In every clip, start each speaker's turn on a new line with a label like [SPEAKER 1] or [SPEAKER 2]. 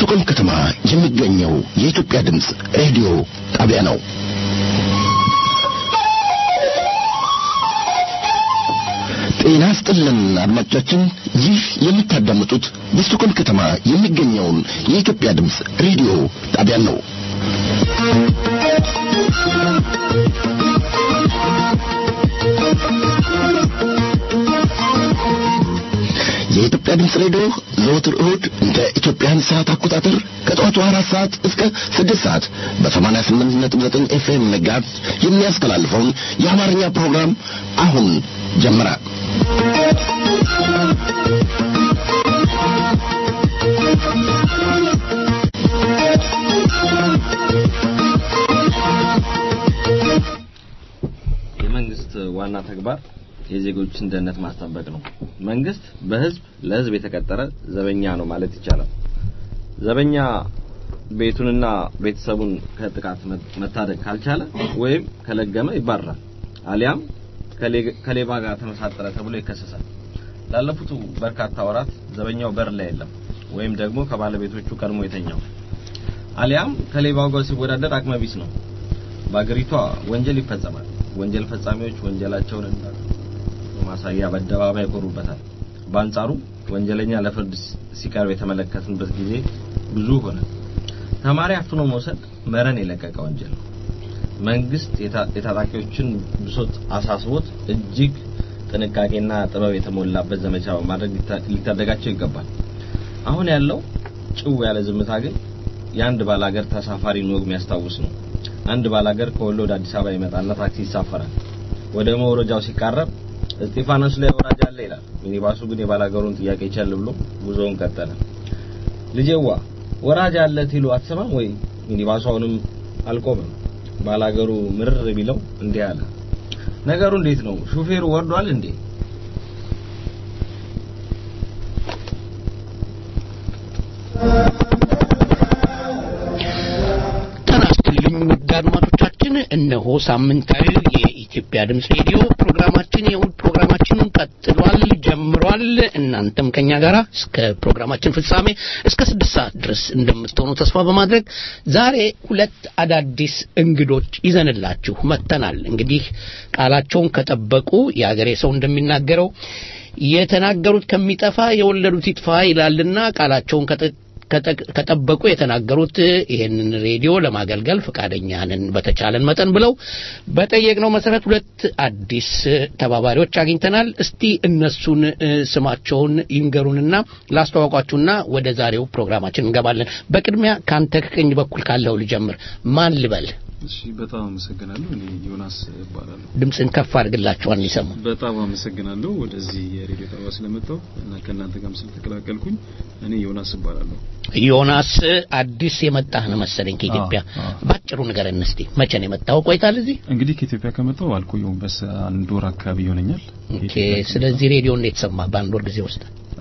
[SPEAKER 1] በስቱቆልም ከተማ የሚገኘው የኢትዮጵያ ድምፅ ሬዲዮ ጣቢያ ነው። ጤና ስጥልን አድማጮቻችን፣ ይህ የምታዳምጡት በስቱቆልም ከተማ የሚገኘውን የኢትዮጵያ ድምፅ ሬዲዮ ጣቢያ ነው። የኢትዮጵያ ድምፅ ሬዲዮ ዘወትር እሁድ እንደ ኢትዮጵያን ሰዓት አቆጣጠር ከጠዋቱ አራት ሰዓት እስከ ስድስት ሰዓት በሰማንያ ስምንት ነጥብ ዘጠኝ ኤፍኤም መጋዝ የሚያስተላልፈውን የአማርኛ ፕሮግራም አሁን ጀመረ።
[SPEAKER 2] የመንግስት ዋና ተግባር የዜጎችን ደህንነት ማስጠበቅ ነው። መንግስት በህዝብ ለህዝብ የተቀጠረ ዘበኛ ነው ማለት ይቻላል። ዘበኛ ቤቱንና ቤተሰቡን ከጥቃት መታደግ ካልቻለ ወይም ከለገመ ይባረራል፣ አሊያም ከሌባ ጋር ተመሳጠረ ተብሎ ይከሰሳል። ላለፉት በርካታ ወራት ዘበኛው በር ላይ የለም፣ ወይም ደግሞ ከባለቤቶቹ ቀድሞ የተኛው አሊያም ከሌባው ጋር ሲወዳደር አቅመቢስ ነው። በአገሪቷ ወንጀል ይፈጸማል። ወንጀል ፈጻሚዎች ወንጀላቸውን ማሳያ በአደባባይ ይቆሩበታል። በአንጻሩ ወንጀለኛ ለፍርድ ሲቀርብ የተመለከትንበት ጊዜ ብዙ ሆነ። ተማሪ አፍኖ መውሰድ መረን የለቀቀ ወንጀል ነው። መንግስት የታጣቂዎችን ብሶት አሳስቦት እጅግ ጥንቃቄና ጥበብ የተሞላበት ዘመቻ በማድረግ ሊታደጋቸው ይገባል። አሁን ያለው ጭው ያለ ዝምታ ግን የአንድ ባላገር ተሳፋሪን ወግ የሚያስታውስ ነው። አንድ ባላገር ከወሎ ወደ አዲስ አበባ ይመጣና ታክሲ ይሳፈራል። ወደ መውረጃው ሲቃረብ እስጢፋኖስ ላይ ወራጅ አለ ይላል። ሚኒባሱ ግን የባላገሩን ጥያቄ ይቻል ብሎ ጉዞውን ቀጠለ። ልጄዋ ወራጅ አለ ትሉ አትሰማም ወይ? ሚኒባሱ አሁንም አልቆመም። ባላገሩ ምርር ቢለው እንዲህ አለ። ነገሩ እንዴት ነው? ሹፌሩ ወርዷል እንዴ?
[SPEAKER 3] ውድ አድማጮቻችን እነሆ ሳምንታዊ የኢትዮጵያ ድምፅ ሬዲዮ ፕሮግራማችን የእሁድ ፕሮግራማችንን ቀጥሏል ጀምሯል እናንተም ከኛ ጋር እስከ ፕሮግራማችን ፍጻሜ እስከ ስድስት ሰዓት ድረስ እንደምትሆኑ ተስፋ በማድረግ ዛሬ ሁለት አዳዲስ እንግዶች ይዘንላችሁ መጥተናል እንግዲህ ቃላቸውን ከጠበቁ የአገሬ ሰው እንደሚናገረው የተናገሩት ከሚጠፋ የወለዱት ይጥፋ ይላልና ቃላቸውን ከጠበቁ የተናገሩት ይሄንን ሬዲዮ ለማገልገል ፈቃደኛ ነን በተቻለን መጠን ብለው በጠየቅነው መሰረት ሁለት አዲስ ተባባሪዎች አግኝተናል። እስቲ እነሱን ስማቸውን ይንገሩንና ላስተዋውቋችሁና ወደ ዛሬው ፕሮግራማችን እንገባለን። በቅድሚያ ካንተ ከቀኝ በኩል ካለው ልጀምር። ማን ልበል?
[SPEAKER 4] እሺ በጣም አመሰግናለሁ። እኔ ዮናስ እባላለሁ።
[SPEAKER 3] ድምፅን ከፍ አድርግላችኋል እንዲሰሙ።
[SPEAKER 4] በጣም አመሰግናለሁ ወደዚህ የሬዲዮ ጣቢያ ስለመጣሁ እና ከእናንተ ጋርም ስለተቀላቀልኩኝ። እኔ ዮናስ እባላለሁ።
[SPEAKER 3] ዮናስ አዲስ የመጣህ ነው መሰለኝ ከኢትዮጵያ። ባጭሩ ንገረን እስቲ መቼ ነው የመጣው? ቆይታል እዚህ?
[SPEAKER 4] እንግዲህ ከኢትዮጵያ ከመጣሁ አልቆየሁም፣ በስ አንድ ወር አካባቢ ይሆነኛል።
[SPEAKER 3] ኦኬ። ስለዚህ ሬዲዮ እንዴት ሰማ በአንድ ወር ጊዜ ውስጥ?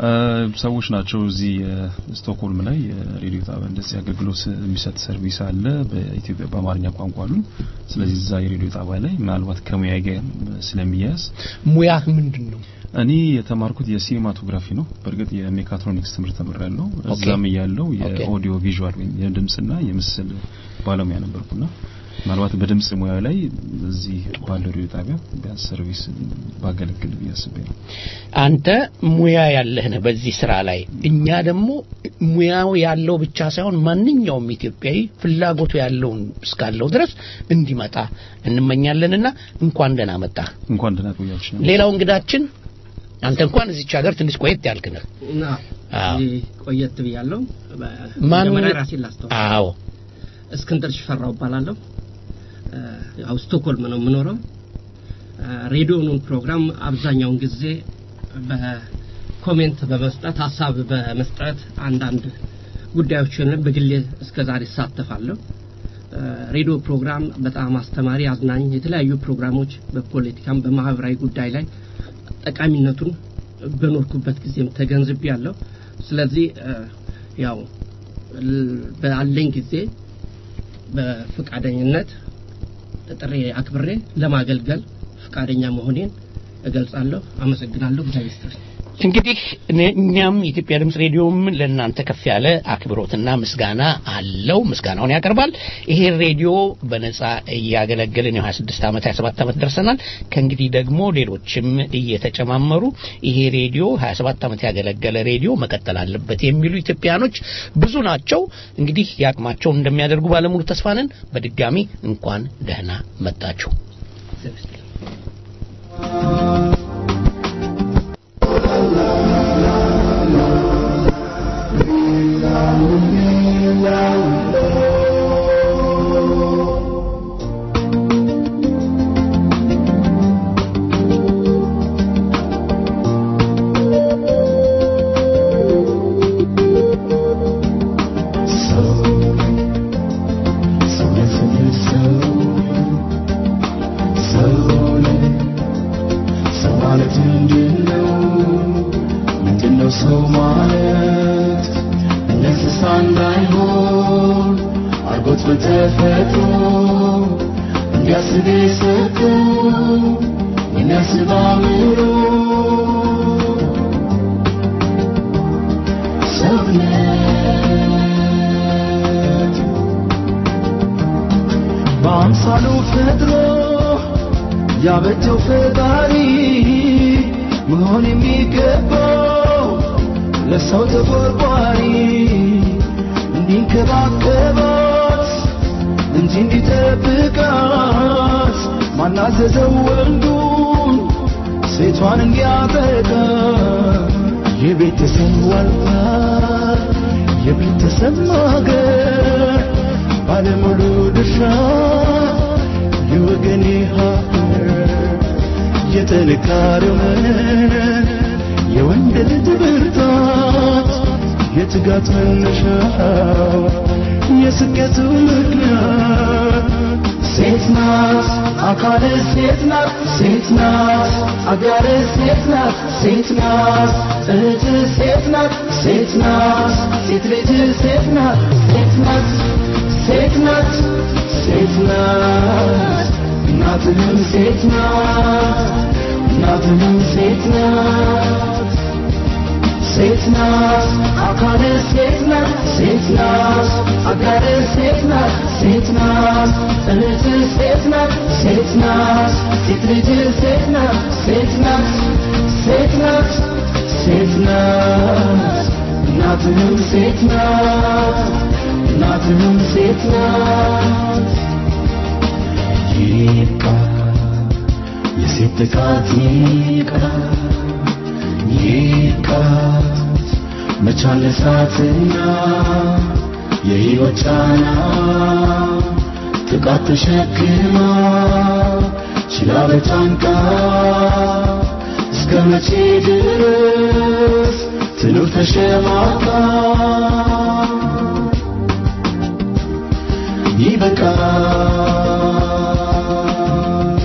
[SPEAKER 4] ሰዎች ናቸው እዚህ ስቶክሆልም ላይ ሬዲዮ ጣቢያ እንደዚህ አገልግሎት የሚሰጥ ሰርቪስ አለ በኢትዮጵያ በአማርኛ ቋንቋ አሉ። ስለዚህ እዛ የሬዲዮ ጣቢያ ላይ ምናልባት ከሙያ ጋር ስለሚያያዝ
[SPEAKER 3] ሙያህ ምንድን ነው?
[SPEAKER 4] እኔ የተማርኩት የሲኒማቶግራፊ ነው። በእርግጥ የሜካትሮኒክስ ትምህርት ተምሬያለሁ። እዛም እያለሁ የኦዲዮ ቪዥዋል ወይም የድምጽና የምስል ባለሙያ ነበርኩና ምናልባት በድምጽ ሙያ ላይ እዚህ ባለው ሬዲዮ ጣቢያ ቢያንስ ሰርቪስ ባገለግል ብዬ አስቤ ነው።
[SPEAKER 3] አንተ ሙያ ያለህ ነህ በዚህ ስራ ላይ። እኛ ደግሞ ሙያው ያለው ብቻ ሳይሆን ማንኛውም ኢትዮጵያዊ ፍላጎቱ ያለውን እስካለው ድረስ እንዲመጣ እንመኛለንና እንኳን ደህና መጣ።
[SPEAKER 4] እንኳን ደህና ቆያችሁ።
[SPEAKER 3] ሌላው እንግዳችን አንተ እንኳን እዚች ሀገር ትንሽ ቆየት ያልክ ነህ።
[SPEAKER 5] ቆየት ብያለሁ።
[SPEAKER 3] ማን
[SPEAKER 5] ራሴን ላስተዋውቅ።
[SPEAKER 3] አዎ
[SPEAKER 5] እስክንድር ሽፈራው እባላለሁ። ያው ስቶክሆልም ነው የምኖረው። ሬዲዮኑን ፕሮግራም አብዛኛውን ጊዜ በኮሜንት በመስጠት ሀሳብ በመስጠት አንዳንድ ጉዳዮችን በግሌ እስከዛሬ እሳተፋለሁ። ሬዲዮ ፕሮግራም በጣም አስተማሪ፣ አዝናኝ የተለያዩ ፕሮግራሞች በፖለቲካም በማህበራዊ ጉዳይ ላይ ጠቃሚነቱን በኖርኩበት ጊዜም ተገንዝቤ ያለው ስለዚህ ያው ባለኝ ጊዜ በፍቃደኝነት ጥሪ አክብሬ ለማገልገል ፍቃደኛ መሆኔን እገልጻለሁ። አመሰግናለሁ። እግዚአብሔር ይስጥልኝ።
[SPEAKER 3] እንግዲህ እኛም የኢትዮጵያ ድምፅ ሬዲዮም ለእናንተ ከፍ ያለ አክብሮትና ምስጋና አለው። ምስጋናውን ያቀርባል። ይሄ ሬዲዮ በነጻ እያገለገልን የሀያ ስድስት ዓመት ሀያ ሰባት ዓመት ደርሰናል። ከእንግዲህ ደግሞ ሌሎችም እየተጨማመሩ ይሄ ሬዲዮ ሀያ ሰባት ዓመት ያገለገለ ሬዲዮ መቀጠል አለበት የሚሉ ኢትዮጵያኖች ብዙ ናቸው። እንግዲህ የአቅማቸውን እንደሚያደርጉ ባለሙሉ ተስፋ ነን። በድጋሚ እንኳን ደህና መጣችሁ።
[SPEAKER 6] በአምሳሉ ፈጥሮ ያበጀው ፈጣሪ መሆን የሚገባው ለሰው ተቆርቋሪ እንዲንከባከባት እንጂ እንዲጠብቃት ማናዘዘው ወንዱን ሴቷን እንዲያጠቃ የቤተሰብ ዋልታ የቤተሰብ ማገር ባለሙሉ ድርሻ የወገኔ ሀገር የጥንካሬው መነን የወንድ ልጅ ብርታት የትጋት መነሻው የስኬቱ ምክንያት ሴት ናት አካል ሴት ናት ሴት ናት አጋር ሴት ናት ሴት ናት እህት ሴት ናት ሴት ናት ሴት ልጅ ሴት ናት ሴት ናት ሴት ናት ሴት ናት እናትንም ሴት ናት እናትንም ሴት ናት ሴት ናት አካል ሴት ናት ሴት ናት አጋር ሴት ናት ሴት ናት እህት ሴት ናት ሴት ናት ሴት ልጅ ሴት ናት ሴት ናት ሴት ናት ሴት ናት እናትንም ሴት ናት እናትንም ሴት ናት ይብቃ የሴት ጥቃት ይብቃ ይብቃት መቻል እሳትና የሕይወት ጫና ጥቃት ተሸክማ ችላ በጫንቃ እስከ መቼ ድረስ ትኑር ተሸማቃ ይበቃል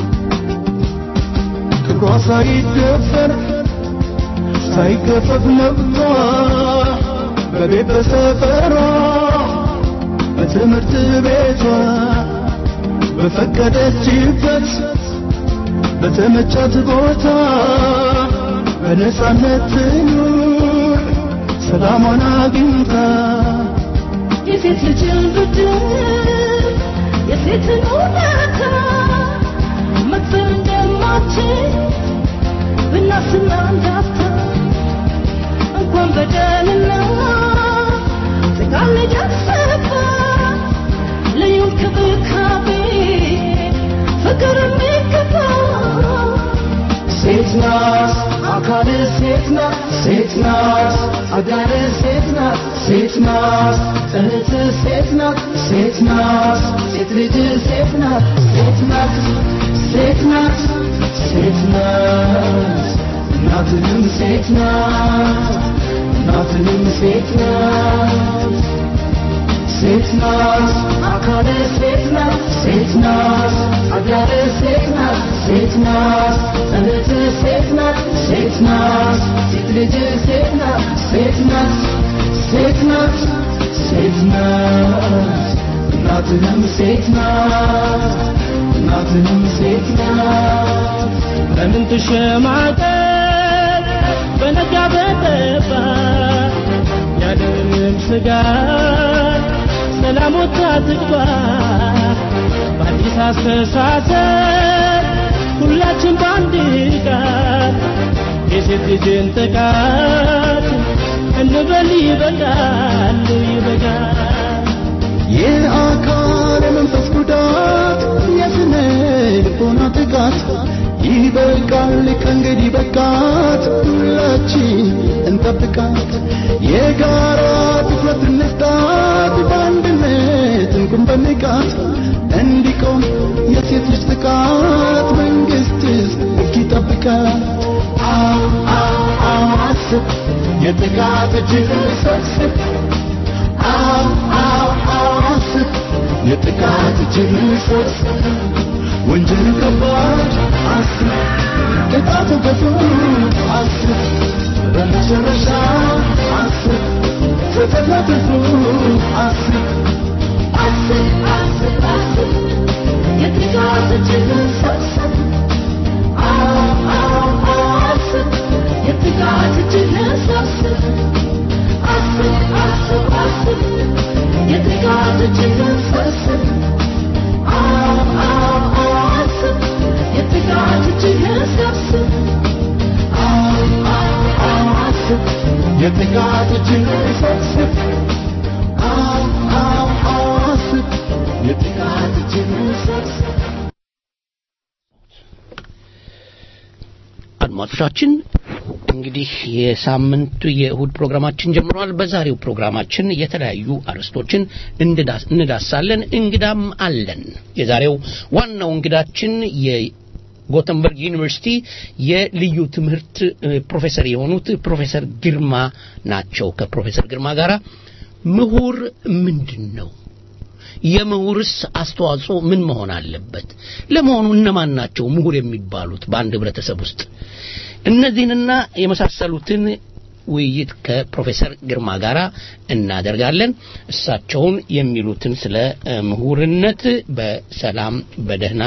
[SPEAKER 6] ክብሯ ሳይደፈር ሳይገፈፍ መብቷ በቤት በሰፈሯ በትምህርት ቤቷ በፈቀደችበት በተመቻት ቦታ በነጻነት ትኑር ሰላሟን አግኝታ
[SPEAKER 7] የሴት ልጅን ብድር የሴትን እውነታ መክፈል እንደማትችል ብናስና እንዳፍታ እንኳን በደልና ጥቃት ሊደርስባት ልዩ እንክብካቤ ፍቅር የሚገባ
[SPEAKER 6] ሴት ናት አካል ሴት ናት ሴት ናት አጋር ሴት ናት ሴት ናት እህት ሴት ናት ሴት ናት ሴት ልጅ ሴት ናት ሴት ናት ሴት ናት ሴት ናት እናትንም ሴት ናት እናትንም ሴት ናት ሴት ናት አካል ሴት ናት ሴት ናት አጋር ሴት ናት ሴት ናት እህት ሴት ናት ሴት ናት ሴት ልጅ ሴት ናት ሴት ናት ሴት ናት ሴት ናት እናትንም ሴት ናት እናትንም ሴት ናት
[SPEAKER 5] ለምን ትሸማቀቅ
[SPEAKER 6] በነጋ በጠባ ያለምንም ስጋት ሰላም ወጥታ ትግባ በአዲስ አስተሳሰብ ሁላችን በአንድ ቃል የሴት ልጅን ጥቃት እንበል ይበቃል ይበቃል
[SPEAKER 8] የአካል የመንፈስ ጉዳት የስነ ልቦና ጥቃት ይበቃል ከእንግዲህ በቃት ሁላችን እንጠብቃት የጋራ ትኩረት እንስጣት በአንድነት እንቁም በንቃት እንዲቆም የሴት ልጅ ጥቃት መንግስት እስኪጠብቃት አው አው አው አስብ የጥቃት እጅህን ሰብስብ አው አው አው አስብ የጥቃት እጅህን ሰብስብ ወንጀል ከባድ አስብ ቅጣቱ ገፉ አስብ በመጨረሻ አስብ ፍትህ ለትርፉ አስብ
[SPEAKER 7] አስብ አስብ አስብ የጥቃት እጅህን ሰብስብ አዎ አዎ አዎ አስብ የጥቃት እጅህን ሰብስብ አስብ አስብ አስብ የጥቃት እጅህን ሰብስብ አዎ አዎ አዎ አስብ የጥቃት እጅህን ሰብስብ
[SPEAKER 8] አው አው አው አስብ የጥቃት እጅህን ሰብስብ አው አው አው አስብ የጥቃት እጅህን ሰብስብ
[SPEAKER 3] አድማጮቻችን እንግዲህ የሳምንቱ የእሁድ ፕሮግራማችን ጀምሯል። በዛሬው ፕሮግራማችን የተለያዩ አርዕስቶችን እንድዳስ- እንዳሳለን። እንግዳም አለን። የዛሬው ዋናው እንግዳችን የጎተንበርግ ዩኒቨርሲቲ የልዩ ትምህርት እ፣ ፕሮፌሰር የሆኑት ፕሮፌሰር ግርማ ናቸው። ከፕሮፌሰር ግርማ ጋራ ምሁር ምንድን ነው? የምሁርስ አስተዋጽኦ ምን መሆን አለበት? ለመሆኑ እነማን ናቸው ምሁር የሚባሉት በአንድ ህብረተሰብ ውስጥ? እነዚህንና የመሳሰሉትን ውይይት ከፕሮፌሰር ግርማ ጋር እናደርጋለን። እሳቸውን የሚሉትን ስለ እ፣ ምሁርነት በሰላም በደህና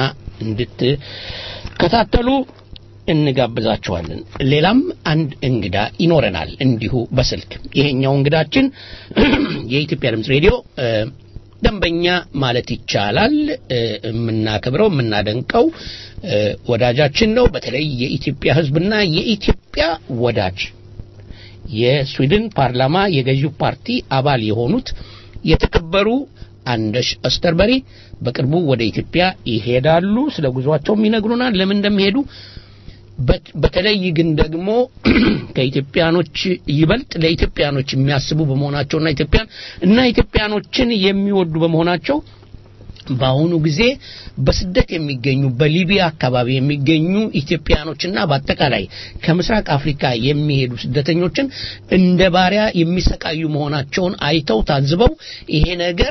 [SPEAKER 3] እንድትከታተሉ እንጋብዛቸዋለን። ሌላም አንድ እንግዳ ይኖረናል እንዲሁ በስልክ ይሄኛው እንግዳችን የኢትዮጵያ ድምፅ ሬዲዮ እ፣ ደንበኛ ማለት ይቻላል እ፣ የምናከብረው የምናደንቀው እ፣ ወዳጃችን ነው። በተለይ የኢትዮጵያ ሕዝብና የኢትዮጵያ ወዳጅ የስዊድን ፓርላማ የገዢው ፓርቲ አባል የሆኑት የተከበሩ አንደሽ አስተርበሪ በቅርቡ ወደ ኢትዮጵያ ይሄዳሉ። ስለ ጉዟቸውም ይነግሩናል፣ ለምን እንደሚሄዱ በት- በተለይ ግን ደግሞ ከኢትዮጵያኖች ይበልጥ ለኢትዮጵያኖች የሚያስቡ በመሆናቸውና ኢትዮጵያን እና ኢትዮጵያኖችን የሚወዱ በመሆናቸው በአሁኑ ጊዜ በስደት የሚገኙ በሊቢያ አካባቢ የሚገኙ ኢትዮጵያኖችና በአጠቃላይ ከምስራቅ አፍሪካ የሚሄዱ ስደተኞችን እንደ ባሪያ የሚሰቃዩ መሆናቸውን አይተው ታዝበው ይሄ ነገር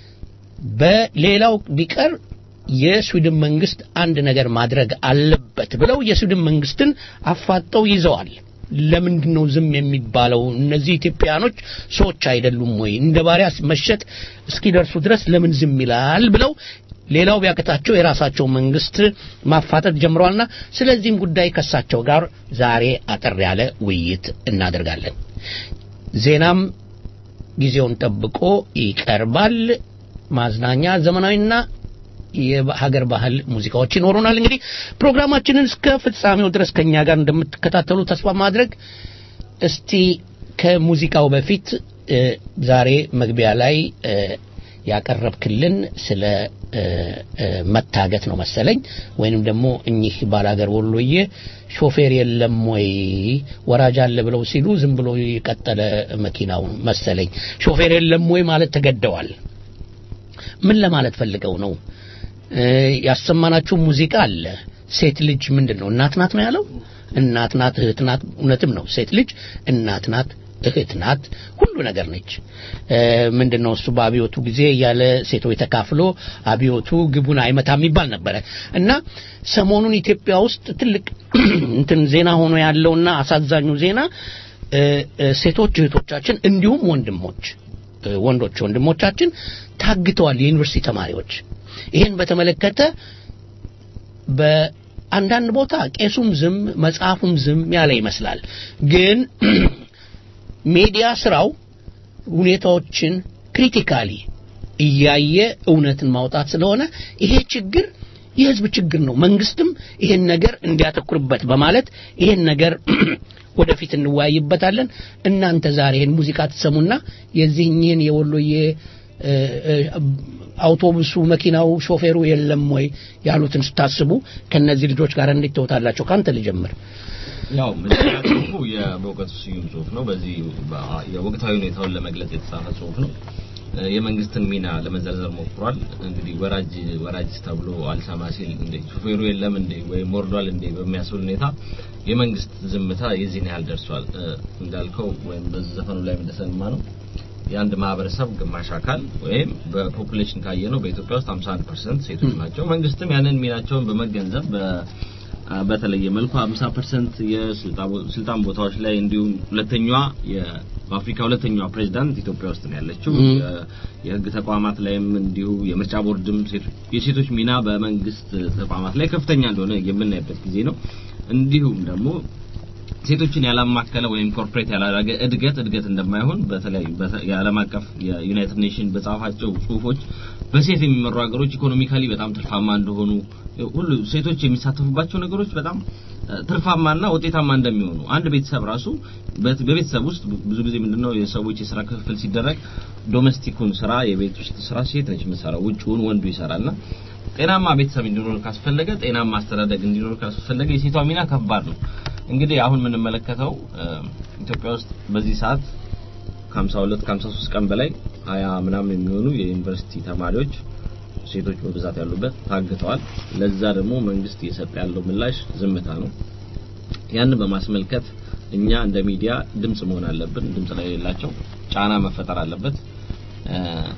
[SPEAKER 3] በሌላው ቢቀር የስዊድን መንግስት አንድ ነገር ማድረግ አለበት ብለው የስዊድን መንግስትን አፋጠው ይዘዋል። ለምንድን ነው ዝም የሚባለው? እነዚህ ኢትዮጵያኖች ሰዎች አይደሉም ወይ? እንደ ባሪያ መሸጥ እስኪደርሱ ድረስ ለምን ዝም ይላል? ብለው ሌላው ቢያቅታቸው የራሳቸው መንግስት ማፋጠጥ ጀምረዋልና ስለዚህም ጉዳይ ከሳቸው ጋር ዛሬ አጠር ያለ ውይይት እናደርጋለን። ዜናም ጊዜውን ጠብቆ ይቀርባል። ማዝናኛ፣ ዘመናዊና የሀገር ባህል ሙዚቃዎች ይኖሩናል። እንግዲህ ፕሮግራማችንን እስከ ፍጻሜው ድረስ ከኛ ጋር እንደምትከታተሉ ተስፋ ማድረግ እስቲ ከሙዚቃው በፊት እ፣ ዛሬ መግቢያ ላይ እ፣ ያቀረብክልን ስለ እ፣ እ፣ መታገት ነው መሰለኝ ወይንም ደግሞ እኚህ ባላገር ወሎዬ ሾፌር የለም ወይ ወራጅ አለ ብለው ሲሉ ዝም ብሎ የቀጠለ መኪናው መሰለኝ ሾፌር የለም ወይ ማለት ተገደዋል። ምን ለማለት ፈልገው ነው? እ፣ ያሰማናችሁ ሙዚቃ አለ። ሴት ልጅ ምንድን ነው እናት ናት ነው ያለው። እናት ናት፣ እህት ናት። እውነትም ነው። ሴት ልጅ እናት ናት፣ እህት ናት፣ ሁሉ ነገር ነች። እ፣ ምንድን ነው እሱ በአብዮቱ ጊዜ ያለ ሴቶች ተካፍሎ አብዮቱ ግቡን አይመታም የሚባል ነበረ እና ሰሞኑን ኢትዮጵያ ውስጥ ትልቅ እንትን ዜና ሆኖ ያለውና አሳዛኙ ዜና እ፣ እ፣ ሴቶች እህቶቻችን እንዲሁም ወንድሞች እ፣ ወንዶች ወንድሞቻችን ታግተዋል። የዩኒቨርሲቲ ተማሪዎች ይህን በተመለከተ አንዳንድ ቦታ ቄሱም ዝም መጽሐፉም ዝም ያለ ይመስላል። ግን ሚዲያ ስራው ሁኔታዎችን ክሪቲካሊ እያየ እውነትን ማውጣት ስለሆነ ይሄ ችግር የህዝብ ችግር ነው። መንግስትም ይሄን ነገር እንዲያተኩርበት በማለት ይሄን ነገር ወደፊት እንወያይበታለን። እናንተ ዛሬ ይሄን ሙዚቃ ትሰሙና የዚህኝህን የወሎዬ እ፣ እ፣ አውቶቡሱ መኪናው ሾፌሩ የለም ወይ ያሉትን ስታስቡ ከነዚህ ልጆች ጋር እንዴት ተውታላቸው? ካንተ ልጀምር።
[SPEAKER 2] ያው መጀመሪያ ጽሁፉ የበእውቀቱ ስዩም ጽሁፍ ነው። በዚህ በ- የወቅታዊ ሁኔታውን ለመግለጽ የተጻፈ ጽሁፍ ነው። እ፣ የመንግስትን ሚና ለመዘርዘር ሞክሯል። እንግዲህ ወራጅ ወራጅ ተብሎ አልሰማ ሲል እንደ ሹፌሩ የለም እንዴ ወይም ወርዷል እንዴ በሚያስብል ሁኔታ የመንግስት ዝምታ የዚህን ያህል ደርሷል። እ፣ እንዳልከው ወይም በዚህ ዘፈኑ ላይ እንደሰማ ነው የአንድ ማህበረሰብ ግማሽ አካል ወይም በፖፑሌሽን ካየ ነው በኢትዮጵያ ውስጥ 51% ሴቶች ናቸው። መንግስትም ያንን ሚናቸውን በመገንዘብ በ አ፣ በተለየ መልኩ 50% የስልጣን ቦታዎች ላይ እንዲሁም ሁለተኛዋ የ- በአፍሪካ ሁለተኛዋ ፕሬዝዳንት ኢትዮጵያ ውስጥ ነው ያለችው።
[SPEAKER 3] ም።
[SPEAKER 2] የ- የህግ ተቋማት ላይም እንዲሁ የምርጫ ቦርድም ሴቶ- የሴቶች ሚና በመንግስት ተቋማት ላይ ከፍተኛ እንደሆነ የምናይበት ጊዜ ነው። እንዲሁም ደግሞ ሴቶችን ያላማከለ ወይም ኮርፖሬት ያላደረገ እድገት እድገት እንደማይሆን በተለያዩ በተ- የዓለም አቀፍ የዩናይትድ ኔሽን በጻፋቸው ጽሁፎች በሴት የሚመሩ ሀገሮች ኢኮኖሚካሊ በጣም ትርፋማ እንደሆኑ ሁሉ ሴቶች የሚሳተፉባቸው ነገሮች በጣም እ፣ ትርፋማና ውጤታማ እንደሚሆኑ አንድ ቤተሰብ ራሱ በት- በቤተሰብ ውስጥ ብዙ ጊዜ ምንድነው የሰዎች የስራ ክፍፍል ሲደረግ ዶሜስቲኩን ስራ የቤት ውስጥ ስራ ሴት ነች የምትሰራው፣ ውጭውን ወንዱ ይሰራልና ጤናማ ቤተሰብ እንዲኖር ካስፈለገ ጤናማ አስተዳደግ እንዲኖር ካስፈለገ የሴቷ ሚና ከባድ ነው። እንግዲህ አሁን የምንመለከተው እ፣ ኢትዮጵያ ውስጥ በዚህ ሰዓት ከ52 ከ53 ቀን በላይ ሀያ ምናምን የሚሆኑ የዩኒቨርሲቲ ተማሪዎች ሴቶች በብዛት ያሉበት ታግተዋል። ለዛ ደግሞ መንግስት እየሰጠ ያለው ምላሽ ዝምታ ነው። ያንን በማስመልከት እኛ እንደ ሚዲያ ድምጽ መሆን አለብን። ድምጽ ላይ የሌላቸው ጫና መፈጠር አለበት። እ፣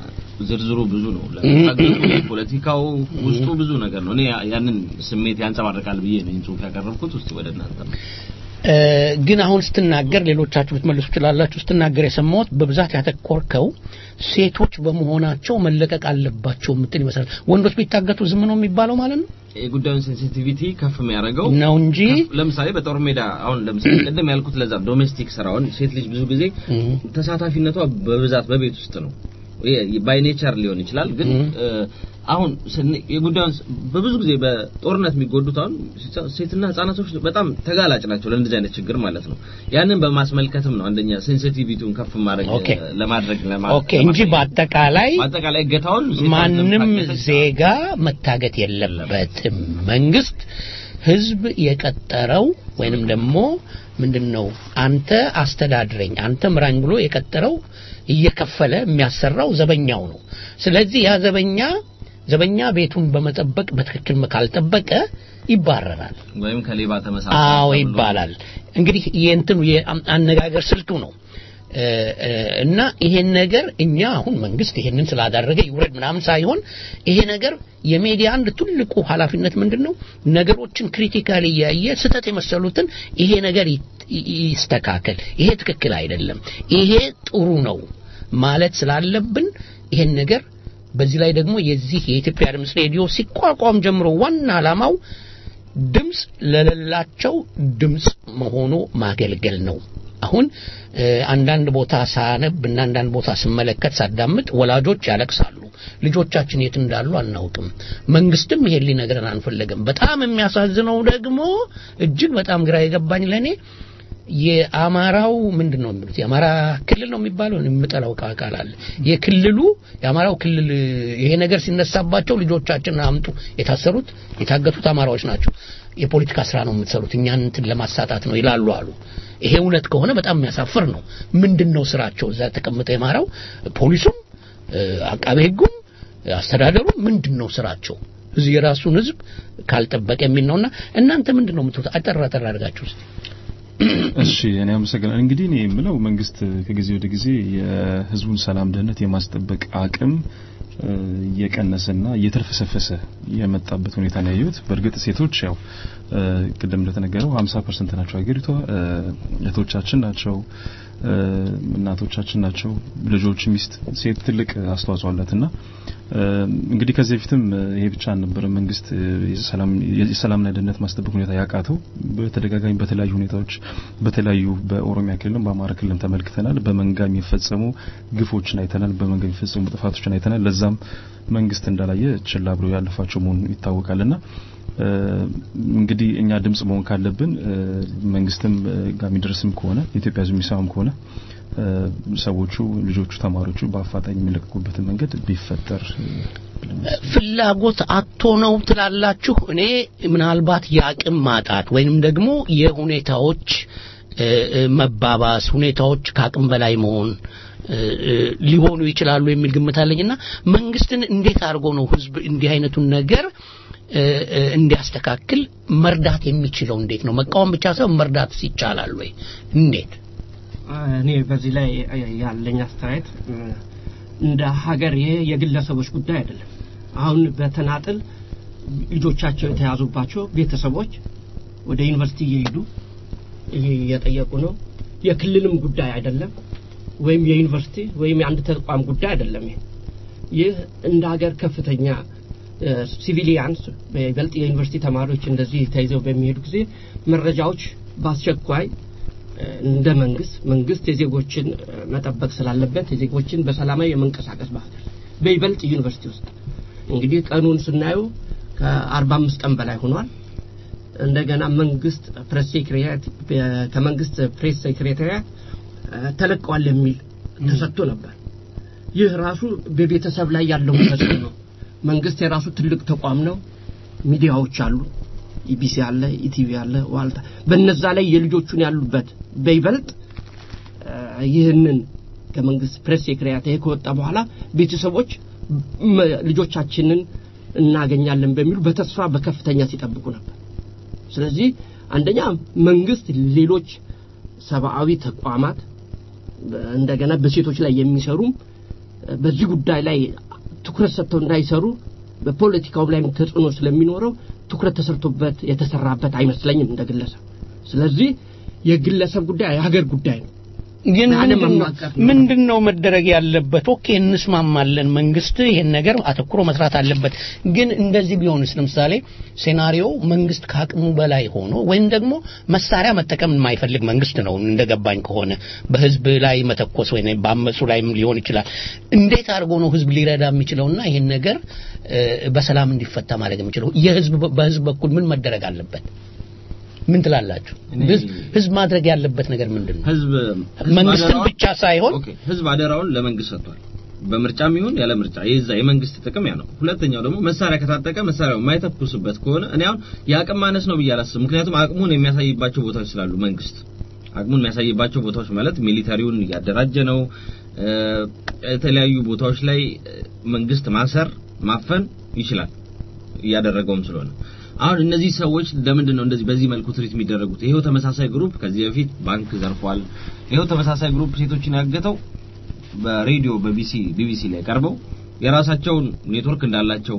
[SPEAKER 2] ዝርዝሩ ብዙ ነው። ለታገቱ ፖለቲካው ውስጡ ብዙ ነገር ነው። እኔ ያ- ያንን ስሜት ያንጸባርቃል ብዬ ነው ይህን ጽሁፍ ያቀረብኩት። ውስጥ ወደ እናንተ ነው።
[SPEAKER 3] እ፣ ግን አሁን ስትናገር ሌሎቻችሁ ልትመልሱ ትችላላችሁ። ስትናገር የሰማሁት በብዛት ያተኮርከው ሴቶች በመሆናቸው መለቀቅ አለባቸው የምትል ይመስላል። ወንዶች ቢታገቱ ዝም ነው የሚባለው ማለት ነው
[SPEAKER 2] የጉዳዩን ሴንሲቲቪቲ ከፍ የሚያደርገው
[SPEAKER 3] ነው እንጂ
[SPEAKER 2] ከፍ- ለምሳሌ በጦር ሜዳ አሁን ለምሳሌ ቅድም ያልኩት ለዛ ዶሜስቲክ ስራውን ሴት ልጅ ብዙ ጊዜ
[SPEAKER 3] እም፣
[SPEAKER 2] ተሳታፊነቷ በብዛት በቤት ውስጥ ነው። ባይ ኔቸር ሊሆን ይችላል። ግን
[SPEAKER 3] እም።
[SPEAKER 2] እ፣ አሁን ስን- የጉዳዩን ስ- በብዙ ጊዜ በጦርነት የሚጎዱት አሁን ሴ- ሴትና ህጻናቶች በጣም ተጋላጭ ናቸው ለእንደዚህ አይነት ችግር ማለት ነው። ያንን በማስመልከትም ነው አንደኛ ሴንሲቲቪቲውን ከፍ ማድረግ
[SPEAKER 3] ኦኬ።
[SPEAKER 2] ለማድረግ ለማ-
[SPEAKER 3] ኦኬ እንጂ በአጠቃላይ
[SPEAKER 2] በአጠቃላይ እገታውን ሴቷን
[SPEAKER 3] ማንም
[SPEAKER 2] ለመታገት
[SPEAKER 3] ዜጋ መታገት የለበትም። መንግስት ህዝብ የቀጠረው ወይንም ደግሞ ምንድነው አንተ አስተዳድረኝ አንተ ምራኝ ብሎ የቀጠረው እየከፈለ የሚያሰራው ዘበኛው ነው። ስለዚህ ያ ዘበኛ ዘበኛ ቤቱን በመጠበቅ በትክክል ካልጠበቀ ይባረራል።
[SPEAKER 2] ወይም ከሌባ ተመሳሳይ
[SPEAKER 3] አዎ
[SPEAKER 2] ተብሎ
[SPEAKER 3] ይባላል። እንግዲህ የእንትኑ የአነጋገር ስልቱ ነው እ፣ እ፣ እና ይሄን ነገር እኛ አሁን መንግስት ይሄንን ስላደረገ ይውረድ ምናምን ሳይሆን ይሄ ነገር የሚዲያ አንድ ትልቁ ኃላፊነት ምንድን ነው? ነገሮችን ክሪቲካሊ እያየ ስህተት የመሰሉትን ይሄ ነገር ይ- ይ- ይስተካከል፣ ይሄ ትክክል አይደለም፣ ይሄ ጥሩ ነው ማለት ስላለብን ይሄን ነገር በዚህ ላይ ደግሞ የዚህ የኢትዮጵያ ድምፅ ሬዲዮ ሲቋቋም ጀምሮ ዋና ዓላማው ድምፅ ለሌላቸው ድምፅ መሆኑ ማገልገል ነው። አሁን እ፣ አንዳንድ ቦታ ሳነብ እና አንዳንድ ቦታ ስመለከት ሳዳምጥ ወላጆች ያለቅሳሉ። ልጆቻችን የት እንዳሉ አናውቅም። መንግስትም ይሄን ሊነግረን አንፈለገም። በጣም የሚያሳዝነው ደግሞ እጅግ በጣም ግራ የገባኝ ለእኔ የአማራው ምንድን ነው የሚሉት የአማራ ክልል ነው የሚባለው የምጠላው ቃ- ቃል አለ የክልሉ የአማራው ክልል ይሄ ነገር ሲነሳባቸው ልጆቻችን አምጡ የታሰሩት የታገቱት አማራዎች ናቸው የፖለቲካ ስራ ነው የምትሰሩት እኛን እንትን ለማሳጣት ነው ይላሉ አሉ ይሄ እውነት ከሆነ በጣም የሚያሳፍር ነው ምንድን ነው ስራቸው እዛ ተቀምጠው የማራው ፖሊሱም እ፣ አቃቤ ህጉም አስተዳደሩም ምንድን ነው ስራቸው እዚህ የራሱን ህዝብ ካልጠበቀ የሚል ነውና እናንተ ምንድን ነው የምትሉት አጠር አጠር አድርጋችሁ እስቲ
[SPEAKER 4] እሺ እኔ አመሰግናለሁ። እንግዲህ እኔ የምለው መንግስት ከጊዜ ወደ ጊዜ የህዝቡን ሰላም ደህንነት የማስጠበቅ አቅም እ፣ እየቀነሰና እየተልፈሰፈሰ የመጣበት ሁኔታ ነው ያየሁት። በእርግጥ ሴቶች ያው እ፣ ቅድም እንደተነገረው 50% ናቸው ሀገሪቷ እ፣ እህቶቻችን ናቸው እ፣ እናቶቻችን ናቸው። ልጆች፣ ሚስት፣ ሴት ትልቅ አስተዋጽኦ አላትና እንግዲህ ከዚህ በፊትም ይሄ ብቻ አልነበረ መንግስት የሰላም የሰላምና ደህንነት ማስጠበቅ ሁኔታ ያቃተው በተደጋጋሚ በተለያዩ ሁኔታዎች በተለያዩ በኦሮሚያ ክልልም በአማራ ክልልም ተመልክተናል። በመንጋ የሚፈጸሙ ግፎችን አይተናል። በመንጋ የሚፈጸሙ ጥፋቶችን አይተናል። ለዛም መንግስት እንዳላየ ችላ ብሎ ያለፋቸው መሆኑ ይታወቃልና እንግዲህ እኛ ድምጽ መሆን ካለብን መንግስትም ጋር የሚደርስም ከሆነ የኢትዮጵያ ሕዝብ የሚሰማም ከሆነ ሰዎቹ ልጆቹ ተማሪዎቹ በአፋጣኝ የሚለቀቁበትን መንገድ ቢፈጠር
[SPEAKER 3] ፍላጎት አቶ ነው ትላላችሁ? እኔ ምናልባት የአቅም ማጣት ወይንም ደግሞ የሁኔታዎች መባባስ ሁኔታዎች ከአቅም በላይ መሆን ሊሆኑ ይችላሉ የሚል ግምት አለኝና መንግስትን እንዴት አድርጎ ነው ህዝብ እንዲህ አይነቱን ነገር እንዲያስተካክል መርዳት የሚችለው እንዴት ነው? መቃወም ብቻ ሳይሆን መርዳት ይቻላል ወይ? እንዴት?
[SPEAKER 5] እኔ በዚህ ላይ ያለኝ አስተያየት እንደ ሀገር ይሄ የግለሰቦች ጉዳይ አይደለም። አሁን በተናጥል ልጆቻቸው የተያዙባቸው ቤተሰቦች ወደ ዩኒቨርሲቲ እየሄዱ እየጠየቁ ነው። የክልልም ጉዳይ አይደለም፣ ወይም የዩኒቨርሲቲ ወይም የአንድ ተቋም ጉዳይ አይደለም። ይሄ ይህ እንደ ሀገር ከፍተኛ ሲቪሊያንስ በይበልጥ የዩኒቨርሲቲ ተማሪዎች እንደዚህ ተይዘው በሚሄዱ ጊዜ መረጃዎች በአስቸኳይ እንደ መንግስት መንግስት የዜጎችን መጠበቅ ስላለበት የዜጎችን በሰላማዊ የመንቀሳቀስ ባህል በይበልጥ ዩኒቨርሲቲ ውስጥ እንግዲህ ቀኑን ስናየው ከአርባ አምስት ቀን በላይ ሆኗል። እንደገና መንግስት ፕሬስ ሴክሬታሪያት ከመንግስት ፕሬስ ሴክሬታሪያት ተለቀዋል የሚል ተሰጥቶ ነበር። ይህ ራሱ በቤተሰብ ላይ ያለው ተጽዕኖ ነው። መንግስት የራሱ ትልቅ ተቋም ነው። ሚዲያዎች አሉ። ኢቢሲ አለ፣ ኢቲቪ አለ፣ ዋልታ በነዛ ላይ የልጆቹን ያሉበት በይበልጥ ይህንን ከመንግስት ፕሬስ ሴክሬታሪያት ይሄ ከወጣ በኋላ ቤተሰቦች ልጆቻችንን እናገኛለን በሚሉ በተስፋ በከፍተኛ ሲጠብቁ ነበር። ስለዚህ አንደኛ መንግስት ሌሎች ሰብአዊ ተቋማት እንደገና በሴቶች ላይ የሚሰሩም በዚህ ጉዳይ ላይ ትኩረት ሰጥተው እንዳይሰሩ በፖለቲካው ላይም ተጽዕኖ ስለሚኖረው ትኩረት ተሰርቶበት የተሰራበት አይመስለኝም እንደ ግለሰብ። ስለዚህ የግለሰብ ጉዳይ የሀገር ጉዳይ ነው።
[SPEAKER 3] ግን ምንድን ነው መደረግ ያለበት? ኦኬ እንስማማለን፣ መንግስት ይሄን ነገር አተኩሮ መስራት አለበት። ግን እንደዚህ ቢሆንስ ለምሳሌ ሴናሪዮ መንግስት ከአቅሙ በላይ ሆኖ ወይም ደግሞ መሳሪያ መጠቀም የማይፈልግ መንግስት ነው እንደገባኝ ከሆነ በህዝብ ላይ መተኮስ ወይ በአመፁ ላይም ሊሆን ይችላል። እንዴት አድርጎ ነው ህዝብ ሊረዳ የሚችለውና ይሄን ነገር በሰላም እንዲፈታ ማድረግ የሚችለው? የህዝብ በህዝብ በኩል ምን መደረግ አለበት? ምን ትላላችሁ? ህዝብ ማድረግ ያለበት ነገር ምንድን ነው?
[SPEAKER 2] ህዝብ
[SPEAKER 3] መንግስትን ብቻ ሳይሆን
[SPEAKER 2] ኦኬ፣ ህዝብ አደራውን ለመንግስት ሰጥቷል። በምርጫም ይሁን ያለ ምርጫ የዛ የመንግስት ጥቅም ያ ነው። ሁለተኛው ደግሞ መሳሪያ ከታጠቀ መሳሪያው የማይተኩስበት ከሆነ እኔ አሁን የአቅም ማነስ ነው ብዬ አላስብም። ምክንያቱም አቅሙን የሚያሳይባቸው ቦታዎች ስላሉ መንግስት አቅሙን የሚያሳይባቸው ቦታዎች ማለት ሚሊታሪውን እያደራጀ ነው። የተለያዩ ቦታዎች ላይ መንግስት ማሰር ማፈን ይችላል እያደረገውም ስለሆነ አሁን እነዚህ ሰዎች ለምንድን ነው እንደዚህ በዚህ መልኩ ትሪት የሚደረጉት? ይሄው ተመሳሳይ ግሩፕ ከዚህ በፊት ባንክ ዘርፏል። ይሄው ተመሳሳይ ግሩፕ ሴቶችን ያገተው በሬዲዮ በቢሲ ቢቢሲ ላይ ቀርበው የራሳቸውን ኔትወርክ እንዳላቸው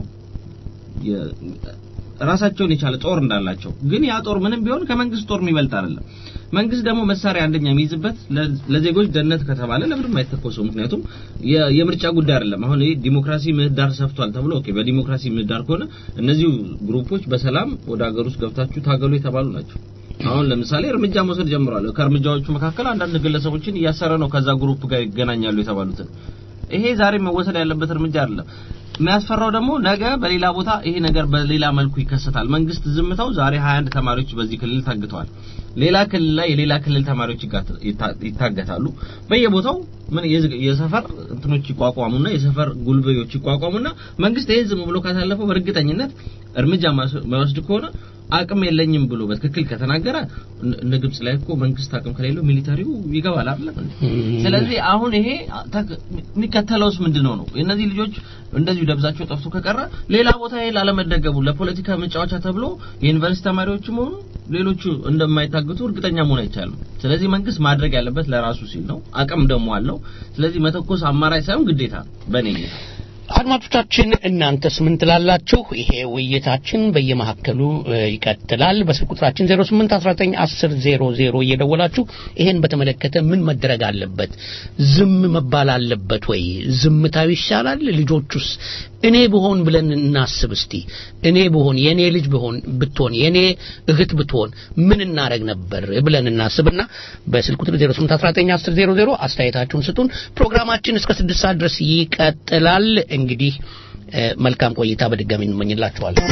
[SPEAKER 2] ራሳቸውን የቻለ ጦር እንዳላቸው ግን ያ ጦር ምንም ቢሆን ከመንግስት ጦር የሚበልጥ አይደለም። መንግስት ደግሞ መሳሪያ አንደኛ የሚይዝበት ለዜጎች ደህንነት ከተባለ ለምንድን አይተኮሰው? ምክንያቱም የምርጫ ጉዳይ አይደለም። አሁን ይሄ ዲሞክራሲ ምህዳር ሰፍቷል ተብሎ ኦኬ፣ በዲሞክራሲ ምህዳር ከሆነ እነዚሁ ግሩፖች በሰላም ወደ ሀገር ውስጥ ገብታችሁ ታገሉ የተባሉ ናቸው። አሁን ለምሳሌ እርምጃ መውሰድ ጀምሯል። ከእርምጃዎቹ መካከል አንዳንድ ግለሰቦችን እያሰረ ነው ከዛ ግሩፕ ጋር ይገናኛሉ የተባሉትን። ይሄ ዛሬ መወሰድ ያለበት እርምጃ አይደለም። የሚያስፈራው ደግሞ ነገ በሌላ ቦታ ይሄ ነገር በሌላ መልኩ ይከሰታል። መንግስት ዝምታው ዛሬ 21 ተማሪዎች በዚህ ክልል ታግተዋል። ሌላ ክልል ላይ የሌላ ክልል ተማሪዎች ይታገታሉ። በየቦታው ምን የሰፈር እንትኖች ይቋቋሙና የሰፈር ጉልበዮች ይቋቋሙና መንግስት ይሄን ዝም ብሎ ካሳለፈው በእርግጠኝነት እርምጃ ማይወስድ ከሆነ አቅም የለኝም ብሎ በትክክል ከተናገረ እነ ግብጽ ላይ እኮ መንግስት አቅም ከሌለው ሚሊታሪው ይገባል አይደለም ስለዚህ አሁን ይሄ የሚከተለውስ ምንድነው ነው እነዚህ ልጆች እንደዚሁ ደብዛቸው ጠፍቶ ከቀረ ሌላ ቦታ ይሄ ላለመደገቡ ለፖለቲካ መጫወቻ ተብሎ የዩኒቨርሲቲ ተማሪዎችም ሆኑ ሌሎቹ እንደማይታገቱ እርግጠኛ መሆን አይቻልም ስለዚህ መንግስት ማድረግ ያለበት ለራሱ ሲል ነው አቅም ደግሞ አለው ስለዚህ መተኮስ አማራጭ ሳይሆን ግዴታ በእኔ ጌታ
[SPEAKER 3] አድማጮቻችን እናንተስ ምን ትላላችሁ? ይሄ ውይይታችን በየመካከሉ ይቀጥላል። በስልክ ቁጥራችን 08191000 እየደወላችሁ ይሄን በተመለከተ ምን መደረግ አለበት? ዝም መባል አለበት ወይ? ዝምታው ይሻላል? ልጆቹስ እኔ ብሆን ብለን እናስብ እስቲ እኔ ብሆን የኔ ልጅ ብሆን ብትሆን የኔ እህት ብትሆን ምን እናደረግ ነበር ብለን እናስብና በስልክ ቁጥር 08191000 አስተያየታችሁን ስጡን ፕሮግራማችን እስከ ስድስት ሰዓት ድረስ ይቀጥላል እንግዲህ እ፣ መልካም ቆይታ በድጋሚ እንመኝላችኋለን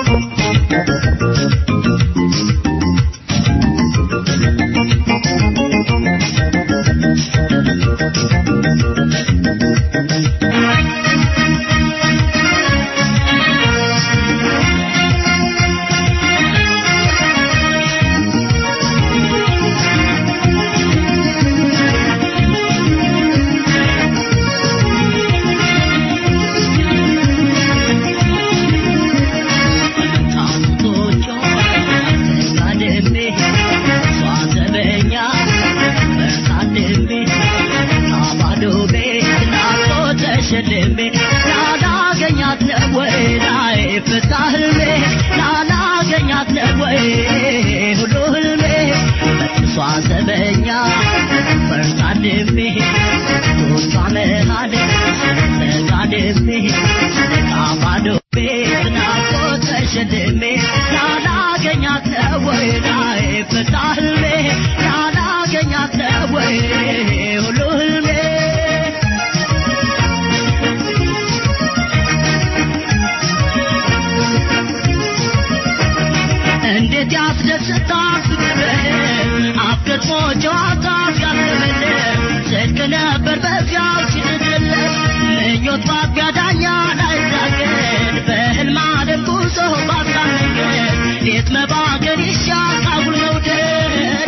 [SPEAKER 9] እንዴት ያስደስታል ፍቅር አፍቅሮ ጨዋታ ሲያስብልህ ጽድቅ ነበር በዚያው ሲድድል ምኞት ባቢያ ዳኛ ላይዛገድ በህልም አደም ጉዞ ባሳመንገድ ሌት መባገን ይሻል ካጉል መውደድ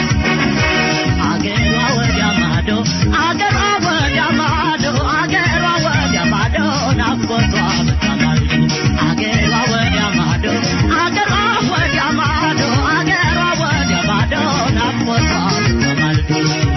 [SPEAKER 9] አገሯ ወዲያ ማዶ አገሯ ወዲያ ማዶ አገሯ ወዲያ ማዶ ናፍቆቷ በታማልዶ አገሯ ወዲያ ማዶ አገሯ ወዲያ ማዶ አገሯ ወዲያ ማዶ ናፍቆቷ በታማልዶ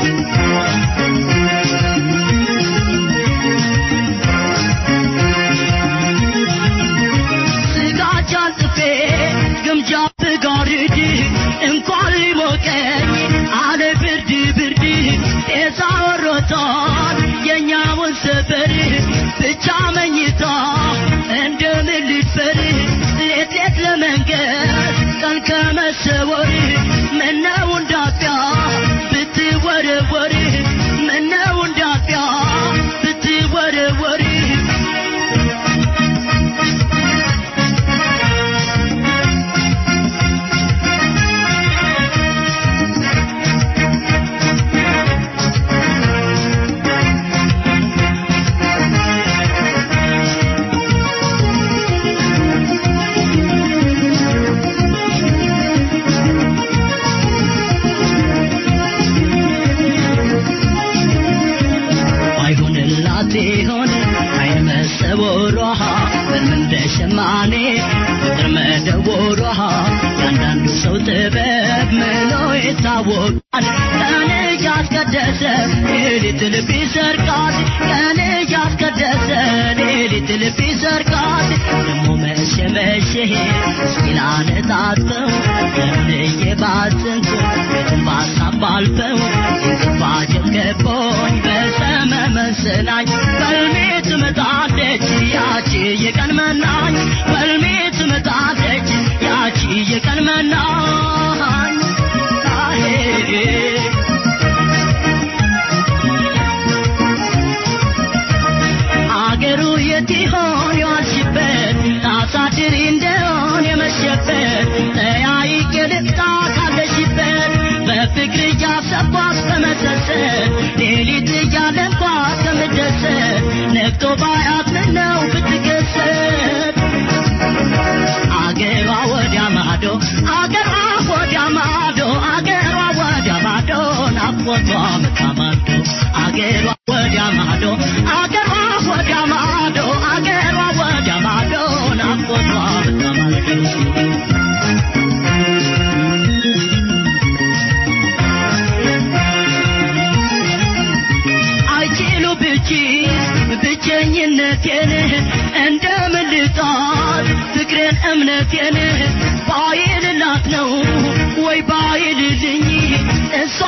[SPEAKER 9] ስጋጃን ጥፌ ግምጃ ብጋርድ እንኳን ሊሞቀኝ አለ ብርድ ብርድ ጤዛ ወሮታል የኛውን ሰፈር ብቻ መኝታ እንደምን ልድፈር ሌት ሌት ለመንገድ ቀን ከመሰወር ምነው እንዳጥያ ብትወረወር ምነው እንዳጥያ ብትወረወር አይሁንላት ይሆን አይመሰቦሯ በምን እንደ ሸማኔ ፍቅር መደወሯ ያንዳንዱ ሰው ጥበብ ምሎ ይታወቃል ቀን እያስቀደሰ ሌሊት ልብ ይሰርቃል ቀን እያስቀደሰ ሌሊት ልብ ይሰርቃል ደሞ መሸ መሸ እስኪላነጣጥፈው ለምንዬ ባዘንኩ ቤትን ባሳብ ባልፈው እንቅፋጀት ገቦኝ በሰመመን ስናኝ በልሜ ትመጣለች ያቺ የቀን መናኝ በልሜ ትመጣለች ያቺ የቀን መናኝ አሄ አገሩ የት ይሆን የዋልሽበት ታሳድሪ እንደሆን የመሸበት ተያይቄ ልፍታ ካለሽበት በፍቅር እያሰብኳት በመሰሰት ሌሊት እያለንኳት ከምደሰት ነግቶ ባያት ምነው ብትገሰት አገሯ ወዲያ ማዶ አገሯ ወዲያ ማዶ አገሯ ወዲያ ማዶ ናፍቆቷ መታማዶ አገሯ ወዲያ ማዶ አገሯ ወዲያ ማዶ አገሯ ወዲያ ማዶ ናፍቆቷ መታማዶ አይችሉ ብቺ ብቸኝነቴን እንደምን ልጣል ፍቅሬን እምነቴን ባይልላት ነው ወይ ባይልልኝ እሷ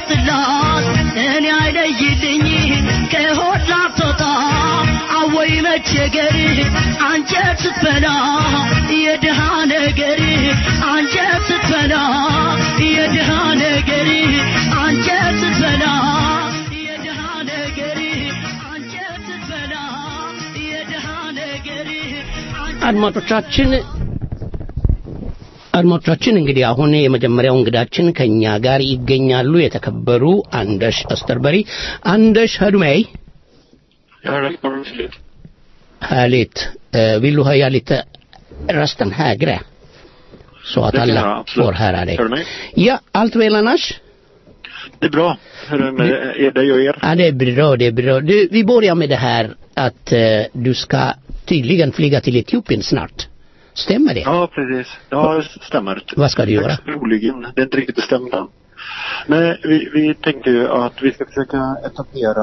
[SPEAKER 9] አይቆርጥላት እኔ አይለይልኝ ከሆድ ላትወጣ አወይ መ መቸገር አንጀት ስትበላ የድሃ ነገር አንጀት ስትበላ የድሃ ነገር አንጀት ስትበላ የድሃ ነገር አንጀት ስትበላ የድሃ ነገር
[SPEAKER 3] አድማጮቻችን አድማጮቻችን እንግዲህ አሁን የመጀመሪያው እንግዳችን ከኛ ጋር ይገኛሉ የተከበሩ አንደሽ አስተርበሪ አንደሽ hör
[SPEAKER 10] Jag hör dig ordentligt.
[SPEAKER 3] Härligt. Eh, vill du höja lite rösten högre? Så att
[SPEAKER 10] Det kan
[SPEAKER 3] alla
[SPEAKER 10] jag, absolut.
[SPEAKER 3] får höra dig.
[SPEAKER 10] Hör du mig?
[SPEAKER 3] Ja, allt väl annars?
[SPEAKER 10] Det är bra. Hur är det med er, dig och er?
[SPEAKER 3] Ja, det är bra, det är bra. Du, vi börjar med det här att eh, du ska tydligen flyga till Etiopien snart. Stämmer det?
[SPEAKER 10] Ja, precis. Ja, det stämmer.
[SPEAKER 3] Vad ska du göra?
[SPEAKER 10] Troligen. Det är inte riktigt bestämt än. Nej, vi, vi tänkte ju att vi ska försöka etablera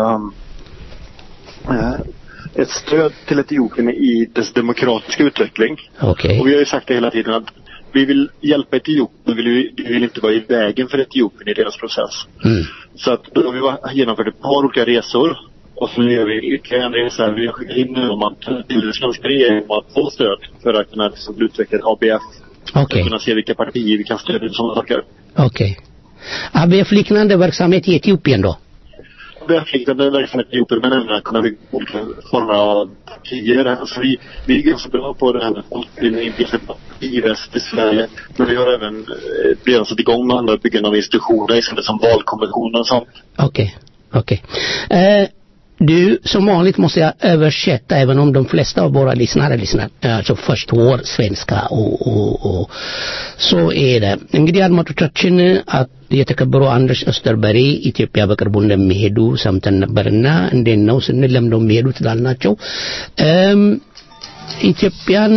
[SPEAKER 10] eh, ett stöd till Etiopien i dess demokratiska utveckling.
[SPEAKER 3] Okej.
[SPEAKER 10] Och vi har ju sagt det hela tiden att vi vill hjälpa Etiopien, vi vill, vi vill inte vara i vägen för Etiopien i deras process.
[SPEAKER 3] Mm.
[SPEAKER 10] Så att då har vi va- genomfört ett par olika resor. Och så nu gör vi ytterligare en resa. Vi har skickat in nu om att, till den svenska regeringen om att få stöd för att kunna liksom, utveckla ett ABF. För
[SPEAKER 3] Okej.
[SPEAKER 10] att kunna se vilka partier vi kan stödja och sådana saker.
[SPEAKER 3] Okej. ABF-liknande verksamhet i Etiopien då?
[SPEAKER 10] ABF-liknande verksamhet i Etiopien men även att kunna bygga olika former av partier. Alltså vi, vi är ganska bra på det här med folkbildning, bilda partiväst i Sverige. Men vi har även eh, redan satt igång med andra byggen av institutioner istället som valkommissionen och sånt.
[SPEAKER 3] Okej, okej. Eh, du, som vanligt måste jag översätta även om de flesta av våra lyssnare lyssnar, eh, alltså förstår svenska och, och, och så är det። እንግዲህ አድማጮቻችን አ- የተከበሩ አንድርስ አስተርበሪ ኢትዮጵያ በቅርቡ እንደሚሄዱ ሰምተን ነበርና እንዴት ነው ስንል ለምደው የሚሄዱት ላልናቸው እም ኢትዮጵያን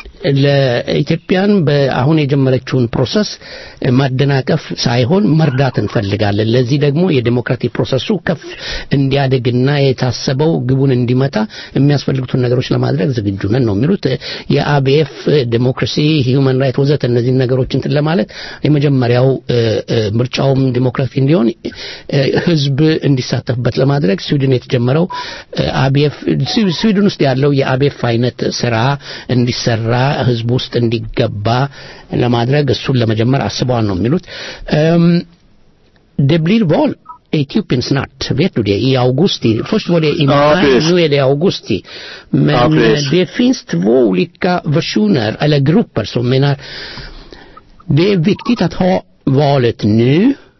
[SPEAKER 3] ለኢትዮጵያን በአሁን የጀመረችውን ፕሮሰስ ማደናቀፍ ሳይሆን መርዳት እንፈልጋለን። ለዚህ ደግሞ የዴሞክራቲክ ፕሮሰሱ ከፍ እንዲያድግና የታሰበው ግቡን እንዲመታ የሚያስፈልጉትን ነገሮች ለማድረግ ዝግጁ ነን ነው የሚሉት። የአቢኤፍ ዴሞክራሲ፣ ሂውማን ራይት ወዘተ እነዚህን ነገሮች እንትን ለማለት የመጀመሪያው እ፣ እ፣ ምርጫውም ዲሞክራቲክ እንዲሆን እ፣ ህዝብ እንዲሳተፍበት ለማድረግ ስዊድን የተጀመረው እ፣ አቢኤፍ ስዊ- ስዊድን ውስጥ ያለው የአቢኤፍ አይነት ስራ እንዲሰራ ህዝብ ውስጥ እንዲገባ ለማድረግ እሱን ለመጀመር አስበዋል ነው የሚሉት እም፣ det blir val i Etiopien snart, vet du det? I augusti. Först var det i
[SPEAKER 10] Ja,
[SPEAKER 3] maj,
[SPEAKER 10] precis.
[SPEAKER 3] nu är det i augusti. Men
[SPEAKER 10] Ja, precis.
[SPEAKER 3] eh, det finns två olika versioner, eller grupper som menar det är viktigt att ha valet nu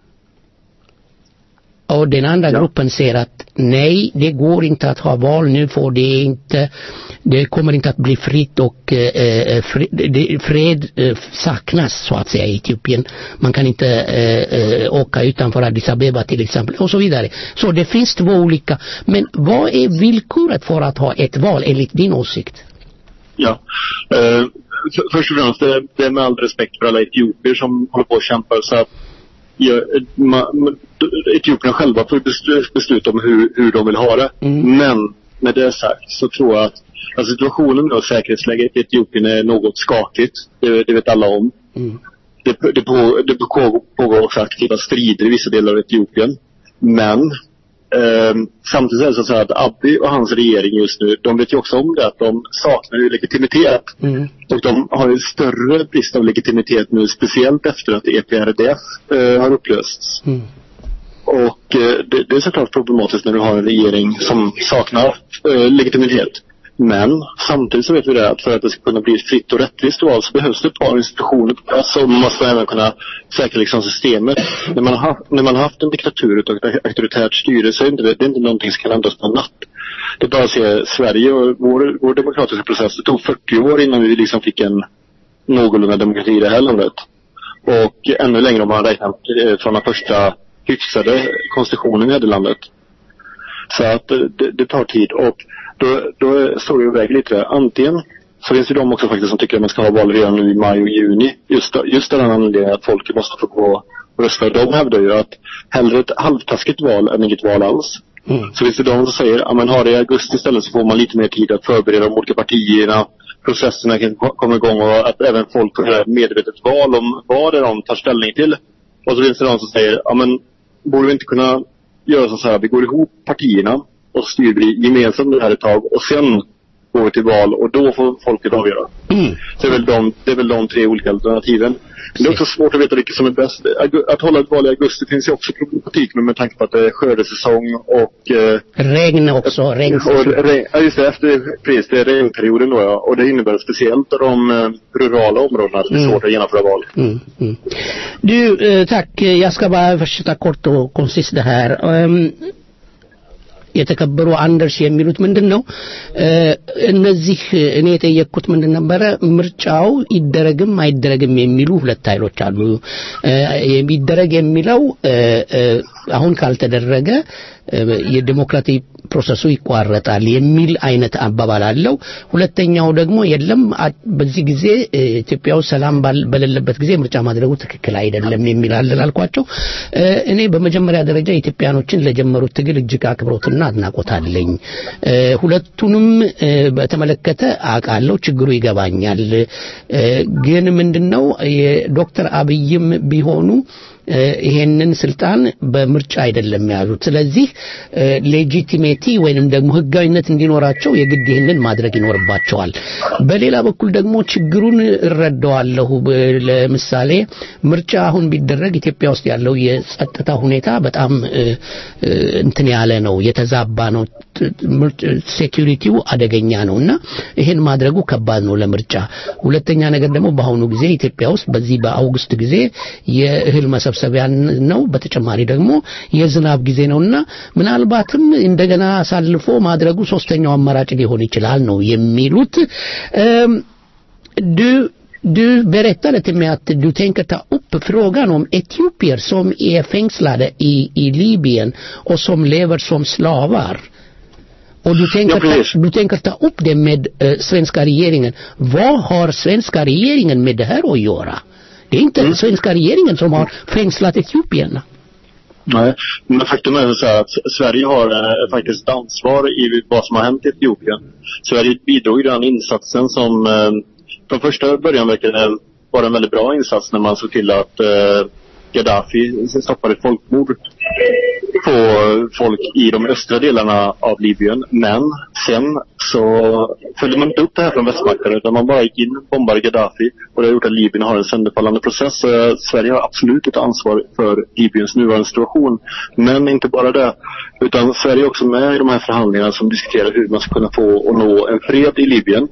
[SPEAKER 3] och den andra gruppen säger att nej, det går inte att ha val nu för det är inte, det kommer inte att bli fritt och eh, eh, fred, det, fred eh, saknas så att säga i Etiopien. Man kan inte eh, eh, åka utanför Addis Abeba till exempel och så vidare. Så det finns två olika. Men vad är villkoret för att ha ett val enligt din åsikt?
[SPEAKER 10] Ja. Eh, f- först och främst, det, det är med all respekt för alla etiopier som håller på och kämpar så att ja, ma, ma, etiopierna själva får bes- besluta om hur, hur de vill ha det. Men med det sagt så tror jag att alltså situationen och säkerhetsläget i Etiopien är något skakigt. Det, det vet alla om. Det, det, på, det pågår, pågår också aktiva strider i vissa delar av Etiopien. Men ehm, samtidigt är det så att Abiy och hans regering just nu, de vet ju också om det att de saknar ju legitimitet. Och de har ju större brist av legitimitet nu, speciellt efter att EPRDF eh, har upplösts. Och eh, det, det är såklart problematiskt när du har en regering som saknar eh, legitimitet. Men samtidigt så vet vi det att för att det ska kunna bli ett fritt och rättvist val så behövs det ett par institutioner på plats och man måste även kunna säkra liksom systemet. När man, har, när man har haft en diktatur och ett auktoritärt styre så är det inte, det är inte någonting som kan ändras på en natt. Det är bara att se Sverige och vår, vår demokratiska process. Det tog 40 år innan vi liksom fick en någorlunda demokrati i det här landet. Och ännu längre om man räknar eh, från den första hyfsade konstitutionen i det här landet. Så att eh, det, det tar tid och då, då står det och väger lite. där. Antingen så finns det de också faktiskt som tycker att man ska ha val redan nu i maj och juni. Just, just av den anledningen att folk måste få gå och rösta. De hävdar ju att hellre ett halvtaskigt val än inget val alls. Så finns det de som säger, ja men ha det i augusti istället så får man lite mer tid att förbereda de olika partierna. Processerna kan ko- komma igång och att även folk får göra ett medvetet val om vad det är de tar ställning till. Och så finns det de som säger, ja men borde vi inte kunna göra så här, vi går ihop partierna och styr vi gemensamt det här ett tag och sen går vi till val och då får folket avgöra. Så det är, väl de, det är väl de tre olika alternativen. Men det är också svårt att veta vilket som är bäst. Augu- Att hålla ett val i augusti finns ju också problematik med, med tanke på att det är skördesäsong och eh,
[SPEAKER 3] Regn också, regn.
[SPEAKER 10] och regn, ja just det, efter, precis, det är regnperioden då ja. Och det innebär speciellt de eh, rurala områdena att det är
[SPEAKER 3] Mm.
[SPEAKER 10] svårt att genomföra val.
[SPEAKER 3] Mm, mm. Du, eh, tack. Jag ska bara försöka kort och koncist det här. እም፣ የተከበሩ አንደርስ የሚሉት ምንድን ነው እ፣ እነዚህ እኔ የጠየቅኩት ምንድን ነበረ ምርጫው ይደረግም አይደረግም የሚሉ ሁለት ኃይሎች አሉ እ፣ ይደረግ የሚለው እ፣ እ፣ አሁን ካልተደረገ እ፣ የዲሞክራቲክ ፕሮሰሱ ይቋረጣል የሚል አይነት አባባል አለው ሁለተኛው ደግሞ የለም አ- በዚህ ጊዜ እ፣ ኢትዮጵያ ውስጥ ሰላም ባል- በሌለበት ጊዜ ምርጫ ማድረጉ ትክክል አይደለም የሚል አለ ላልኳቸው እ፣ እኔ በመጀመሪያ ደረጃ ኢትዮጵያኖችን ለጀመሩት ትግል እጅግ አክብሮትና አድናቆት አለኝ እ፣ ሁለቱንም እ፣ በተመለከተ አውቃለሁ ችግሩ ይገባኛል እ፣ ግን ምንድነው የዶክተር አብይም ቢሆኑ እ፣ ይሄንን ስልጣን በምርጫ አይደለም የያዙት ስለዚህ ሌጂቲሜቲ ወይንም ደግሞ ህጋዊነት እንዲኖራቸው የግድ ይህንን ማድረግ ይኖርባቸዋል በሌላ በኩል ደግሞ ችግሩን እረዳዋለሁ ብ- ለምሳሌ ምርጫ አሁን ቢደረግ ኢትዮጵያ ውስጥ ያለው የጸጥታ ሁኔታ በጣም እ፣ እ፣ እንትን ያለ ነው የተዛባ ነው ት- ምርጭ- ሴኪሪቲው አደገኛ ነው እና ይሄን ማድረጉ ከባድ ነው ለምርጫ ሁለተኛ ነገር ደግሞ በአሁኑ ጊዜ ኢትዮጵያ ውስጥ በዚህ በአውግስት ጊዜ የእህል መሰብሰቢያ ነው በተጨማሪ ደግሞ የዝናብ ጊዜ ነውና ምናልባትም እንደገና አሳልፎ ማድረጉ ሶስተኛው አማራጭ ሊሆን ይችላል ነው የሚሉት እም፣ du du berättade till mig att du tänker ta upp frågan om etiopier som är fängslade i, i Libyen och som lever som slavar. Och du tänker,
[SPEAKER 10] Ja, precis.
[SPEAKER 3] ta, du tänker ta upp det med eh, svenska regeringen. Vad har svenska regeringen med det här att göra? Det är inte svenska regeringen som har fängslat etiopierna.
[SPEAKER 10] Nej, men faktum är så här att Sverige har eh, faktiskt ett ansvar i vad som har hänt i Etiopien. Sverige bidrog i den insatsen som eh, från första början verkade vara en väldigt bra insats när man såg till att eh, Gaddafi stoppade ett folkmord på folk i de östra delarna av Libyen. Men sen så följde man inte upp det här från västmakten utan man bara gick in, bombade Gaddafi och det har gjort att Libyen har en sönderfallande process. Så eh, Sverige har absolut ett ansvar för Libyens nuvarande situation. Men inte bara det. Utan Sverige är också med i de här förhandlingarna som diskuterar hur man ska kunna få och nå en fred i Libyen.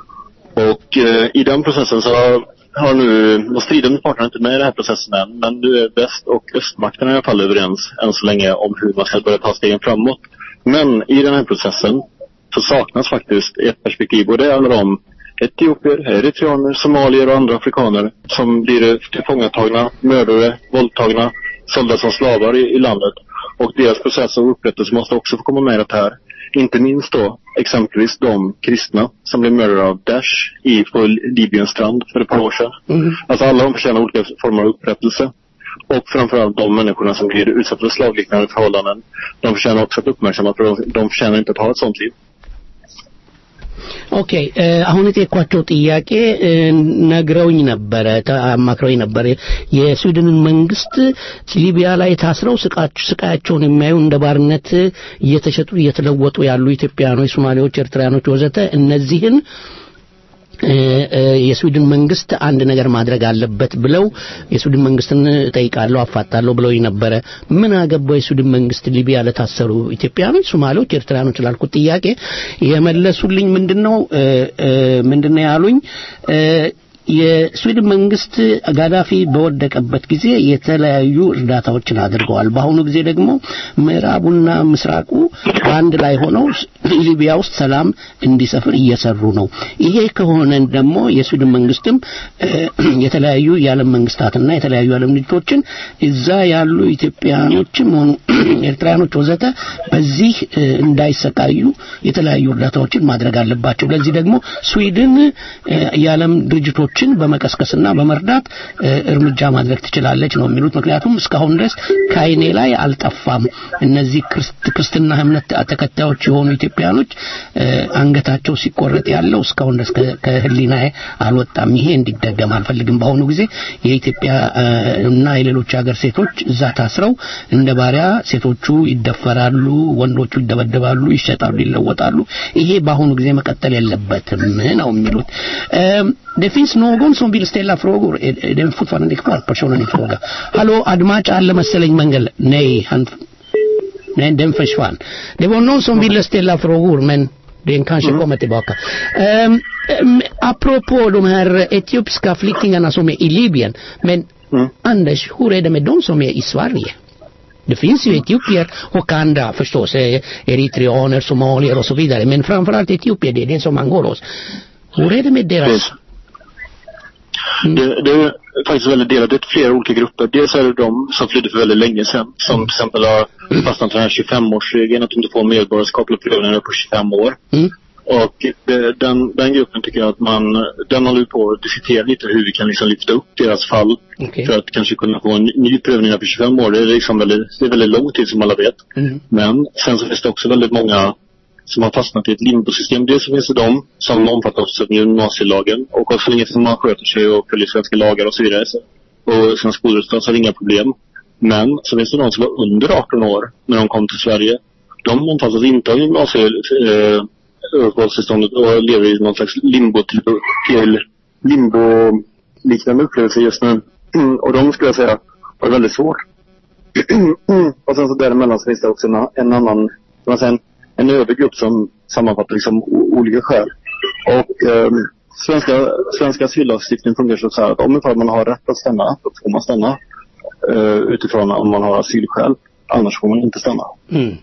[SPEAKER 10] Och eh, i den processen så har har nu, de stridande parterna är inte med i den här processen än, men nu är väst och östmakterna i alla fall överens än så länge om hur man ska börja ta stegen framåt. Men i den här processen så saknas faktiskt ett perspektiv och det handlar om etiopier, eritreaner, somalier och andra afrikaner som blir tillfångatagna, mördade, våldtagna, sålda som slavar i, i landet. Och deras process av upprättelse måste också få komma med i det här. Inte minst då exempelvis de kristna som blev mördade av Daesh i, på Libyens strand för ett par år sedan. Alltså alla de förtjänar olika former av upprättelse. Och framförallt de människorna som blir utsatta för slavliknande förhållanden. De förtjänar också att uppmärksammas för de, de förtjänar inte att ha ett sånt liv.
[SPEAKER 3] ኦኬ እ፣ አሁን የጠየኳቸው ጥያቄ እ፣ ነግረውኝ ነበረ ተ- አማክረውኝ ነበረ የስዊድንን መንግስት ሊቢያ ላይ ታስረው ስቃች- ስቃያቸውን የሚያዩ እንደ ባርነት እየተሸጡ እየተለወጡ ያሉ ኢትዮጵያኖች ሶማሌዎች ኤርትራያኖች ወዘተ እነዚህን እ፣ እ፣ የስዊድን መንግስት አንድ ነገር ማድረግ አለበት ብለው የስዊድን መንግስትን ጠይቃለሁ አፋጣለሁ ብለው ነበረ ምን አገባው የስዊድን መንግስት ሊቢያ ለታሰሩ ኢትዮጵያኖች ሶማሌዎች ኤርትራያኖች ላልኩት ጥያቄ የመለሱልኝ ምንድነው እ፣ እ፣ ምንድነው ያሉኝ እ፣ የስዊድን መንግስት ጋዳፊ በወደቀበት ጊዜ የተለያዩ እርዳታዎችን አድርገዋል። በአሁኑ ጊዜ ደግሞ ምዕራቡና ምስራቁ በአንድ ላይ ሆነው ሊቢያ ውስጥ ሰላም እንዲሰፍር እየሰሩ ነው። ይሄ ከሆነ ደግሞ የስዊድን መንግስትም እ፣ የተለያዩ የዓለም መንግስታትና የተለያዩ የዓለም ድርጅቶችን እዛ ያሉ ኢትዮጵያኖችም ሆኑ ኤርትራያኖች ወዘተ በዚህ እ፣ እንዳይሰቃዩ የተለያዩ እርዳታዎችን ማድረግ አለባቸው። ለዚህ ደግሞ ስዊድን እ፣ የዓለም ድርጅቶች ሌሎችን በመቀስቀስና በመርዳት እ፣ እርምጃ ማድረግ ትችላለች ነው የሚሉት። ምክንያቱም እስካሁን ድረስ ከአይኔ ላይ አልጠፋም። እነዚህ ክርስት- ክርስትና እምነት ተከታዮች የሆኑ ኢትዮጵያኖች እ፣ አንገታቸው ሲቆረጥ ያለው እስካሁን ድረስ ከ- ከህሊናዬ አልወጣም። ይሄ እንዲደገም አልፈልግም። በአሁኑ ጊዜ የኢትዮጵያ እ፣ እና የሌሎች ሀገር ሴቶች እዛ ታስረው እንደ ባሪያ ሴቶቹ ይደፈራሉ፣ ወንዶቹ ይደበደባሉ፣ ይሸጣሉ፣ ይለወጣሉ። ይሄ በአሁኑ ጊዜ መቀጠል የለበትም ነው የሚሉት። Ehm, Det finns någon som vill ställa frågor. Är, är den fortfarande kvar, personen i fråga? Hallå, አድማጭ አለ መሰለኝ መንገድ Nej, han... Nej, den försvann. Det var någon som ville ställa frågor, men den kanske kommer tillbaka. Um, um, apropå de här etiopiska flyktingarna som är i Libyen. Men Anders, hur är det med de som är i Sverige? Det finns ju etiopier och andra förstås, eh, eritreaner, somalier och så vidare. Men framförallt etiopier, det är det som angår oss. Hur är det med deras...
[SPEAKER 10] Det, det är faktiskt väldigt delat. Det är flera olika grupper. Dels är det de som flydde för väldigt länge sedan. Som till exempel har fastnat för den här 25-årsregeln. Att du inte får medborgarskap eller prövning på 25 år. Och det, den, den gruppen tycker jag att man, den håller vi på att diskutera lite hur vi kan liksom lyfta upp deras fall. För att kanske kunna få en ny prövning på 25 år. Det är liksom väldigt, det är väldigt lång tid som alla vet. Men sen så finns det också väldigt många som har fastnat i ett limbosystem. Dels så finns det de som omfattas av gymnasielagen och så länge som man sköter sig och följer svenska lagar och så vidare så, och sina skolresultat så är det inga problem. Men så finns det de som var under 18 år när de kom till Sverige. De omfattas inte av gymnasieuppehållstillståndet eh, uppehållstillståndet och lever i någon slags limbo till, till limbo-liknande upplevelse just nu. Mm, och de skulle jag säga har det väldigt svårt. och sen så däremellan så finns det också en, en annan, kan man säga, en, en övrig grupp som sammanfattar liksom o- olika skäl. Och ehm, svenska, svenska asyllagstiftning fungerar så här att om ifall man har rätt att stanna, då får man stanna. eh, utifrån om man har asylskäl. Annars får man inte stanna.
[SPEAKER 3] Mm.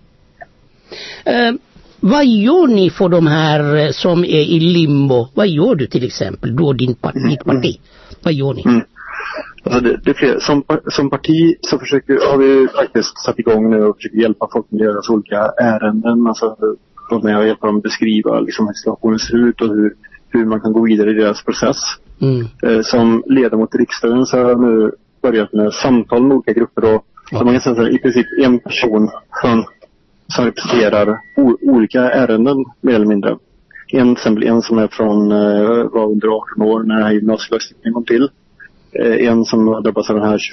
[SPEAKER 3] Eh, vad gör ni för de här eh, som är i limbo? Vad gör du till exempel? Du och din parti, ditt parti. Vad gör ni?
[SPEAKER 10] Alltså det, det är fler. Som, par- som parti så försöker, har vi faktiskt satt igång nu och försöker hjälpa folk med deras olika ärenden. Alltså vara med och hjälpa dem beskriva liksom, hur situationen ser ut och hur, hur man kan gå vidare i deras process.
[SPEAKER 3] Mm.
[SPEAKER 10] Eh, som ledamot i riksdagen så har jag nu börjat med samtal med olika grupper och så man kan säga så här, i princip en person som, som representerar o, olika ärenden mer eller mindre. En, till exempel en som är från, eh, var under 18 år när den här gymnasielagstiftningen kom till. Eh, en som har drabbats av den här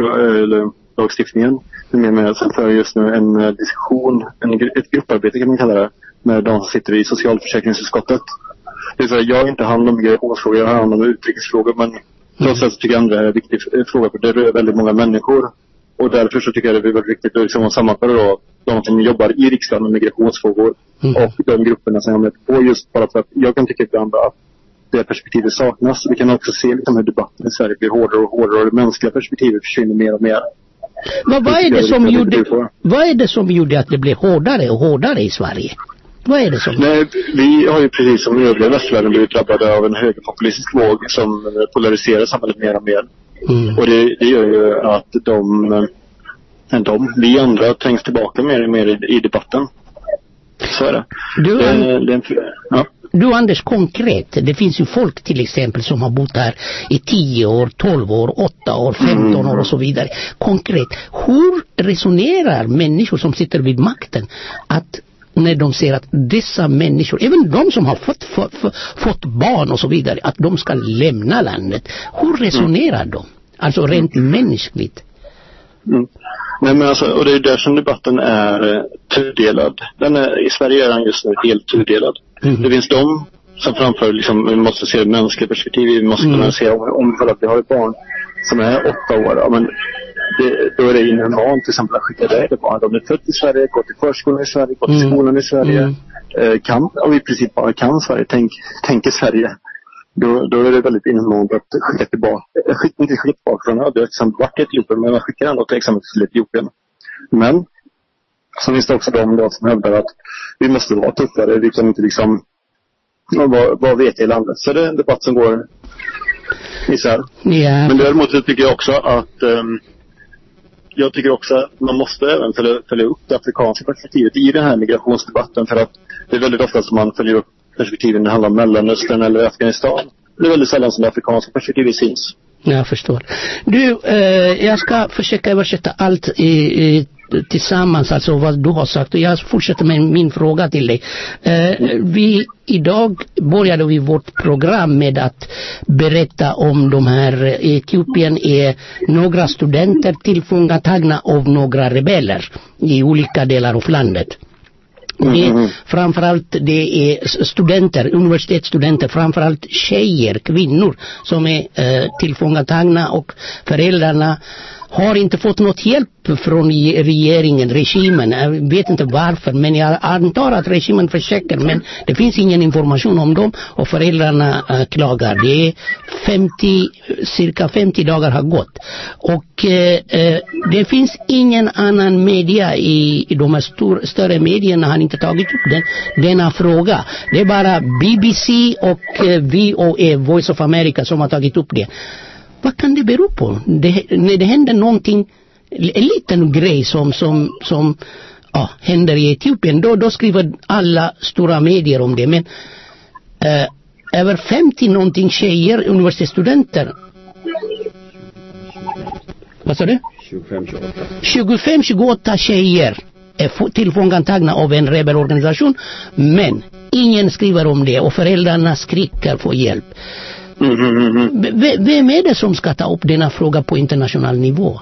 [SPEAKER 10] 25-årslagstiftningen. Med med, sen för jag just nu en eh, diskussion, en, gru- ett grupparbete kan man kalla det, med de som sitter i socialförsäkringsutskottet. Det är så här, jag har inte hand om migrationsfrågor, jag har hand om utrikesfrågor men trots allt så tycker jag ändå det är en viktig f- fråga för det rör väldigt många människor. Och därför så tycker jag det är väldigt viktigt att liksom sammanföra då de som jobbar i riksdagen med migrationsfrågor och de grupperna som jag är med på just bara för att jag kan tycka ibland att det perspektivet saknas. Vi kan också se liksom hur debatten i Sverige blir hårdare och hårdare och det mänskliga perspektivet försvinner mer och mer.
[SPEAKER 3] Vad, vad, är
[SPEAKER 10] tycker
[SPEAKER 3] det
[SPEAKER 10] jag
[SPEAKER 3] som
[SPEAKER 10] viktigt att
[SPEAKER 3] gjorde,
[SPEAKER 10] vi får.
[SPEAKER 3] vad är det som gjorde att det blev hårdare och hårdare i Sverige? Vad är det som...
[SPEAKER 10] Nej, vi har ju precis som övriga västvärlden blivit drabbade av en högerpopulistisk våg som eh, polariserar samhället mer och mer. Och det, det gör ju att de, eh, de, vi andra trängs tillbaka mer och mer i, i debatten. Så är det.
[SPEAKER 3] Du,
[SPEAKER 10] det, är- det är en, ja.
[SPEAKER 3] Du Anders, konkret, det finns ju folk till exempel som har bott här i 10 år, 12 år, 8 år, 15 år och så vidare. Konkret, hur resonerar människor som sitter vid makten att när de ser att dessa människor, även de som har fått, fått, fått barn och så vidare, att de ska lämna landet. Hur resonerar de? Alltså rent mänskligt.
[SPEAKER 10] Mm. Nej men alltså, och det är där som debatten är eh, tudelad. Den är, I Sverige är den just nu helt tudelad. Det finns de som framför liksom, vi måste se det mänskliga perspektivet. Vi måste kunna se om, om för att vi har ett barn som är åtta år. Ja, men det, då är det inhumant till exempel att skicka iväg ett barn. De är född i Sverige, går till förskolan i Sverige, går till
[SPEAKER 3] Mm.
[SPEAKER 10] skolan i Sverige.
[SPEAKER 3] Mm.
[SPEAKER 10] Eh, kan, och i princip bara kan Sverige, tänk, tänker Sverige. Då, då är det väldigt inhumant att skicka tillbaka, eh, skicka, inte skicka tillbaka från, ja, det har till exempel varit i Etiopien, men man skickar ändå till exempel till Etiopien. Men, så finns det också de då som hävdar att vi måste vara tuffare, vi kan inte liksom, ja, vad, vad vet jag i landet? Så det är en debatt som går isär.
[SPEAKER 3] Ja.
[SPEAKER 10] Men däremot så tycker jag också att ehm, jag tycker också att man måste även följa, följa upp det afrikanska perspektivet i den här migrationsdebatten för att det är väldigt ofta som man följer upp perspektiven när det handlar om Mellanöstern eller Afghanistan. det är väldigt sällan som det afrikanska perspektivet syns.
[SPEAKER 3] Jag förstår. Du, eh, jag ska försöka översätta allt i, i, tillsammans, alltså vad du har sagt. Och jag fortsätter med min fråga till dig. Eh, vi, idag började vi vårt program med att berätta om de här, i Etiopien är några studenter tillfångatagna av några rebeller i olika delar av landet. Det, framförallt det är studenter, universitetsstudenter, framförallt tjejer, kvinnor som är eh, tillfångatagna och föräldrarna har inte fått något hjälp från regeringen, regimen. Jag vet inte varför, men jag antar att regimen försöker, men det finns ingen information om dem och föräldrarna äh, klagar. Det är 50, cirka 50 dagar har gått. Och äh, det finns ingen annan media i, i de här stor, större medierna har inte tagit upp den, denna fråga. Det är bara BBC och äh, VOA, Voice of America, som har tagit upp det. Vad kan det bero på? Det, när det händer någonting, en liten grej som, som, som ja, händer i Etiopien, då, då skriver alla stora medier om det. Men eh, över 50 någonting tjejer, universitetsstudenter. Vad sa du? 25, 28 tjejer är tillfångatagna av en rebellorganisation. Men ingen skriver om det och föräldrarna skriker på hjälp.
[SPEAKER 10] Mm, mm, mm, mm.
[SPEAKER 3] V- vem är det som ska ta upp denna fråga på internationell nivå?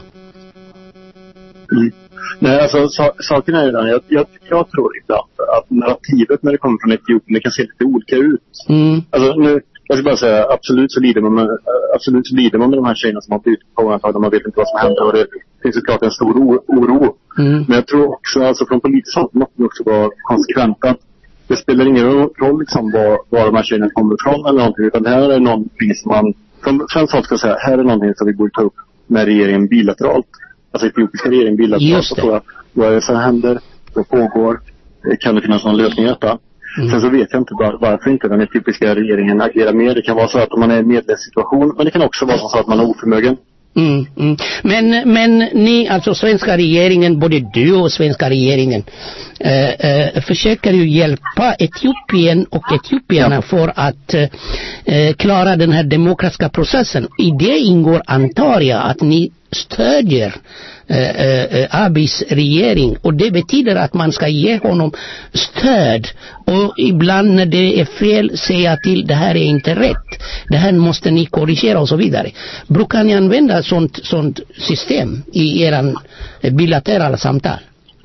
[SPEAKER 10] Mm. Nej, alltså sa- saken är ju den, jag, jag, jag tror ibland att narrativet när det kommer från Etiopien, det kan se lite olika ut.
[SPEAKER 3] Mm.
[SPEAKER 10] Alltså nu, jag ska bara säga, absolut så lider man med, absolut så lider man med de här tjejerna som har blivit tillfångatagna, man vet inte vad som händer och det finns såklart en stor o- oro.
[SPEAKER 3] Mm.
[SPEAKER 10] Men jag tror också, alltså från politiskt håll måste vi också vara konsekventa. Det spelar ingen roll liksom var, var de här tjejerna kommer ifrån eller någonting, utan det här är någonting som man, från svenskt håll ska jag säga, här är någonting som vi borde ta upp med regeringen bilateralt. Alltså etiopiska regeringen bilateralt
[SPEAKER 3] Just
[SPEAKER 10] och
[SPEAKER 3] det.
[SPEAKER 10] fråga vad är det som händer, vad pågår, Eh, kan det finnas någon lösning i detta?
[SPEAKER 3] Mm.
[SPEAKER 10] Sen så vet jag inte var, varför inte den etiopiska regeringen agerar mer. Det kan vara så att man är i en medlemssituation, men det kan också vara så att man är oförmögen.
[SPEAKER 3] Mm, mm. Men, men ni, alltså svenska regeringen, både du och svenska regeringen, eh, eh, försöker ju hjälpa Etiopien och etiopierna för att eh, klara den här demokratiska processen. I det ingår, antar jag, att ni stödjer eh, eh, Abis regering och det betyder att man ska ge honom stöd och ibland när det är fel säga till det här är inte rätt, det här måste ni korrigera och så vidare. Brukar ni använda sånt, sånt system i era bilaterala samtal?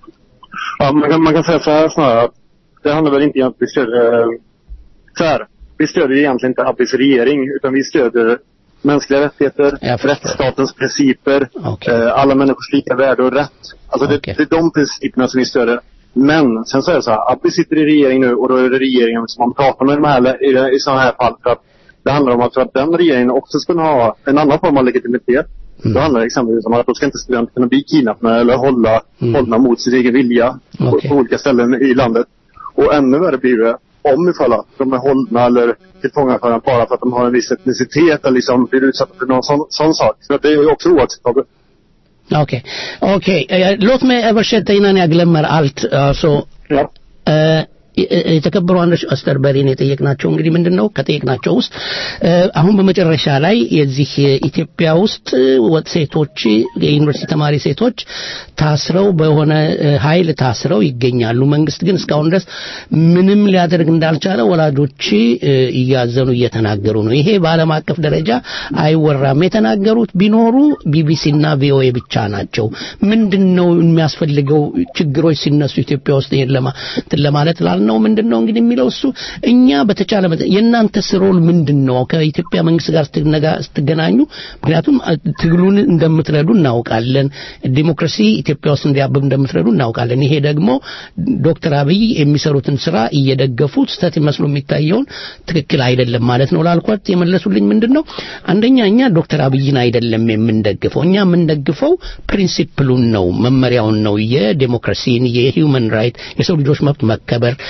[SPEAKER 10] Ja, man, kan, man kan säga så här snarare att det handlar väl inte om att vi stödjer, eh, så här, vi stödjer egentligen inte Abis regering utan vi stödjer mänskliga rättigheter,
[SPEAKER 3] Jag förstår.
[SPEAKER 10] rättsstatens principer,
[SPEAKER 3] Okej.
[SPEAKER 10] eh, alla människors lika värde och rätt. Alltså
[SPEAKER 3] Okej.
[SPEAKER 10] det, det är de principerna som vi stödjer. Men sen så är det så här, Abiy sitter i regering nu och då är det regeringen som man pratar med i, de här, i, det- i sådana här fall för att det handlar om att för att den regeringen också ska ha en annan form av legitimitet.
[SPEAKER 3] Mm.
[SPEAKER 10] Då handlar det exempelvis om att då ska inte studenter kunna bli kidnappade eller hålla,
[SPEAKER 3] Mm.
[SPEAKER 10] hållna mot sin egen vilja på,
[SPEAKER 3] Okej.
[SPEAKER 10] på olika ställen i landet. Och ännu värre blir det om ifall att de är hållna eller tillfångatagna bara för att de har en viss etnicitet eller liksom blir utsatta för någon sån, sån sak. Så att det är ju också oacceptabelt.
[SPEAKER 3] Okej, okej. Eh, låt mig översätta innan jag glömmer allt. Alltså,
[SPEAKER 10] Ja.
[SPEAKER 3] እ፣ የተከበሩ አንዶች አስተርበሪን የጠየቅናቸው እንግዲህ ምንድን ነው ከጠየቅናቸው ውስጥ እ፣ አሁን በመጨረሻ ላይ የዚህ ኢትዮጵያ ውስጥ ወጥ ሴቶች የዩኒቨርሲቲ ተማሪ ሴቶች ታስረው በሆነ እ፣ ኃይል ታስረው ይገኛሉ። መንግስት ግን እስካሁን ድረስ ምንም ሊያደርግ እንዳልቻለ ወላጆች እ፣ እያዘኑ እየተናገሩ ነው። ይሄ በዓለም አቀፍ ደረጃ አይወራም። የተናገሩት ቢኖሩ ቢቢሲና ቪኦኤ ብቻ ናቸው። ምንድን ነው የሚያስፈልገው ችግሮች ሲነሱ ኢትዮጵያ ውስጥ ይሄን ለማ እንትን ለማለት ላልነው ምንድን ነው እንግዲህ የሚለው እሱ እኛ በተቻለ መጠን የእናንተስ ሮል ምንድን ነው ከኢትዮጵያ መንግስት ጋር ስትነጋ- ስትገናኙ ምክንያቱም አ- ትግሉን እንደምትረዱ እናውቃለን ዲሞክራሲ ኢትዮጵያ ውስጥ እንዲያብብ እንደምትረዱ እናውቃለን ይሄ ደግሞ ዶክተር አብይ የሚሰሩትን ስራ እየደገፉ ስህተት መስሎ የሚታየውን ትክክል አይደለም ማለት ነው ላልኳት የመለሱልኝ ምንድን ነው አንደኛ እኛ ዶክተር አብይን አይደለም የምንደግፈው እኛ የምንደግፈው ፕሪንሲፕሉን ነው መመሪያውን ነው የዴሞክራሲን የሂውመን ራይት የሰው ልጆች መብት መከበር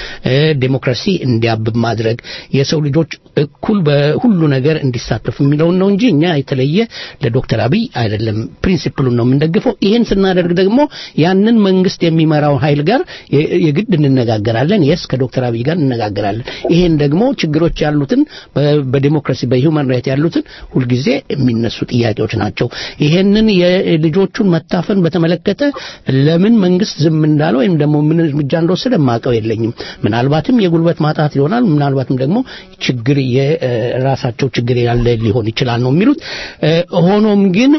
[SPEAKER 3] ዴሞክራሲ እንዲያብብ ማድረግ የሰው ልጆች እኩል በሁሉ ነገር እንዲሳተፉ የሚለውን ነው እንጂ እኛ የተለየ ለዶክተር አብይ አይደለም ፕሪንሲፕሉን ነው የምንደግፈው ይህን ስናደርግ ደግሞ ያንን መንግስት የሚመራው ኃይል ጋር የግድ እንነጋገራለን የስ ከዶክተር አብይ ጋር እንነጋገራለን ይሄን ደግሞ ችግሮች ያሉትን በዲሞክራሲ በሂውማን ራይት ያሉትን ሁልጊዜ የሚነሱ ጥያቄዎች ናቸው ይሄንን የልጆቹን መታፈን በተመለከተ ለምን መንግስት ዝም እንዳለ ወይም ደግሞ ምን እርምጃ እንደወሰደ ማቀው የለኝም ምናልባትም የጉልበት ማጣት ይሆናል ምናልባትም ደግሞ ችግር የራሳቸው ችግር ያለ ሊሆን ይችላል ነው የሚሉት ሆኖም ግን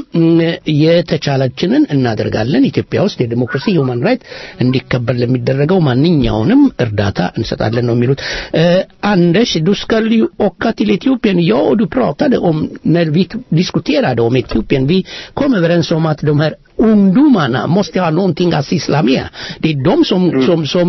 [SPEAKER 3] የተቻለችንን እናደርጋለን ኢትዮጵያ ውስጥ የዲሞክራሲ ሂውማን ራይት እንዲከበር ለሚደረገው ማንኛውንም እርዳታ እንሰጣለን ነው የሚሉት Anders, du ska ju åka till Etiopien. Ja, och du pratade om, när vi diskuterade om Etiopien, vi kom överens om att de här ungdomarna måste ha någonting att syssla med. Det är de som, som, som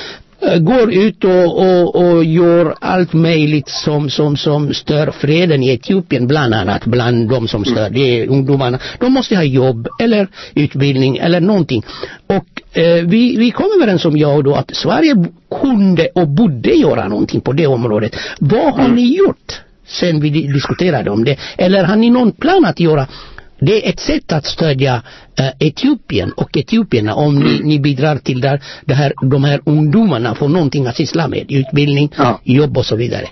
[SPEAKER 3] går ut och, och, och gör allt möjligt som, som, som stör freden i Etiopien, bland annat bland de som stör det är ungdomarna. De måste ha jobb eller utbildning eller någonting. Och eh, vi, vi kom överens om, jag och då, att Sverige kunde och borde göra någonting på det området. Vad har ni gjort sen vi diskuterade om det? Eller har ni någon plan att göra det är ett sätt att stödja uh, Etiopien och etiopierna om ni, ni bidrar till där, det här, de här ungdomarna får någonting att syssla med, utbildning,
[SPEAKER 10] Ja.
[SPEAKER 3] jobb och så vidare.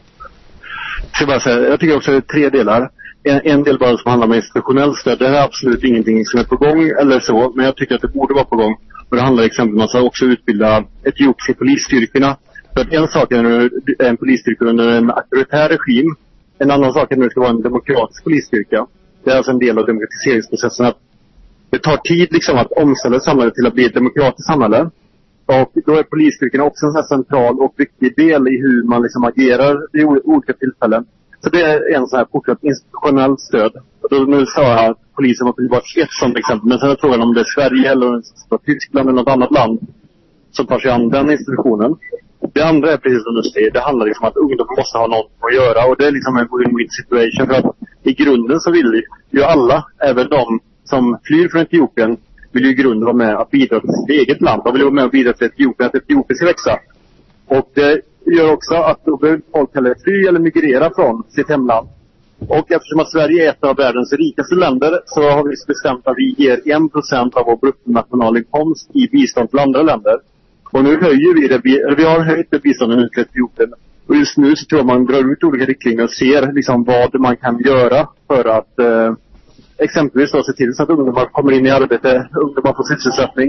[SPEAKER 10] ska bara säga, jag tycker också det är tre delar. En, en del bara som handlar om institutionellt stöd. Det här är absolut ingenting som är på gång eller så, men jag tycker att det borde vara på gång. Och det handlar exempelvis om att också utbilda etiopiska polisstyrkorna. För att en sak är när det är en polisstyrka under en auktoritär regim. En annan sak är när det ska vara en demokratisk polisstyrka. Det är alltså en del av demokratiseringsprocessen att det tar tid liksom att omställa samhället till att bli ett demokratiskt samhälle. Och då är polisstyrkorna också en sån här central och viktig del i hur man liksom agerar vid o- olika tillfällen. Så det är en sån här fortsatt institutionellt stöd. Och då, nu sa jag att polisen var bara ett sånt exempel. Men sen är frågan om det är Sverige eller om det är Tyskland eller något annat land som tar sig an den institutionen. Det andra är precis som du säger, det handlar liksom om att ungdomar måste ha något att göra och det är liksom en win-win situation för att i grunden så vill ju alla, även de som flyr från Etiopien, vill ju i grunden vara med att bidra till sitt eget land. De vill vara med och bidra till Etiopien, att Etiopien ska växa. Och det gör också att då behöver inte folk heller fly eller migrera från sitt hemland. Och eftersom att Sverige är ett av världens rikaste länder så har vi bestämt att vi ger 1% av vår bruttonationalinkomst i bistånd till andra länder. Och nu höjer vi det, vi, eller vi har höjt det biståndet nu till Etiopien. Och just nu så tror jag man drar ut olika riktlinjer och ser liksom vad man kan göra för att eh, exempelvis då se till så att ungdomar kommer in i arbete, ungdomar får sysselsättning.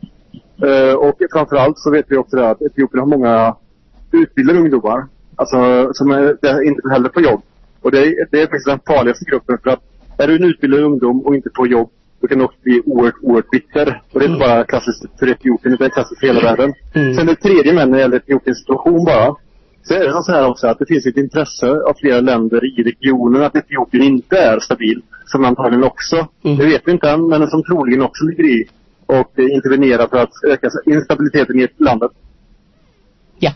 [SPEAKER 10] Eh, och framförallt så vet vi också det att Etiopien har många utbildade ungdomar. Alltså som är, där inte heller får jobb. Och det är, det är faktiskt den farligaste gruppen för att är du en utbildad ungdom och inte får jobb då kan du också bli oerhört, oerhört bitter. Och det är inte bara klassiskt för Etiopien, utan det är klassiskt för hela världen. Sen det tredje med när det gäller Etiopiens situation bara. Så är det så här också att det finns ett intresse av flera länder i regionen att Etiopien inte är stabil. Som antagligen också, det vet vi inte än, men som troligen också ligger i och eh, intervenera för att öka instabiliteten i landet.
[SPEAKER 3] ያ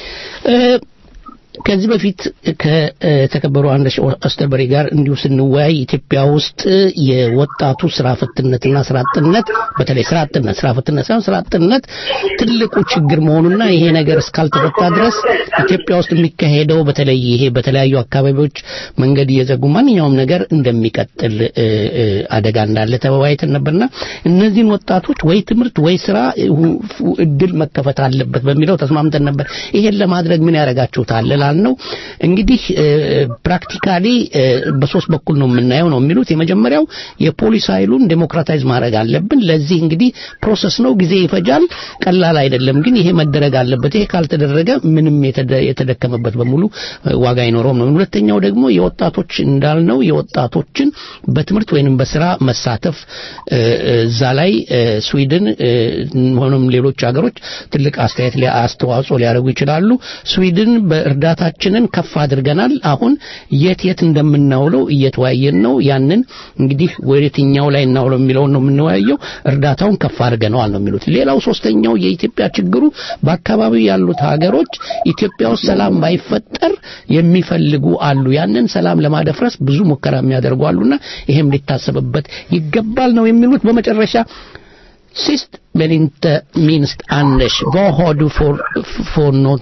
[SPEAKER 3] ከዚህ በፊት ከተከበሩ አንደሽ አስተበሪ ጋር እንዲሁ ስንወያይ ኢትዮጵያ ውስጥ የወጣቱ ስራ ፈትነትና ስራ አጥነት በተለይ ስራ አጥነት ስራ ፈትነት ሳይሆን ስራ አጥነት ትልቁ ችግር መሆኑና ይሄ ነገር እስካልተፈታ ድረስ ኢትዮጵያ ውስጥ የሚካሄደው በተለይ ይሄ በተለያዩ አካባቢዎች መንገድ እየዘጉ ማንኛውም ነገር እንደሚቀጥል እ፣ እ፣ አደጋ እንዳለ ተወያይተን ነበርና እነዚህን ወጣቶች ወይ ትምህርት ወይ ስራ ሁ- ፉ- እድል መከፈት አለበት በሚለው ተስማምተን ነበር። ይሄን ለማድረግ ምን ያደርጋችሁታል ላልነው እንግዲህ ፕራክቲካሊ በሶስት በኩል ነው የምናየው ነው የሚሉት። የመጀመሪያው የፖሊስ ኃይሉን ዴሞክራታይዝ ማድረግ አለብን። ለዚህ እንግዲህ ፕሮሰስ ነው፣ ጊዜ ይፈጃል፣ ቀላል አይደለም። ግን ይሄ መደረግ አለበት። ይሄ ካልተደረገ ምንም የተደ- የተደከመበት በሙሉ እ፣ ዋጋ አይኖረውም ነው። ሁለተኛው ደግሞ የወጣቶች እንዳልነው የወጣቶችን በትምህርት ወይንም በስራ መሳተፍ እ፣ እ፣ እዛ ላይ እ፣ ስዊድን እ፣ ሆኖም ሌሎች ሀገሮች ትልቅ አስተያየት ሊያ- አስተዋጽኦ ሊያደርጉ ይችላሉ። ስዊድን በእርዳታችንን ከፍ አድርገናል። አሁን የት የት እንደምናውለው እየተወያየን ነው። ያንን እንግዲህ ወደ የትኛው ላይ እናውለው የሚለውን ነው የምንወያየው። እርዳታውን ከፍ አድርገነዋል ነው የሚሉት። ሌላው ሶስተኛው የኢትዮጵያ ችግሩ በአካባቢው ያሉት ሀገሮች ኢትዮጵያ ውስጥ ሰላም ባይፈጠር የሚፈልጉ አሉ። ያንን ሰላም ለማደፍረስ ብዙ ሙከራ የሚያደርጉ አሉና ይሄም ሊታሰብበት ይገባል ነው የሚሉት። በመጨረሻ Sist men inte minst Anders, vad har du för, för något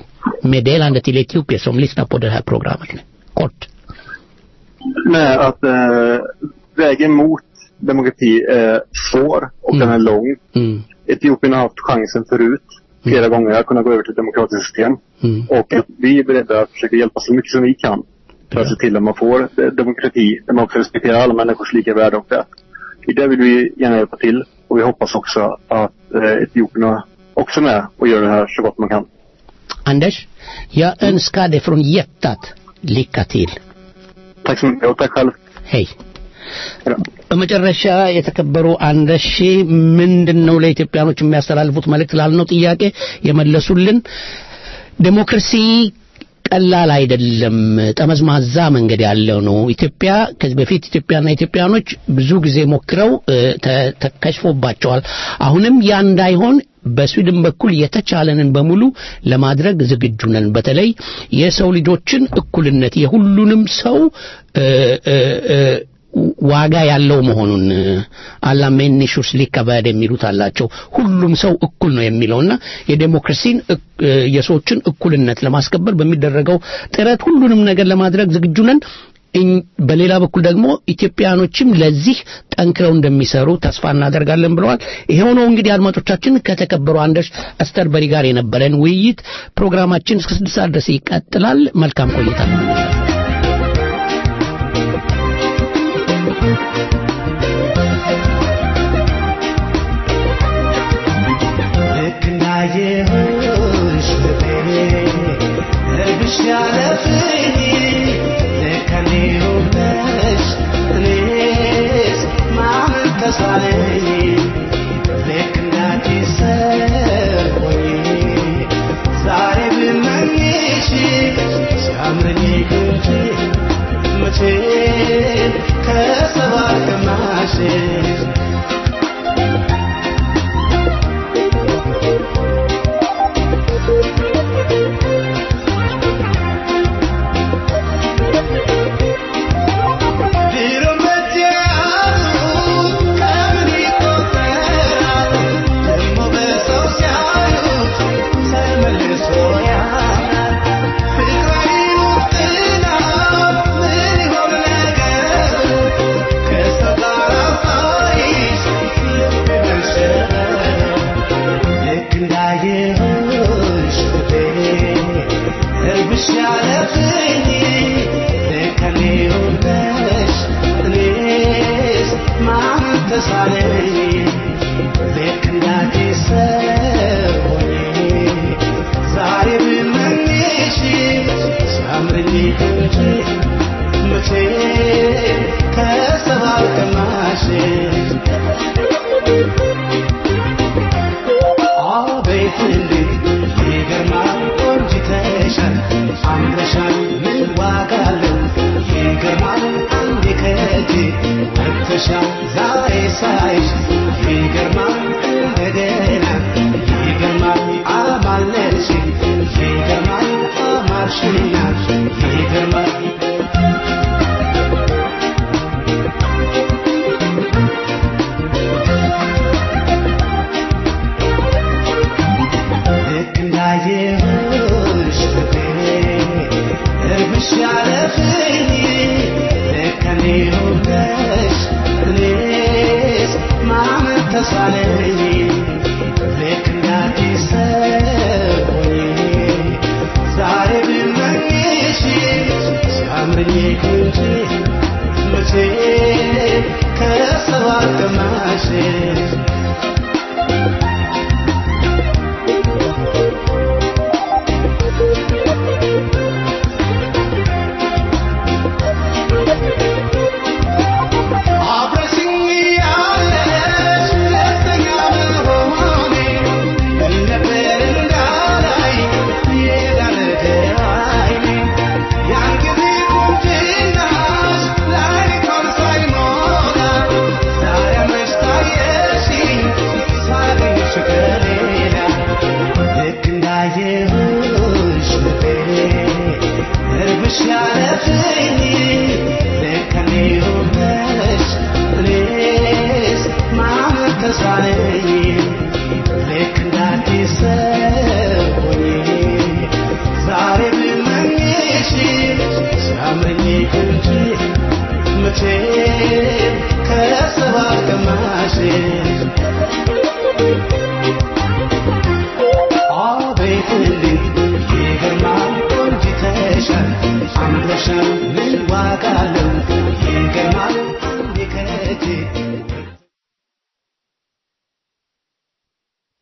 [SPEAKER 3] meddelande till etiopier som lyssnar på det här programmet? Kort.
[SPEAKER 10] Nej, att eh, vägen mot demokrati är svår och
[SPEAKER 3] Mm.
[SPEAKER 10] den är lång.
[SPEAKER 3] Mm.
[SPEAKER 10] Etiopien har haft chansen förut flera gånger att kunna gå över till ett demokratiskt system.
[SPEAKER 3] Mm.
[SPEAKER 10] Och att vi är beredda att försöka hjälpa så mycket som vi kan för att se till att man får eh, demokrati där man också respekterar alla människors lika värde och rätt. I det vill vi gärna hjälpa till och vi hoppas också att eh, Etiopien också är med och gör det här så gott man kan.
[SPEAKER 3] Anders, jag önskar dig från hjärtat lycka till.
[SPEAKER 10] Tack så mycket och tack själv.
[SPEAKER 3] ሄይ በመጨረሻ የተከበሩ አንደሺ ምንድን ነው ለኢትዮጵያኖች የሚያስተላልፉት መልእክት ላልነው ጥያቄ የመለሱልን ዴሞክራሲ ቀላል አይደለም ጠመዝማዛ መንገድ ያለው ነው ኢትዮጵያ ከዚህ በፊት ኢትዮጵያና ኢትዮጵያኖች ብዙ ጊዜ ሞክረው እ፣ ተ- ተከሽፎባቸዋል አሁንም ያ እንዳይሆን በስዊድን በኩል የተቻለንን በሙሉ ለማድረግ ዝግጁ ነን በተለይ የሰው ልጆችን እኩልነት የሁሉንም ሰው እ፣ እ፣ እ፣ ዋጋ ያለው መሆኑን አላ ሜኒሹስ ሊከበድ የሚሉት አላቸው ሁሉም ሰው እኩል ነው የሚለውና የዴሞክራሲን እክ- እ፣ የሰዎችን እኩልነት ለማስከበር በሚደረገው ጥረት ሁሉንም ነገር ለማድረግ ዝግጁ ነን እኝ- በሌላ በኩል ደግሞ ኢትዮጵያኖችም ለዚህ ጠንክረው እንደሚሰሩ ተስፋ እናደርጋለን ብለዋል ይሄው ነው እንግዲህ አድማጮቻችን ከተከበሩ አንደሽ አስተርበሪ ጋር የነበረን ውይይት ፕሮግራማችን እስከ ስድስት ሰዓት ድረስ ይቀጥላል መልካም ቆይታ
[SPEAKER 6] ልክ እንዳየሁሽ ፍቅሬ ልብሽ ያለፍኝ ልክ እኔው ነሽ እኔስ ማመን ተሳነኝ ልክ እንዳዲስ ሰው ሆኜ ዛሬ ብመኝሽ ሲያምረኝ ክንቺ መቼም ከሰባት ቀማሽ ድሮ መጃሉ ከምን ይቆጠራል ደሞ በሰው ሲያዩት ተመልሶ ያምራል ፍቅር አይኑር ጥላ ምን ይሆን ነገር ከሰው ጋር ሳይሽ ልብ መሸበር ልክ እንዳየሁሽ ፍቅሬ እርብሽ ያለፍኝ ልክ እኔው ነሽ እኔስ ማመን ተሳነኝ ልክ እንዳዲስ ሰው ሆኜ ዛሬ ብመኝሽ ሲያምረኝ ክንቺ መቼም ከሰባት ቀማሽ አቤት እንዴት ይገርማል ቆንጅተሻል አምረሻል ምን ዋጋ አለው ይገርማል አንዴ ከእጄ ወጥተሻል ዛሬ ሳይሽ ይገርማል እንደገና ይገርማል አማለልሽ ይገርማል አማርሽና ይገርማል ልክ እንዳየሁሽ ፍቅሬ እርብሽ ያለፍኝ ልክ እኔው ነሽ እኔስ ማመን ተሳነኝ ልክ እንዳዲስ ሰው ሆኜ ዛሬ ብመኝሽ ሲያምረኝ ክንቺ መቼም ከሰባት ቀማሽ አብረሽኝ ያለሽ ደስተኛ መሆኔ ምን ነበር እንዳላይ የዳረገ አይኔ ያን ጊዜ ቁንጅናሽ ላይ እንኳን ሳይሞላ ዛሬ መች ታየሽኝ ሳገኝሽ ከሌላ ልክ እንዳየሁሽ ፍቅሬ እርብሽ ያለፍኝ ልክ እኔው ነሽ እኔስ ማመን ተሳነኝ ልክ እንዳዲስ ሰው ሆኜ ዛሬ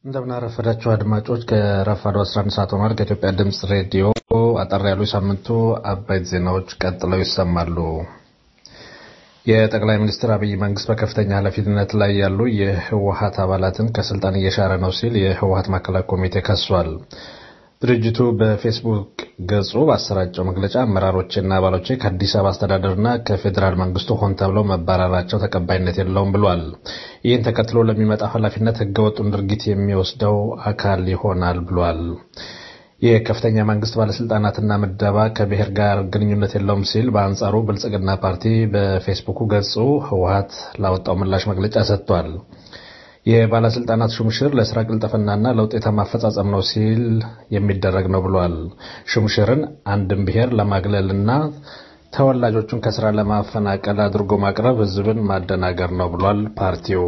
[SPEAKER 11] እንደምናረፈዳችሁ አድማጮች ከረፋዱ 11 ሰዓት ሆኗል። ከኢትዮጵያ ድምፅ ሬዲዮ አጠር ያሉ የሳምንቱ አበይት ዜናዎች ቀጥለው ይሰማሉ። የጠቅላይ ሚኒስትር አብይ መንግስት በከፍተኛ ኃላፊነት ላይ ያሉ የህወሀት አባላትን ከስልጣን እየሻረ ነው ሲል የህወሀት ማዕከላዊ ኮሚቴ ከሷል። ድርጅቱ በፌስቡክ ገጹ ባሰራጨው መግለጫ አመራሮችና አባሎች ከአዲስ አበባ አስተዳደርና ከፌዴራል መንግስቱ ሆን ተብለው መባረራቸው ተቀባይነት የለውም ብሏል። ይህን ተከትሎ ለሚመጣው ኃላፊነት ህገወጡን ድርጊት የሚወስደው አካል ይሆናል ብሏል። የከፍተኛ መንግስት ባለስልጣናትና ምደባ ከብሔር ጋር ግንኙነት የለውም ሲል በአንጻሩ ብልጽግና ፓርቲ በፌስቡኩ ገጹ ህወሀት ላወጣው ምላሽ መግለጫ ሰጥቷል። የባለስልጣናት ሹምሽር ለስራ ቅልጥፍናና ለውጤታማ አፈጻጸም ነው ሲል የሚደረግ ነው ብሏል። ሹምሽርን አንድን ብሔር ለማግለልና ተወላጆቹን ከስራ ለማፈናቀል አድርጎ ማቅረብ ህዝብን ማደናገር ነው ብሏል ፓርቲው።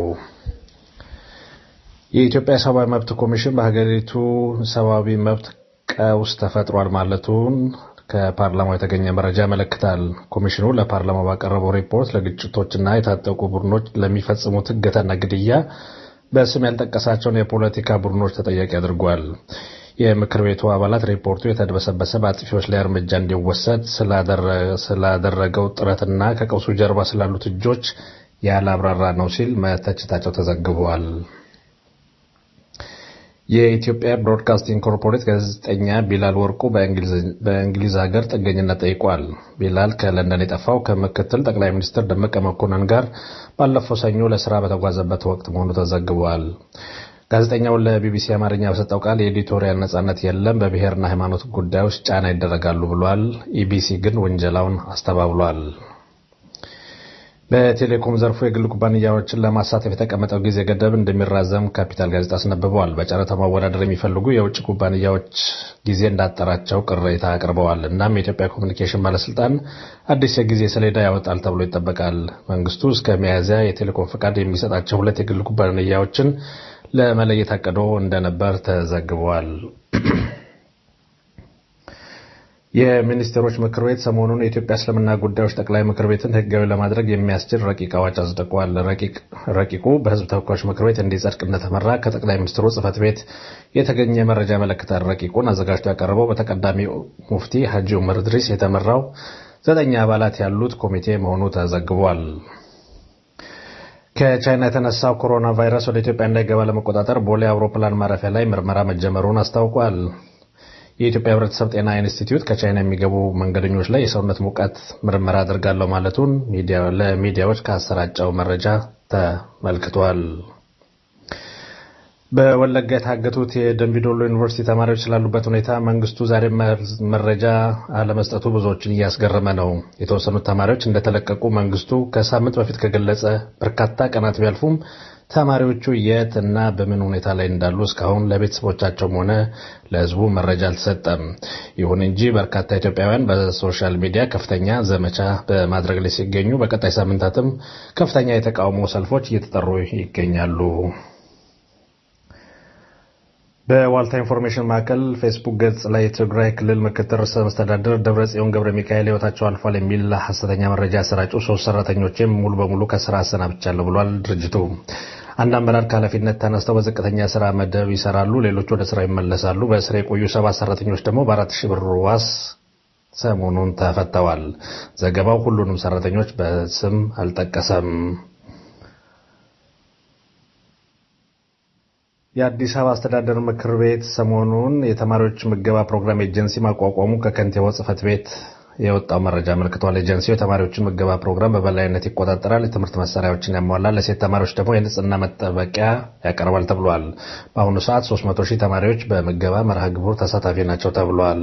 [SPEAKER 11] የኢትዮጵያ ሰብአዊ መብት ኮሚሽን በሀገሪቱ ሰብአዊ መብት ቀውስ ተፈጥሯል ማለቱን ከፓርላማው የተገኘ መረጃ ያመለክታል። ኮሚሽኑ ለፓርላማው ባቀረበው ሪፖርት ለግጭቶችና የታጠቁ ቡድኖች ለሚፈጽሙት እገታና ግድያ በስም ያልጠቀሳቸውን የፖለቲካ ቡድኖች ተጠያቂ አድርጓል። የምክር ቤቱ አባላት ሪፖርቱ የተደበሰበሰ በአጥፊዎች ላይ እርምጃ እንዲወሰድ ስላደረገው ጥረትና ከቀውሱ ጀርባ ስላሉት እጆች ያላብራራ ነው ሲል መተችታቸው ተዘግቧል። የኢትዮጵያ ብሮድካስቲንግ ኮርፖሬት ጋዜጠኛ ቢላል ወርቁ በእንግሊዝ ሀገር ጥገኝነት ጠይቋል። ቢላል ከለንደን የጠፋው ከምክትል ጠቅላይ ሚኒስትር ደመቀ መኮንን ጋር ባለፈው ሰኞ ለስራ በተጓዘበት ወቅት መሆኑ ተዘግቧል። ጋዜጠኛው ለቢቢሲ አማርኛ በሰጠው ቃል የኤዲቶሪያል ነጻነት የለም፣ በብሔርና ሃይማኖት ጉዳዮች ጫና ይደረጋሉ ብሏል። ኢቢሲ ግን ውንጀላውን አስተባብሏል። በቴሌኮም ዘርፉ የግል ኩባንያዎችን ለማሳተፍ የተቀመጠው ጊዜ ገደብ እንደሚራዘም ካፒታል ጋዜጣ አስነብበዋል። በጨረታ ማወዳደር የሚፈልጉ የውጭ ኩባንያዎች ጊዜ እንዳጠራቸው ቅሬታ አቅርበዋል። እናም የኢትዮጵያ ኮሚኒኬሽን ባለስልጣን አዲስ የጊዜ ሰሌዳ ያወጣል ተብሎ ይጠበቃል። መንግስቱ እስከ ሚያዝያ የቴሌኮም ፈቃድ የሚሰጣቸው ሁለት የግል ኩባንያዎችን ለመለየት አቅዶ እንደነበር ተዘግቧል። የሚኒስቴሮች ምክር ቤት ሰሞኑን የኢትዮጵያ እስልምና ጉዳዮች ጠቅላይ ምክር ቤትን ህጋዊ ለማድረግ የሚያስችል ረቂቅ አዋጅ አጽድቋል። ረቂቁ በህዝብ ተወካዮች ምክር ቤት እንዲጸድቅ እንደተመራ ከጠቅላይ ሚኒስትሩ ጽህፈት ቤት የተገኘ መረጃ ያመለክታል። ረቂቁን አዘጋጅቶ ያቀረበው በተቀዳሚ ሙፍቲ ሀጂ ኡመር ድሪስ የተመራው ዘጠኝ አባላት ያሉት ኮሚቴ መሆኑ ተዘግቧል። ከቻይና የተነሳው ኮሮና ቫይረስ ወደ ኢትዮጵያ እንዳይገባ ለመቆጣጠር ቦሌ አውሮፕላን ማረፊያ ላይ ምርመራ መጀመሩን አስታውቋል። የኢትዮጵያ ሕብረተሰብ ጤና ኢንስቲትዩት ከቻይና የሚገቡ መንገደኞች ላይ የሰውነት ሙቀት ምርመራ አድርጋለሁ ማለቱን ለሚዲያዎች ካሰራጨው መረጃ ተመልክቷል። በወለጋ የታገቱት የደንቢዶሎ ዩኒቨርሲቲ ተማሪዎች ስላሉበት ሁኔታ መንግስቱ ዛሬ መረጃ አለመስጠቱ ብዙዎችን እያስገረመ ነው። የተወሰኑት ተማሪዎች እንደተለቀቁ መንግስቱ ከሳምንት በፊት ከገለጸ በርካታ ቀናት ቢያልፉም ተማሪዎቹ የት እና በምን ሁኔታ ላይ እንዳሉ እስካሁን ለቤተሰቦቻቸውም ሆነ ለሕዝቡ መረጃ አልተሰጠም። ይሁን እንጂ በርካታ ኢትዮጵያውያን በሶሻል ሚዲያ ከፍተኛ ዘመቻ በማድረግ ላይ ሲገኙ፣ በቀጣይ ሳምንታትም ከፍተኛ የተቃውሞ ሰልፎች እየተጠሩ ይገኛሉ። በዋልታ ኢንፎርሜሽን ማዕከል ፌስቡክ ገጽ ላይ የትግራይ ክልል ምክትል ርዕሰ መስተዳድር ደብረጽዮን ገብረ ሚካኤል ሕይወታቸው አልፏል የሚል ሐሰተኛ መረጃ ያሰራጩ ሶስት ሰራተኞችም ሙሉ በሙሉ ከስራ አሰናብቻለሁ ብሏል ድርጅቱ። አንድ አመራር ከኃላፊነት ተነስተው በዝቅተኛ ስራ መደብ ይሰራሉ፣ ሌሎቹ ወደ ስራ ይመለሳሉ። በስራ የቆዩ ሰባት ሰራተኞች ደግሞ በአራት ሺህ ብር ዋስ ሰሞኑን ተፈተዋል። ዘገባው ሁሉንም ሰራተኞች በስም አልጠቀሰም። የአዲስ አበባ አስተዳደር ምክር ቤት ሰሞኑን የተማሪዎች ምገባ ፕሮግራም ኤጀንሲ ማቋቋሙ ከከንቲባው ጽህፈት ቤት የወጣው መረጃ አመልክቷል። ኤጀንሲው የተማሪዎችን ምገባ ፕሮግራም በበላይነት ይቆጣጠራል፣ የትምህርት መሳሪያዎችን ያሟላል፣ ለሴት ተማሪዎች ደግሞ የንጽህና መጠበቂያ ያቀርባል ተብሏል። በአሁኑ ሰዓት 300 ሺህ ተማሪዎች በምገባ መርሃ ግብሩ ተሳታፊ ናቸው ተብሏል።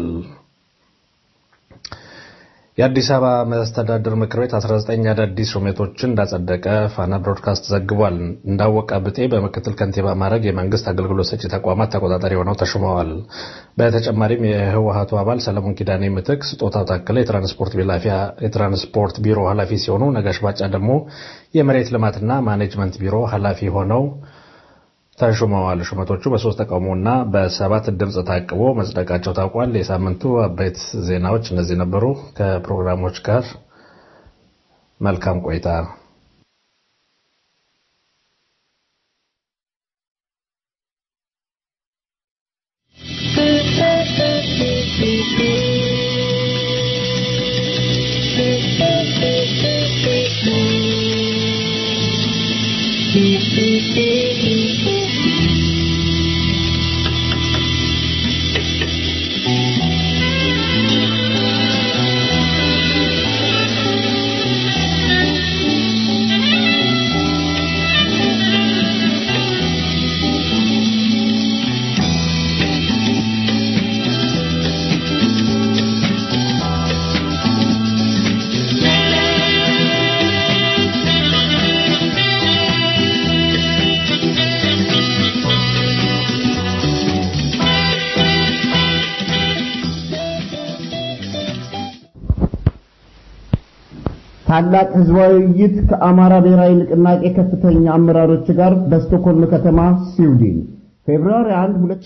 [SPEAKER 11] የአዲስ አበባ መስተዳድር ምክር ቤት 19 አዳዲስ ሹመቶችን እንዳጸደቀ ፋና ብሮድካስት ዘግቧል። እንዳወቀ ብጤ በምክትል ከንቲባ ማዕረግ የመንግስት አገልግሎት ሰጪ ተቋማት ተቆጣጣሪ ሆነው ተሹመዋል። በተጨማሪም የህወሀቱ አባል ሰለሞን ኪዳኔ ምትክ ስጦታው ታከለ የትራንስፖርት ቢሮ ኃላፊ ሲሆኑ፣ ነጋሽ ባጫ ደግሞ የመሬት ልማትና ማኔጅመንት ቢሮ ኃላፊ ሆነው ተሹመዋል። ሹመቶቹ በሶስት ተቃውሞና በሰባት ድምፅ ታቅቦ መጽደቃቸው ታውቋል። የሳምንቱ አበይት ዜናዎች እነዚህ ነበሩ። ከፕሮግራሞች ጋር መልካም ቆይታ።
[SPEAKER 12] ታላቅ ህዝባዊ ውይይት ከአማራ ብሔራዊ ንቅናቄ ከፍተኛ አመራሮች ጋር በስቶኮልም ከተማ ስዊድን ፌብሩዋሪ 1 ሁለት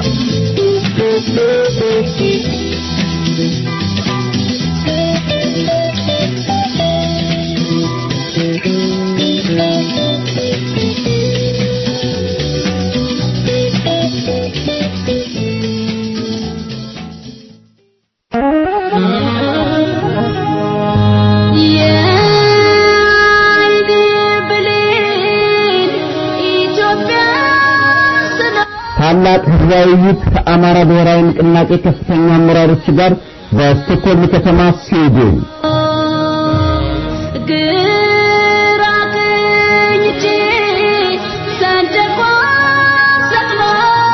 [SPEAKER 12] ታላቅ ህዝባዊ ውይይት ከአማራ ብሔራዊ ንቅናቄ ከፍተኛ አመራሮች ጋር በስቶክሆልም ከተማ ስዊድን
[SPEAKER 7] ግራ ቀኝ እጄ ሰንደቋን ሰቅለው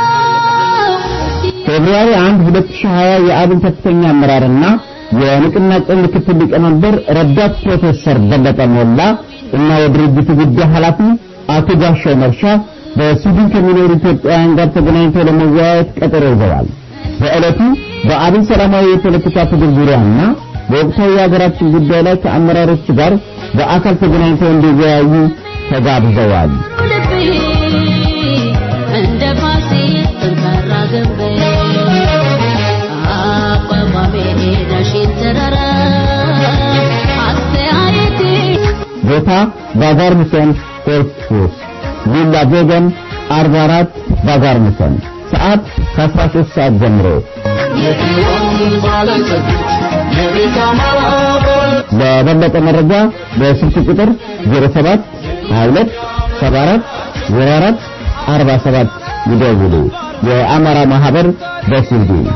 [SPEAKER 12] ፌብሩዋሪ 1 2020 የአብን ከፍተኛ አመራርና የንቅናቄው ምክትል ሊቀመንበር ረዳት ፕሮፌሰር በለጠ ሞላ እና የድርጅቱ ጉዳይ ኃላፊ አቶ ጋሻው መርሻ በስዊድን ከሚኖሩ ኢትዮጵያውያን ጋር ተገናኝተው ለመወያየት ቀጠሮ ይዘዋል። በዕለቱ በአብን ሰላማዊ የፖለቲካ ትግል ዙሪያና በወቅታዊ የሀገራችን ጉዳይ ላይ ከአመራሮች ጋር በአካል ተገናኝተው እንዲወያዩ ተጋብዘዋል።
[SPEAKER 7] ልቤ እንደ ፋሲል ጠንካራ ግንብ አቋቋሜ ዳሽን ተራራ አስተያየቴ
[SPEAKER 12] ቦታ ባዛር ሙሰን ኤርፖርት ቪላ ቬገን 44 ባዛር ሙሰን ሰዓት ከ13 ሰዓት ጀምሮ ለበለጠ መረጃ በስልክ ቁጥር 07 22 74 04 47 ይደውሉ። የአማራ ማህበር በስዊድን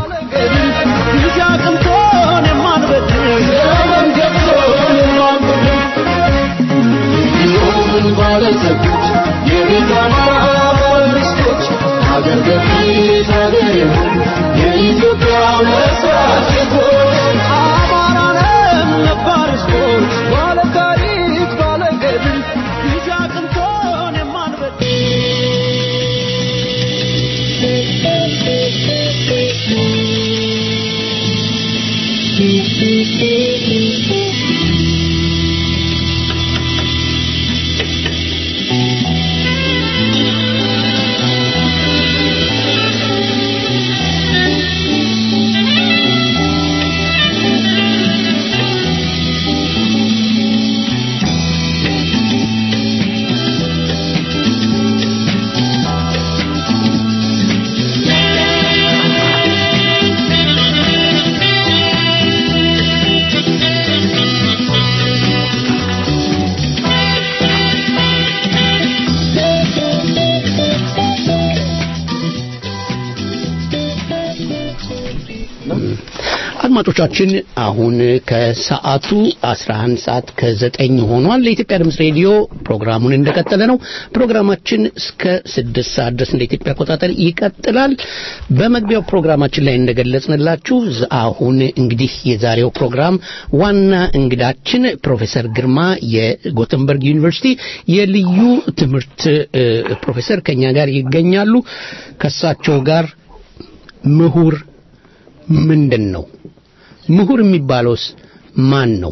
[SPEAKER 3] አድማጮቻችን አሁን ከሰዓቱ 11 ሰዓት ከዘጠኝ ሆኗል። ለኢትዮጵያ ድምፅ ሬዲዮ ፕሮግራሙን እንደቀጠለ ነው። ፕሮግራማችን እስከ ስድስት ሰዓት ድረስ እንደ ኢትዮጵያ አቆጣጠር ይቀጥላል። በመግቢያው ፕሮግራማችን ላይ እንደገለጽንላችሁ ዝ- አሁን እንግዲህ የዛሬው ፕሮግራም ዋና እንግዳችን ፕሮፌሰር ግርማ የጎተንበርግ ዩኒቨርሲቲ የልዩ ትምህርት እ፣ ፕሮፌሰር ከኛ ጋር ይገኛሉ። ከሳቸው ጋር ምሁር ምንድን ነው? ምሁር የሚባለውስ ማን ነው?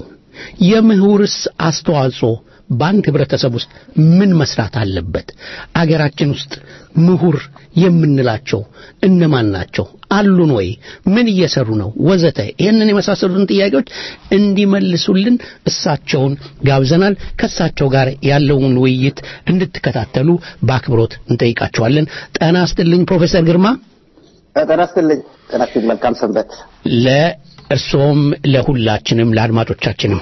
[SPEAKER 3] የምሁርስ አስተዋጽኦ በአንድ ህብረተሰብ ውስጥ ምን መስራት አለበት? አገራችን ውስጥ ምሁር የምንላቸው እነማን ናቸው? አሉን ወይ? ምን እየሰሩ ነው? ወዘተ ይህንን የመሳሰሉትን ጥያቄዎች እንዲመልሱልን እሳቸውን ጋብዘናል። ከእሳቸው ጋር ያለውን ውይይት እንድትከታተሉ በአክብሮት እንጠይቃቸዋለን። ጤና ይስጥልኝ ፕሮፌሰር ግርማ።
[SPEAKER 13] ጤና ይስጥልኝ። ጤና ይስጥልኝ። መልካም ሰንበት።
[SPEAKER 3] ለእርስዎም ለሁላችንም ለአድማጮቻችንም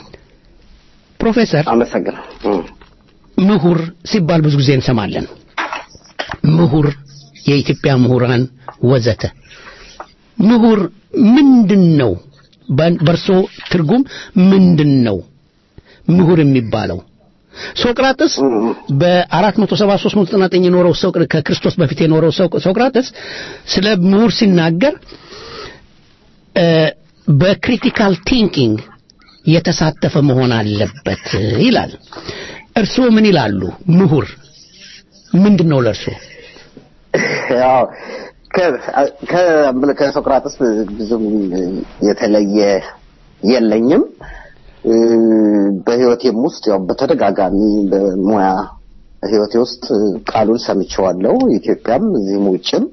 [SPEAKER 3] ፕሮፌሰር
[SPEAKER 13] አመሰግናለሁ።
[SPEAKER 3] ምሁር ሲባል ብዙ ጊዜ እንሰማለን። ምሁር፣ የኢትዮጵያ ምሁራን ወዘተ። ምሁር ምንድን ነው? በ- በእርሶ ትርጉም ምንድን ነው ምሁር የሚባለው? ሶቅራጥስ በ473 399 የኖረው ሶቅር ከክርስቶስ በፊት የኖረው ሶቅ- ሶቅራጥስ ስለ ምሁር ሲናገር እ፣ በክሪቲካል ቲንኪንግ የተሳተፈ መሆን አለበት ይላል። እርስዎ ምን ይላሉ? ምሁር ምንድን ነው ለእርስዎ?
[SPEAKER 13] ያው ከ- ከ- ከሶቅራጥስ ብዙም የተለየ የለኝም። በህይወቴም ውስጥ ያው በተደጋጋሚ በሙያ ህይወቴ ውስጥ ቃሉን ሰምቼዋለሁ። ኢትዮጵያም እዚህም ውጭም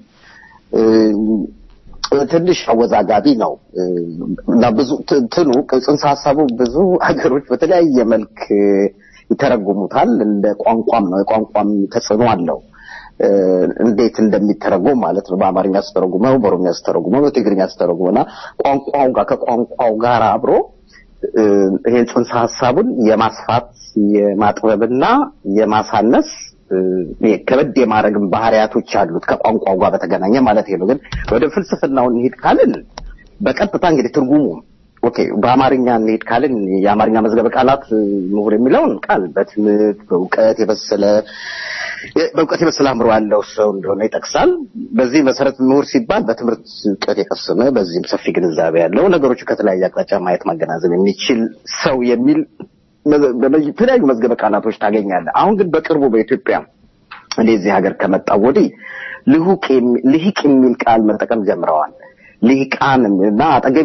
[SPEAKER 13] ትንሽ አወዛጋቢ ነው እና ብዙ ትኑ ጽንሰ ሀሳቡ ብዙ ሀገሮች በተለያየ መልክ ይተረጉሙታል። እንደ ቋንቋም ነው፣ የቋንቋም ተጽዕኖ አለው። እንዴት እንደሚተረጎም ማለት ነው። በአማርኛ ስተረጉመው፣ በኦሮምኛ ስተረጉመው፣ በትግርኛ ስተረጉመው እና ቋንቋው ጋር ከቋንቋው ጋር አብሮ ይሄን ጽንሰ ሀሳቡን የማስፋት የማጥበብና የማሳነስ ከበድ የማድረግም ባህሪያቶች አሉት ከቋንቋው ጋር በተገናኘ ማለት ነው። ግን ወደ ፍልስፍናው እንሂድ ካልን በቀጥታ እንግዲህ ትርጉሙ ኦኬ፣ በአማርኛ እንሂድ ካልን የአማርኛ መዝገበ ቃላት ምሁር የሚለውን ቃል በትምህርት በእውቀት የበሰለ በእውቀት የበሰለ አእምሮ ያለው ሰው እንደሆነ ይጠቅሳል። በዚህ መሰረት ምሁር ሲባል በትምህርት እውቀት የቀሰመ በዚህም ሰፊ ግንዛቤ ያለው ነገሮች ከተለያየ አቅጣጫ ማየት ማገናዘብ የሚችል ሰው የሚል የተለያዩ መዝገበ ቃላቶች ታገኛለህ። አሁን ግን በቅርቡ በኢትዮጵያ እኔ እዚህ ሀገር ከመጣሁ ወዲህ ልሁቅ ልሂቅ የሚል ቃል መጠቀም ጀምረዋል። ልሂቃን እና አጠገቤ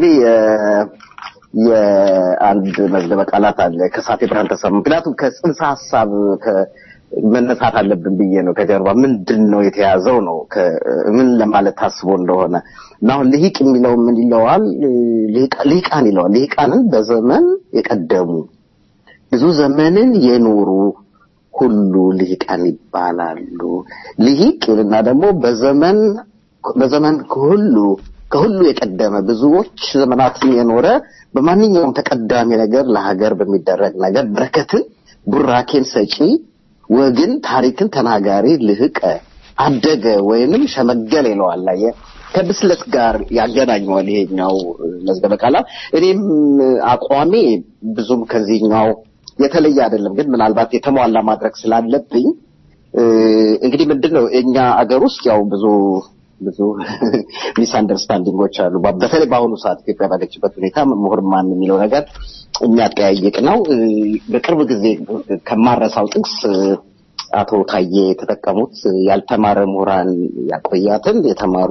[SPEAKER 13] የአንድ መዝገበ ቃላት አለ ከሳቴ ብርሃን ተሰማ። ምክንያቱም ከጽንሰ ሀሳብ መነሳት አለብን ብዬ ነው። ከጀርባ ምንድን ነው የተያዘው ነው ምን ለማለት ታስቦ እንደሆነ እና አሁን ልሂቅ የሚለው ምን ይለዋል? ልሂቃን ይለዋል። ልሂቃንን በዘመን የቀደሙ ብዙ ዘመንን የኖሩ ሁሉ ልሂቃን ይባላሉ። ልሂቅ እና ደግሞ በዘመን በዘመን ከሁሉ ከሁሉ የቀደመ ብዙዎች ዘመናትን የኖረ በማንኛውም ተቀዳሚ ነገር ለሀገር በሚደረግ ነገር በረከትን ቡራኬን ሰጪ ወግን ታሪክን ተናጋሪ ልህቀ አደገ ወይንም ሸመገል ይለዋል። አየህ ከብስለት ጋር ያገናኘዋል ይሄኛው መዝገበ ቃላት። እኔም አቋሜ ብዙም ከዚህኛው የተለየ አይደለም፣ ግን ምናልባት የተሟላ ማድረግ ስላለብኝ እንግዲህ ምንድን ነው እኛ አገር ውስጥ ያው ብዙ ብዙ ሚስ አንደርስታንዲንጎች አሉ። በተለይ በአሁኑ ሰዓት ኢትዮጵያ ባለችበት ሁኔታ ምሁር ማን የሚለው ነገር የሚያጠያይቅ ነው። በቅርብ ጊዜ ከማረሳው ጥቅስ አቶ ታዬ የተጠቀሙት ያልተማረ ምሁራን ያቆያትን የተማሩ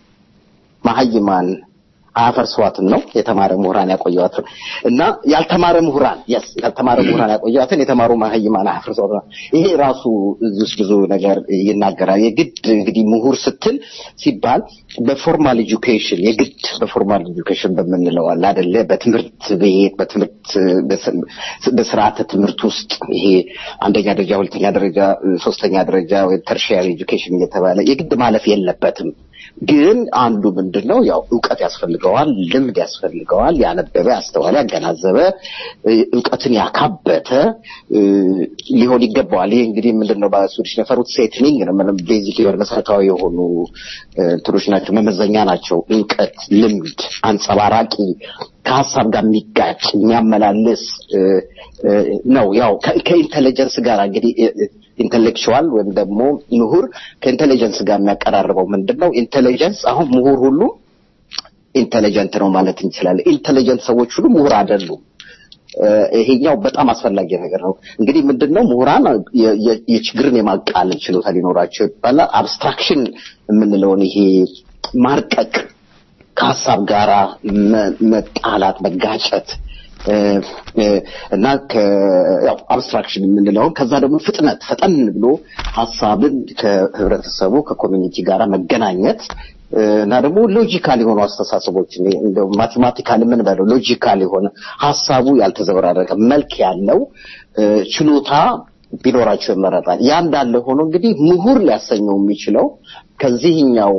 [SPEAKER 13] መሀይማን አያፈርሷትም ነው የተማረ ምሁራን ያቆያትን እና ያልተማረ ምሁራን የስ ያልተማረ ምሁራን ያቆያትን የተማሩ መሀይማን አያፈርሷትም። ይሄ ራሱ እዚህ ውስጥ ብዙ ነገር ይናገራል። የግድ እንግዲህ ምሁር ስትል ሲባል በፎርማል ኤጁኬሽን የግድ በፎርማል ኤጁኬሽን በምንለው አለ አይደለ? በትምህርት ቤት በትምህርት በስርዓተ ትምህርት ውስጥ ይሄ አንደኛ ደረጃ፣ ሁለተኛ ደረጃ፣ ሶስተኛ ደረጃ ወይ ተርሺያሪ ኤጁኬሽን እየተባለ የግድ ማለፍ የለበትም። ግን አንዱ ምንድን ነው ያው እውቀት ያስፈልገዋል፣ ልምድ ያስፈልገዋል። ያነበበ፣ ያስተዋለ፣ ያገናዘበ እውቀትን ያካበተ ሊሆን ይገባዋል። ይሄ እንግዲህ ምንድን ነው በስዊድሽ ነፈሩት ሴትኒንግ ነው። ምንም ቤዚክ የሆነ መሰረታዊ የሆኑ እንትኖች ናቸው፣ መመዘኛ ናቸው። እውቀት፣ ልምድ፣ አንጸባራቂ ከሀሳብ ጋር የሚጋጭ የሚያመላልስ ነው። ያው ከኢንቴሊጀንስ ጋር እንግዲህ ኢንቴሌክቹዋል ወይም ደግሞ ምሁር ከኢንቴሊጀንስ ጋር የሚያቀራርበው ምንድን ነው? ኢንቴሊጀንስ አሁን ምሁር ሁሉ ኢንቴሊጀንት ነው ማለት እንችላለን። ኢንቴሊጀንት ሰዎች ሁሉ ምሁር አይደሉም። ይሄኛው በጣም አስፈላጊ ነገር ነው። እንግዲህ ምንድነው ምሁራን የችግርን የማቃለል ችሎታ ሊኖራቸው ይባላል። አብስትራክሽን የምንለውን ይሄ ማርቀቅ ከሀሳብ ጋራ መጣላት፣ መጋጨት እና ያው አብስትራክሽን የምንለውን ከዛ ደግሞ ፍጥነት ፈጠን ብሎ ሀሳብን ከህብረተሰቡ ከኮሚኒቲ ጋራ መገናኘት እና ደግሞ ሎጂካል የሆኑ አስተሳሰቦች እንደው ማቴማቲካል የምንበለው ሎጂካል የሆነ ሀሳቡ ያልተዘበራረቀ መልክ ያለው ችሎታ ቢኖራቸው ይመረጣል። ያ እንዳለ ሆኖ እንግዲህ ምሁር ሊያሰኘው የሚችለው ከዚህኛው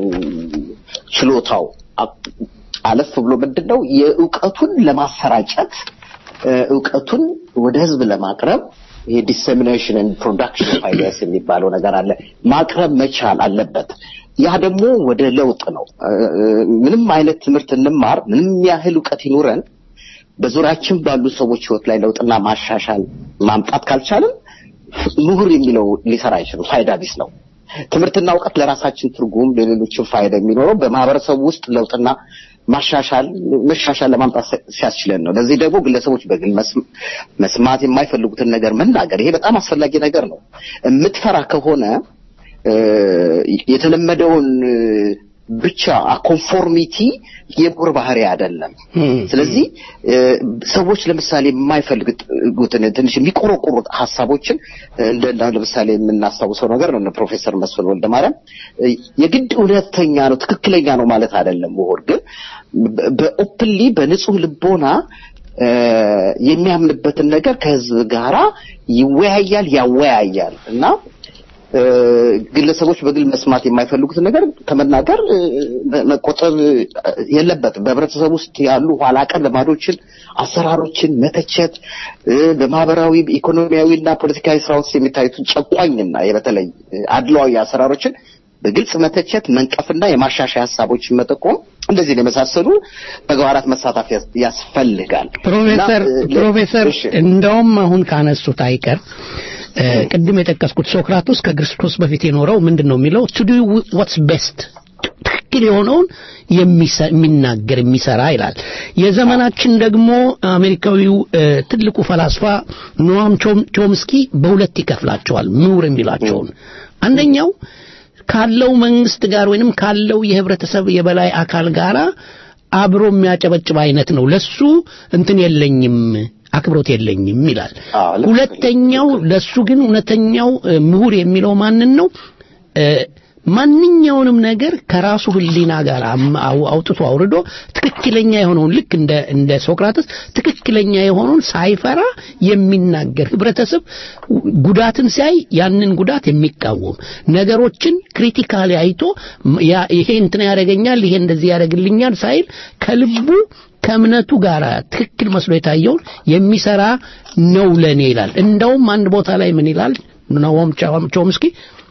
[SPEAKER 13] ችሎታው አለፍ ብሎ ምንድን ነው የእውቀቱን ለማሰራጨት እውቀቱን ወደ ህዝብ ለማቅረብ ይሄ ዲሰሚኔሽን ኤንድ ፕሮዳክሽን ኦፍ አይዲያስ የሚባለው ነገር አለ ማቅረብ መቻል አለበት። ያ ደግሞ ወደ ለውጥ ነው። ምንም አይነት ትምህርት እንማር፣ ምንም ያህል እውቀት ይኑረን፣ በዙሪያችን ባሉ ሰዎች ህይወት ላይ ለውጥና ማሻሻል ማምጣት ካልቻልን ምሁር የሚለው ሊሰራ አይችልም። ፋይዳ ቢስ ነው። ትምህርትና እውቀት ለራሳችን ትርጉም ለሌሎችን ፋይዳ የሚኖረው በማህበረሰቡ ውስጥ ለውጥና ማሻሻል መሻሻል ለማምጣት ሲያስችለን ነው። ለዚህ ደግሞ ግለሰቦች በግል መስማት የማይፈልጉትን ነገር መናገር፣ ይሄ በጣም አስፈላጊ ነገር ነው። የምትፈራ ከሆነ የተለመደውን ብቻ ኮንፎርሚቲ የምሁር ባህሪ አይደለም። ስለዚህ እ፣ ሰዎች ለምሳሌ የማይፈልጉትን ትንሽ የሚቆረቆሩት ሀሳቦችን እንደ እንደ ለምሳሌ የምናስታውሰው ነገር ነው። እነ ፕሮፌሰር መስፍን ወልደ ማርያም እ፣ የግድ እውነተኛ ነው ትክክለኛ ነው ማለት አይደለም። ምሁር ግን በ- በኦፕንሊ በንጹህ ልቦና እ፣ የሚያምንበትን ነገር ከህዝብ ጋራ ይወያያል፣ ያወያያል እና እ፣ ግለሰቦች በግል መስማት የማይፈልጉትን ነገር ከመናገር እ፣ መቆጠብ የለበትም። በህብረተሰብ ውስጥ ያሉ ኋላ ቀር ልማዶችን፣ አሰራሮችን መተቸት እ፣ በማህበራዊ ኢኮኖሚያዊና ፖለቲካዊ ስራ ውስጥ የሚታዩትን ጨቋኝና በተለይ አድሏዊ አሰራሮችን በግልጽ መተቸት፣ መንቀፍና የማሻሻያ ሀሳቦችን መጠቆም እንደዚህ የመሳሰሉ ተግባራት መሳተፍ ያስ- ያስፈልጋል።
[SPEAKER 3] ፕሮፌሰር
[SPEAKER 13] እና፣ እ፣
[SPEAKER 3] ፕሮፌሰር
[SPEAKER 13] እሺ።
[SPEAKER 3] እንደውም አሁን ካነሱት አይቀር እ፣ ቅድም የጠቀስኩት ሶክራቶስ ከክርስቶስ በፊት የኖረው ምንድን ነው የሚለው ቱ ዱ ዋትስ ቤስት ትክክል የሆነውን የሚሰ- የሚናገር የሚሰራ ይላል። የዘመናችን ደግሞ አሜሪካዊው እ፣ ትልቁ ፈላስፋ ኖአም ቾም- ቾምስኪ በሁለት ይከፍላቸዋል ምሁር የሚላቸውን አንደኛው ካለው መንግስት ጋር ወይንም ካለው የህብረተሰብ የበላይ አካል ጋራ አብሮ የሚያጨበጭብ አይነት ነው። ለሱ እንትን የለኝም አክብሮት የለኝም ይላል። ሁለተኛው ለሱ ግን እውነተኛው እ፣ ምሁር የሚለው ማንን ነው? እ፣ ማንኛውንም ነገር ከራሱ ህሊና ጋር አም- አው- አውጥቶ አውርዶ ትክክለኛ የሆነውን ልክ እንደ እንደ ሶቅራጥስ ትክክለኛ የሆነውን ሳይፈራ የሚናገር ህብረተሰብ ጉዳትን ሲያይ ያንን ጉዳት የሚቃወም ነገሮችን ክሪቲካሊ አይቶ ም- ያ- ይሄ እንትን ያደርገኛል ይሄ እንደዚህ ያደርግልኛል ሳይል ከልቡ ከእምነቱ ጋር ትክክል መስሎ የታየውን የሚሰራ ነው ለኔ ይላል። እንደውም አንድ ቦታ ላይ ምን ይላል ኖዋም ቾምስኪ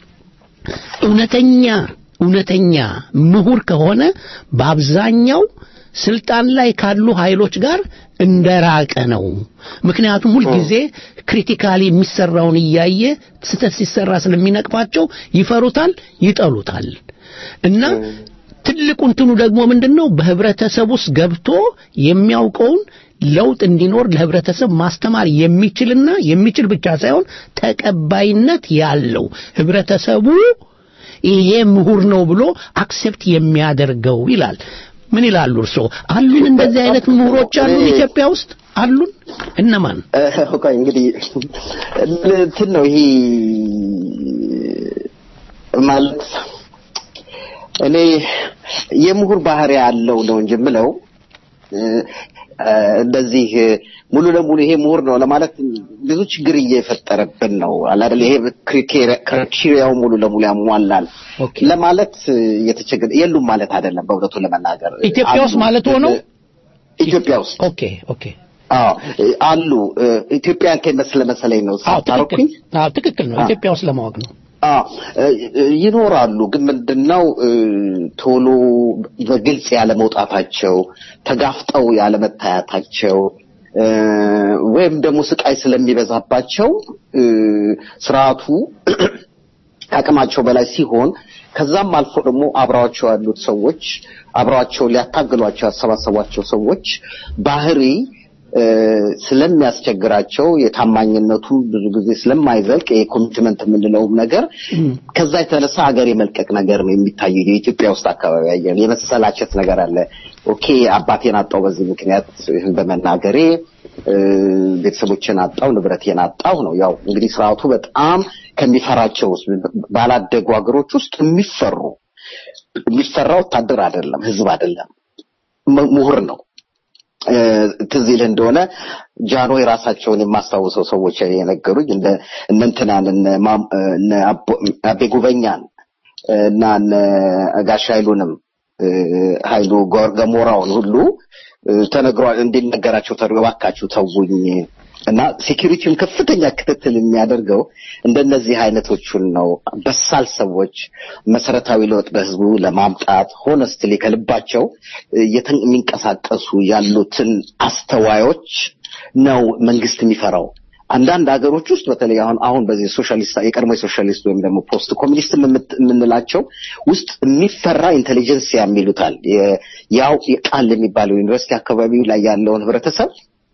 [SPEAKER 3] እውነተኛ እውነተኛ ምሁር ከሆነ በአብዛኛው ስልጣን ላይ ካሉ ኃይሎች ጋር እንደራቀ ነው። ምክንያቱም ሁልጊዜ ክሪቲካሊ የሚሰራውን እያየ ስህተት ሲሰራ ስለሚነቅፋቸው ይፈሩታል፣ ይጠሉታል እና ትልቁ እንትኑ ደግሞ ምንድን ነው? በህብረተሰብ ውስጥ ገብቶ የሚያውቀውን ለውጥ እንዲኖር ለህብረተሰብ ማስተማር የሚችልና የሚችል ብቻ ሳይሆን ተቀባይነት ያለው ህብረተሰቡ ይሄ ምሁር ነው ብሎ አክሴፕት የሚያደርገው ይላል። ምን ይላሉ እርስዎ? አሉን እንደዚህ አይነት ምሁሮች አሉን ኢትዮጵያ ውስጥ አሉን? እነማን?
[SPEAKER 13] ቆይ እንግዲህ እንትን ነው ይሄ ማለት እኔ የምሁር ባህሪ ያለው ነው እንጂ የምለው እ፣ እ፣ እንደዚህ ሙሉ ለሙሉ ይሄ ምሁር ነው ለማለት ብዙ ችግር እየፈጠረብን ነው አለ አይደል? ይሄ ክራይቴሪያው ሙሉ ለሙሉ ያሟላል ለማለት እየተቸገረ የሉም ማለት አይደለም። በእውነቱ ለመናገር
[SPEAKER 3] ኢትዮጵያ ውስጥ
[SPEAKER 13] አሉ።
[SPEAKER 3] ማለት ሆነው
[SPEAKER 13] ኢትዮጵያ ውስጥ
[SPEAKER 3] ኦኬ ኦኬ
[SPEAKER 13] አዎ አሉ። ኢትዮጵያን ከመስለ መሰለኝ ነው ሳታርኩኝ
[SPEAKER 3] አዎ ትክክል ነው። ኢትዮጵያ ውስጥ ለማወቅ ነው።
[SPEAKER 13] አዎ ይኖራሉ። ግን ምንድነው እ፣ ቶሎ በግልጽ ያለ መውጣታቸው፣ ተጋፍጠው ያለ መታየታቸው እ፣ ወይም ደግሞ ስቃይ ስለሚበዛባቸው እ፣ ስርዓቱ ከአቅማቸው በላይ ሲሆን ከዛም አልፎ ደግሞ አብረዋቸው ያሉት ሰዎች አብረዋቸው ሊያታግሏቸው ያሰባሰቧቸው ሰዎች ባህሪ እ፣ ስለሚያስቸግራቸው የታማኝነቱ ብዙ ጊዜ ስለማይዘልቅ የኮሚትመንት የምንለውም ነገር ከዛ የተነሳ ሀገር የመልቀቅ ነገር ነው የሚታየው። የኢትዮጵያ ውስጥ አካባቢ ያየን የመሰላቸት ነገር አለ። ኦኬ አባቴን አጣው በዚህ ምክንያት ይህን በመናገሬ እ፣ ቤተሰቦችን አጣው፣ ንብረቴን አጣው ነው። ያው እንግዲህ ስርዓቱ በጣም ከሚፈራቸው ውስጥ ባላደጉ ሀገሮች ውስጥ የሚፈሩ የሚፈራ ወታደር አይደለም፣ ህዝብ አይደለም፣ ም- ምሁር ነው። እ፣ ትዝ ይልህ እንደሆነ ጃንሆይ ራሳቸውን የማስታውሰው ሰዎች የነገሩኝ እንደ እነ እንትናን እነ ማም- እነ አቦ- አቤ ጉበኛን እና እነ ጋሽ ኃይሉንም እ፣ ኃይሉ ጎር- ገሞራውን ሁሉ እ፣ ተነግሯል እንዲነገራቸው ተደርጎ እባካችሁ ተውኝ እና ሴኪሪቲውን ከፍተኛ ክትትል የሚያደርገው እንደነዚህ አይነቶቹን ነው። በሳል ሰዎች መሰረታዊ ለውጥ በህዝቡ ለማምጣት ሆነስትሊ ከልባቸው እ፣ የተ- የሚንቀሳቀሱ ያሉትን አስተዋዮች ነው መንግስት የሚፈራው። አንዳንድ ሀገሮች ውስጥ በተለይ አሁን አሁን በዚህ ሶሻሊስት የቀድሞ የሶሻሊስት ወይም ደግሞ ፖስት ኮሚኒስት የምት- የምንላቸው ውስጥ የሚፈራ ኢንቴሊጀንሲያ የሚሉታል የ- ያው የቃል የሚባለው ዩኒቨርሲቲ አካባቢ ላይ ያለውን ህብረተሰብ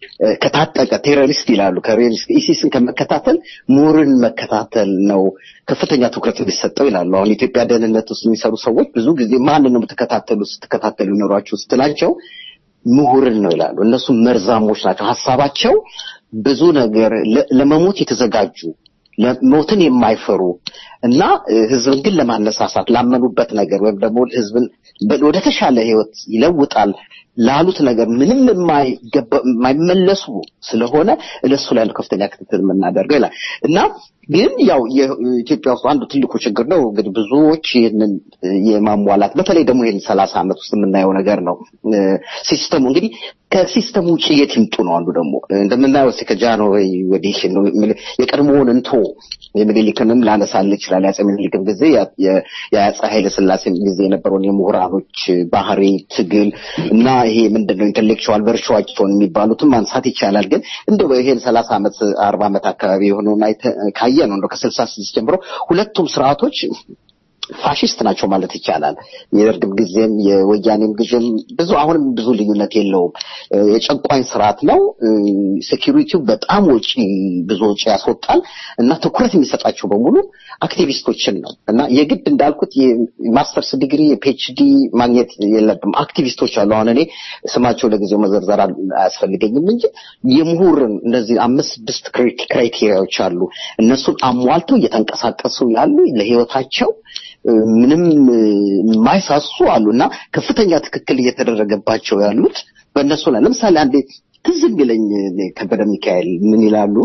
[SPEAKER 13] ከታጠቀ ቴሮሪስት ይላሉ ከቴሮሪስት ኢሲስን ከመከታተል ምሁርን መከታተል ነው ከፍተኛ ትኩረት የሚሰጠው ይላሉ። አሁን የኢትዮጵያ ደህንነት ውስጥ የሚሰሩ ሰዎች ብዙ ጊዜ ማንን ነው የምትከታተሉ ስትከታተሉ ይኖሯችሁ ስትላቸው ምሁርን ነው ይላሉ። እነሱ መርዛሞች ናቸው። ሀሳባቸው ብዙ ነገር ለመሞት የተዘጋጁ ሞትን የማይፈሩ እና ህዝብን ግን ለማነሳሳት ላመኑበት ነገር ወይም ደግሞ ህዝብን ወደ ተሻለ ህይወት ይለውጣል ላሉት ነገር ምንም የማይመለሱ ስለሆነ እነሱ ላይ ነው ከፍተኛ ክትትል የምናደርገው ይላል እና ግን ያው የኢትዮጵያ ውስጥ አንዱ ትልቁ ችግር ነው እንግዲህ ብዙዎች ይህንን የማሟላት በተለይ ደግሞ ይህን ሰላሳ ዓመት ውስጥ የምናየው ነገር ነው ሲስተሙ እንግዲህ ከሲስተሙ ውጭ የት ይምጡ ነው አንዱ ደግሞ እንደምናየው እስኪ ከጃንሆይ ወዲህ የቀድሞውን እንቶ የምኒልክንም ላነሳል ይችላል የአፄ ምኒልክም ጊዜ የአፄ ኃይለ ስላሴም ጊዜ የነበረውን የምሁራኖች ባህሪ ትግል እና ይሄ ምንድነው ኢንቴሌክቹዋል ቨርቹዋቸውን የሚባሉትን ማንሳት ይቻላል ግን እንደው ይሄን ሰላሳ ዓመት አርባ ዓመት አካባቢ የሆነውን ካየ ነው እንደው ከስልሳ ስድስት ጀምሮ ሁለቱም ስርዓቶች ፋሽስት ናቸው ማለት ይቻላል። የደርግም ጊዜም የወያኔም ጊዜም ብዙ አሁንም ብዙ ልዩነት የለውም። የጨቋኝ ስርዓት ነው። ሴኪሪቲው በጣም ወጪ ብዙ ወጪ ያስወጣል እና ትኩረት የሚሰጣቸው በሙሉ አክቲቪስቶችን ነው እና የግድ እንዳልኩት የማስተርስ ዲግሪ የፒኤችዲ ማግኘት የለብም። አክቲቪስቶች አሉ። አሁን እኔ ስማቸው ለጊዜው መዘርዘር አያስፈልገኝም እንጂ የምሁርን እነዚህ አምስት ስድስት ክራይቴሪያዎች አሉ። እነሱን አሟልተው እየተንቀሳቀሱ ያሉ ለህይወታቸው ምንም የማይሳሱ አሉ እና ከፍተኛ ትክክል እየተደረገባቸው ያሉት በእነሱ ላይ ለምሳሌ አንዴ ትዝ የሚለኝ ከበደ ሚካኤል ምን ይላሉ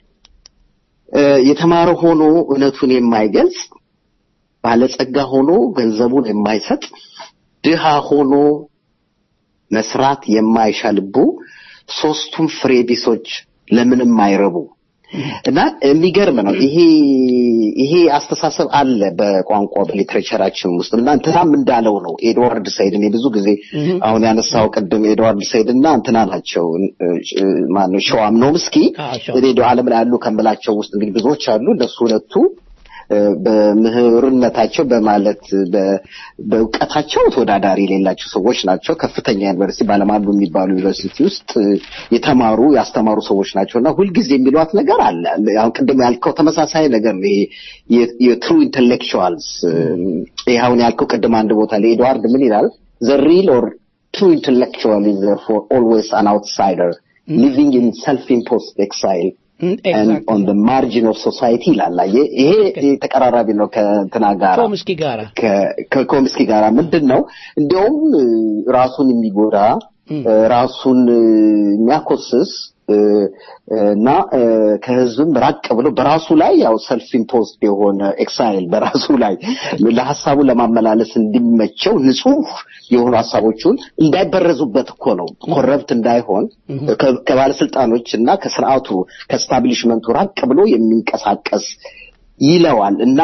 [SPEAKER 13] የተማረ ሆኖ እውነቱን የማይገልጽ ባለጸጋ ሆኖ ገንዘቡን የማይሰጥ ድሃ ሆኖ መስራት የማይሻ ልቡ ሶስቱም ፍሬ ቢሶች ለምንም አይረቡ እና የሚገርም ነው ይሄ ይሄ አስተሳሰብ አለ በቋንቋ በሊትሬቸራችን ውስጥ እና እንትናም እንዳለው ነው ኤድዋርድ ሰይድ እኔ ብዙ ጊዜ አሁን ያነሳው ቅድም ኤድዋርድ ሰይድ እና እንትና ናቸው ማነው ሸዋም ኖምስኪ ሬዲዮ ዓለም ላይ ያሉ ከምላቸው ውስጥ እንግዲህ ብዙዎች አሉ እነሱ ሁለቱ በምህርነታቸው በማለት በእውቀታቸው ተወዳዳሪ የሌላቸው ሰዎች ናቸው። ከፍተኛ ዩኒቨርሲቲ ባለማሉ የሚባሉ ዩኒቨርሲቲ ውስጥ የተማሩ ያስተማሩ ሰዎች ናቸው እና ሁልጊዜ የሚሏት ነገር አለ። አሁን ቅድም ያልከው ተመሳሳይ ነገር ነው። ይሄ የትሩ ኢንተሌክቹዋልስ ይህ አሁን ያልከው ቅድም አንድ ቦታ ላይ ኤድዋርድ ምን ይላል? ዘ ሪል ኦር ትሩ ኢንተሌክቹዋል ኢዝ ፎር ኦልዌይስ አን አውትሳይደር ሊቪንግ ኢን ሰልፍ ኢምፖስድ ኤክሳይል and on the margin of society ይላል። ይሄ ተቀራራቢ ነው ከእንትና ጋር
[SPEAKER 3] ኮምስኪ ጋራ
[SPEAKER 13] ከኮምስኪ ጋራ ምንድን ነው እንዲያውም ራሱን የሚጎዳ ራሱን የሚያኮስስ እና ከህዝብም ራቅ ብሎ በራሱ ላይ ያው ሰልፍ ኢምፖዝድ የሆነ ኤክሳይል በራሱ ላይ ለሀሳቡ ለማመላለስ እንዲመቸው ንጹህ የሆኑ ሀሳቦቹን እንዳይበረዙበት እኮ ነው ኮረብት እንዳይሆን ከባለስልጣኖች እና ከስርዓቱ ከስታብሊሽመንቱ ራቅ ብሎ የሚንቀሳቀስ ይለዋል እና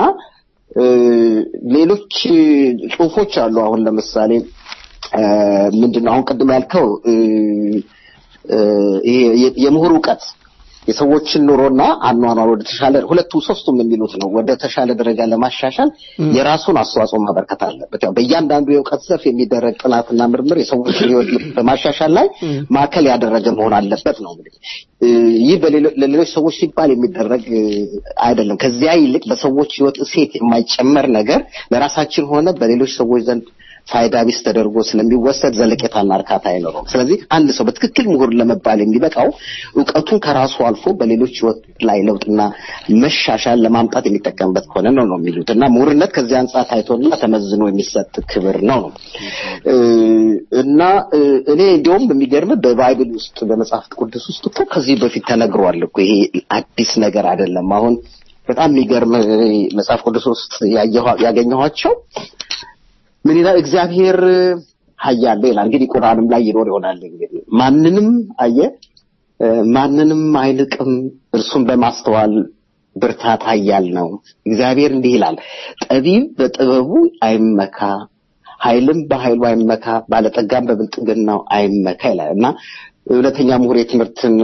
[SPEAKER 13] ሌሎች ጽሁፎች አሉ አሁን ለምሳሌ ምንድነው አሁን ቅድም ያልከው ይሄ የምሁር እውቀት የሰዎችን ኑሮና አኗኗር ወደ ተሻለ ሁለቱም ሶስቱም የሚሉት ነው ወደ ተሻለ ደረጃ ለማሻሻል የራሱን አስተዋጽኦ ማበርከት አለበት። ያው በእያንዳንዱ የእውቀት ዘርፍ የሚደረግ ጥናትና ምርምር የሰዎችን ህይወት በማሻሻል ላይ ማዕከል ያደረገ መሆን አለበት ነው እንግዲህ። ይህ ለሌሎች ሰዎች ሲባል የሚደረግ አይደለም። ከዚያ ይልቅ በሰዎች ህይወት እሴት የማይጨመር ነገር ለራሳችን ሆነ በሌሎች ሰዎች ዘንድ ፋይዳ ቢስ ተደርጎ ስለሚወሰድ ዘለቄታና እርካታ አይኖረውም። ስለዚህ አንድ ሰው በትክክል ምሁር ለመባል የሚበቃው እውቀቱን ከራሱ አልፎ በሌሎች ህይወት ላይ ለውጥና መሻሻል ለማምጣት የሚጠቀምበት ከሆነ ነው ነው የሚሉት እና ምሁርነት ከዚህ አንጻር ታይቶና ተመዝኖ የሚሰጥ ክብር ነው ነው እና እኔ እንዲሁም የሚገርም በባይብል ውስጥ በመጽሐፍ ቅዱስ ውስጥ እኮ ከዚህ በፊት ተነግሯል እኮ ይሄ አዲስ ነገር አይደለም። አሁን በጣም የሚገርም መጽሐፍ ቅዱስ ውስጥ ያገኘኋቸው ምን ይላል? እግዚአብሔር ኃያል ነው ይላል። እንግዲህ ቁርአንም ላይ ይኖር ይሆናል። እንግዲህ ማንንም አየ ማንንም አይንቅም፣ እርሱን በማስተዋል ብርታት ኃያል ነው። እግዚአብሔር እንዲህ ይላል፣ ጠቢብ በጥበቡ አይመካ፣ ኃይልም በኃይሉ አይመካ፣ ባለጠጋም በብልጥግናው አይመካ ይላል እና እውነተኛ ምሁር የትምህርትን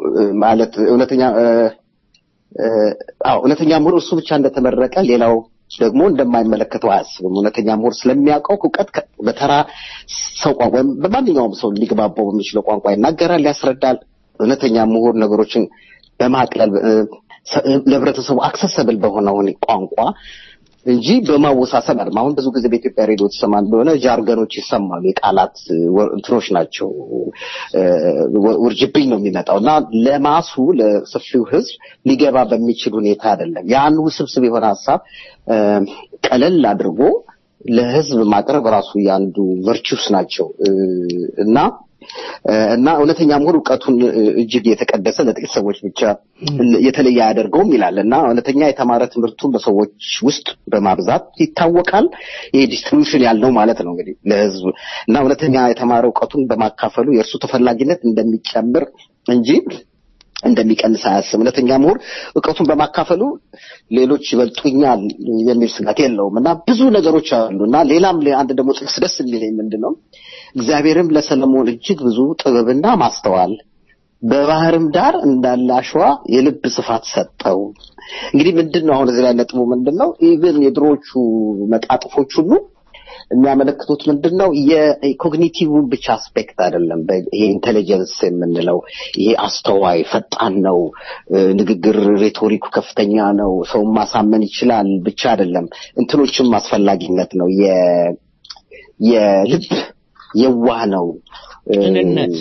[SPEAKER 13] ማለት እውነተኛ አዎ እውነተኛ ምሁር እሱ ብቻ እንደተመረቀ ሌላው ደግሞ እንደማይመለከተው አያስብም። እውነተኛ ምሁር ስለሚያውቀው እውቀት ከ- በተራ ሰው ቋንቋ ወይም በማንኛውም ሰው ሊግባባው በሚችለው ቋንቋ ይናገራል፣ ያስረዳል። እውነተኛ ምሁር ነገሮችን በማቅለል እ፣ ሰ- ለህብረተሰቡ አክሰሰብል በሆነ ሁኔ- ቋንቋ እንጂ በማወሳሰብ አይደለም። አሁን ብዙ ጊዜ በኢትዮጵያ ሬዲዮ ተሰማ እንደሆነ ጃርገኖች ይሰማሉ። የቃላት ወ- እንትኖች ናቸው፣ እ፣ ወ- ውርጅብኝ ነው የሚመጣው እና ለማሱ ለሰፊው ህዝብ ሊገባ በሚችል ሁኔታ አይደለም። ያን ውስብስብ የሆነ ሀሳብ እ፣ ቀለል አድርጎ ለህዝብ ማቅረብ ራሱ የአንዱ ቨርቹስ ናቸው እ፣ እና እ፣ እና እውነተኛ ምሁር እውቀቱን እ፣ እጅግ የተቀደሰ ለጥቂት ሰዎች ብቻ የተለየ አያደርገውም ይላል እና እውነተኛ የተማረ ትምህርቱን በሰዎች ውስጥ በማብዛት ይታወቃል። ይሄ ዲስትሪቢዩሽን ያልነው ማለት ነው እንግዲህ ለህዝብ እና እውነተኛ የተማረ እውቀቱን በማካፈሉ የእርሱ ተፈላጊነት እንደሚጨምር እንጂ እንደሚቀንስ አያስብ። እውነተኛ ምሁር እውቀቱን በማካፈሉ ሌሎች ይበልጡኛል የሚል ስጋት የለውም እና ብዙ ነገሮች አሉ እና ሌላም አንድ ደግሞ ጥቅስ ደስ የሚለኝ ምንድን ነው እግዚአብሔርም ለሰለሞን እጅግ ብዙ ጥበብና ማስተዋል በባህርም ዳር እንዳለ አሸዋ የልብ ስፋት ሰጠው። እንግዲህ ምንድን ነው አሁን እዚህ ላይ ነጥቡ ምንድን ነው? ኢቭን የድሮዎቹ መጣጥፎች ሁሉ የሚያመለክቱት ምንድን ነው? የኮግኒቲቭን ብቻ አስፔክት አይደለም። በ- ይሄ ኢንቴሊጀንስ የምንለው ይሄ አስተዋይ፣ ፈጣን ነው፣ እ፣ ንግግር ሬቶሪኩ ከፍተኛ ነው፣ ሰውን ማሳመን ይችላል ብቻ አይደለም። እንትኖችም አስፈላጊነት ነው። የ- የልብ የዋህ ነው እ፣
[SPEAKER 3] ቅንነት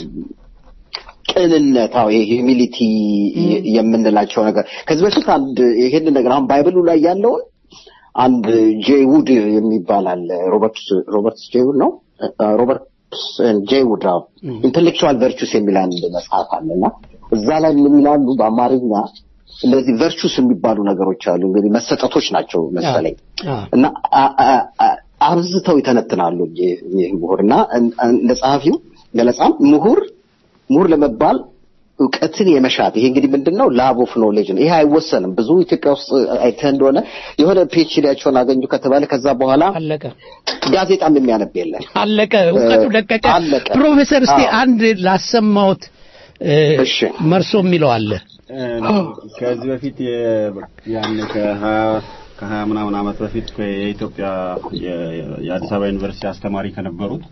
[SPEAKER 13] ቅንነት አዎ ይሄ ሂዩሚሊቲ የምንላቸው ነገር ከዚህ በፊት አንድ ይሄንን ነገር አሁን ባይብሉ ላይ ያለውን አንድ ጄ ውድ የሚባል አለ ሮበርት ሮበርት ጄ ውድ ነው እ፣ ሮበርት ጄ ውድ አዎ ኢንቴሌክቹዋል ቨርቹስ የሚል አንድ መጽሐፍ አለና እዛ ላይ ምን ይላሉ በአማርኛ እነዚህ ቨርቹስ የሚባሉ ነገሮች አሉ እንግዲህ መሰጠቶች ናቸው መሰለኝ እና አ- አ- አ- አብዝተው ይተነትናሉ ይህ ይህ ምሁር እና እን- እንደ ጸሐፊው ገለጻም ምሁር ምሁር ለመባል እውቀትን የመሻት ይሄ እንግዲህ ምንድን ነው ላብ ኦፍ ኖሌጅ ነው። ይሄ አይወሰንም። ብዙ ኢትዮጵያ ውስጥ አይተህ እንደሆነ የሆነ ፒኤችዲያቸውን አገኙ ከተባለ ከዛ በኋላ
[SPEAKER 3] አለቀ
[SPEAKER 13] ጋዜጣም የሚያነብ የለም።
[SPEAKER 3] አለቀ፣ እውቀቱ ለቀቀ።
[SPEAKER 13] አለቀ።
[SPEAKER 3] ፕሮፌሰር እስቲ
[SPEAKER 13] አዎ።
[SPEAKER 3] አንድ ላሰማዎት እ፣ መርሶ የሚለው አለ
[SPEAKER 14] ከዚህ በፊት የ- ያን ከሀያ ከሀያ ምናምን ዓመት በፊት የኢትዮጵያ የ- የአዲስ አበባ ዩኒቨርሲቲ አስተማሪ ከነበሩት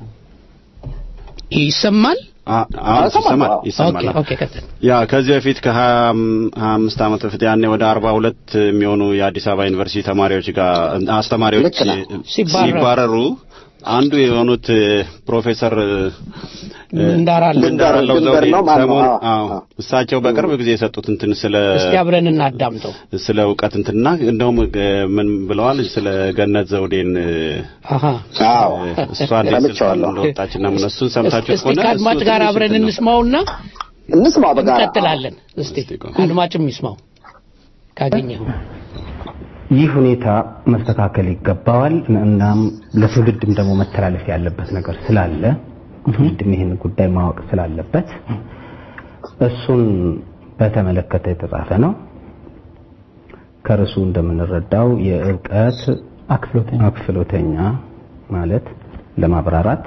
[SPEAKER 3] ይሰማል
[SPEAKER 14] አ- አዎ ይሰማል ይሰማል
[SPEAKER 3] ኦኬ ኦኬ ቀጥል
[SPEAKER 14] ያ ከዚህ በፊት ከሀያ ሀያ አምስት ዓመት በፊት ያኔ ወደ አርባ ሁለት የሚሆኑ የአዲስ አበባ ዩኒቨርሲቲ ተማሪዎች ጋር አስተማሪዎች
[SPEAKER 3] ሲባረሩ።
[SPEAKER 14] ሲባረሩ አንዱ የሆኑት እ፣ ፕሮፌሰር እ፣
[SPEAKER 3] እንዳራለ
[SPEAKER 14] እንዳራለው
[SPEAKER 13] ድንበር
[SPEAKER 14] ዘውዴ
[SPEAKER 13] ነው ማን ነው?
[SPEAKER 14] ሰሞን
[SPEAKER 13] አዎ፣
[SPEAKER 14] አዎ እሳቸው በቅርብ ጊዜ የሰጡት እንትን ስለ
[SPEAKER 3] እስቲ አብረን እናዳምጠው
[SPEAKER 14] ስለ እውቀት እንትና እንደውም እ፣ ምን ብለዋል ስለ ገነት ዘውዴን እ፣
[SPEAKER 3] አሃ
[SPEAKER 13] አዎ
[SPEAKER 14] እሷ እንዴት ስልጣን
[SPEAKER 13] ሰምቼዋለሁ።
[SPEAKER 14] እንደወጣችና ምን እሱን ሰምታችሁ
[SPEAKER 3] እስቲ
[SPEAKER 14] ከሆነ
[SPEAKER 3] ከአድማጭ
[SPEAKER 14] እሱ
[SPEAKER 3] ጋር
[SPEAKER 14] ትንሽ
[SPEAKER 3] አብረን
[SPEAKER 14] እንትን ነው።
[SPEAKER 3] እንስማውና
[SPEAKER 13] እንስማው በጋራ
[SPEAKER 3] እንቀጥላለን እስቲ አድማጭም ይስማው ካገኘው
[SPEAKER 15] ይህ ሁኔታ መስተካከል ይገባዋል። እናም ለትውልድም ደግሞ መተላለፍ ያለበት ነገር ስላለ ትውልድም ይህን ጉዳይ ማወቅ ስላለበት እሱን በተመለከተ የተጻፈ ነው። ከርዕሱ እንደምንረዳው የእውቀት አክፍሎተኛ ማለት ለማብራራት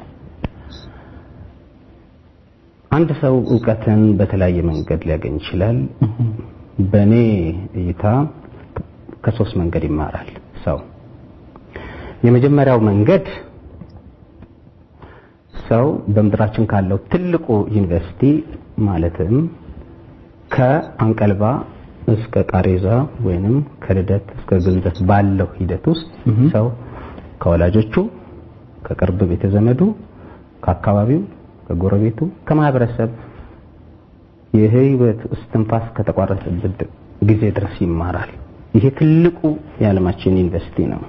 [SPEAKER 15] አንድ ሰው እውቀትን በተለያየ መንገድ ሊያገኝ ይችላል። በእኔ እይታ ከሶስት መንገድ ይማራል ሰው። የመጀመሪያው መንገድ ሰው በምድራችን ካለው ትልቁ ዩኒቨርሲቲ ማለትም ከአንቀልባ እስከ ቃሬዛ ወይንም ከልደት እስከ ግንዘት ባለው ሂደት ውስጥ ሰው ከወላጆቹ፣ ከቅርብ ቤተ ዘመዱ፣ ከአካባቢው፣ ከጎረቤቱ፣ ከማህበረሰብ የህይወት እስትንፋስ ከተቋረጠበት ጊዜ ድረስ ይማራል። ይሄ ትልቁ የዓለማችን ዩኒቨርሲቲ ነው።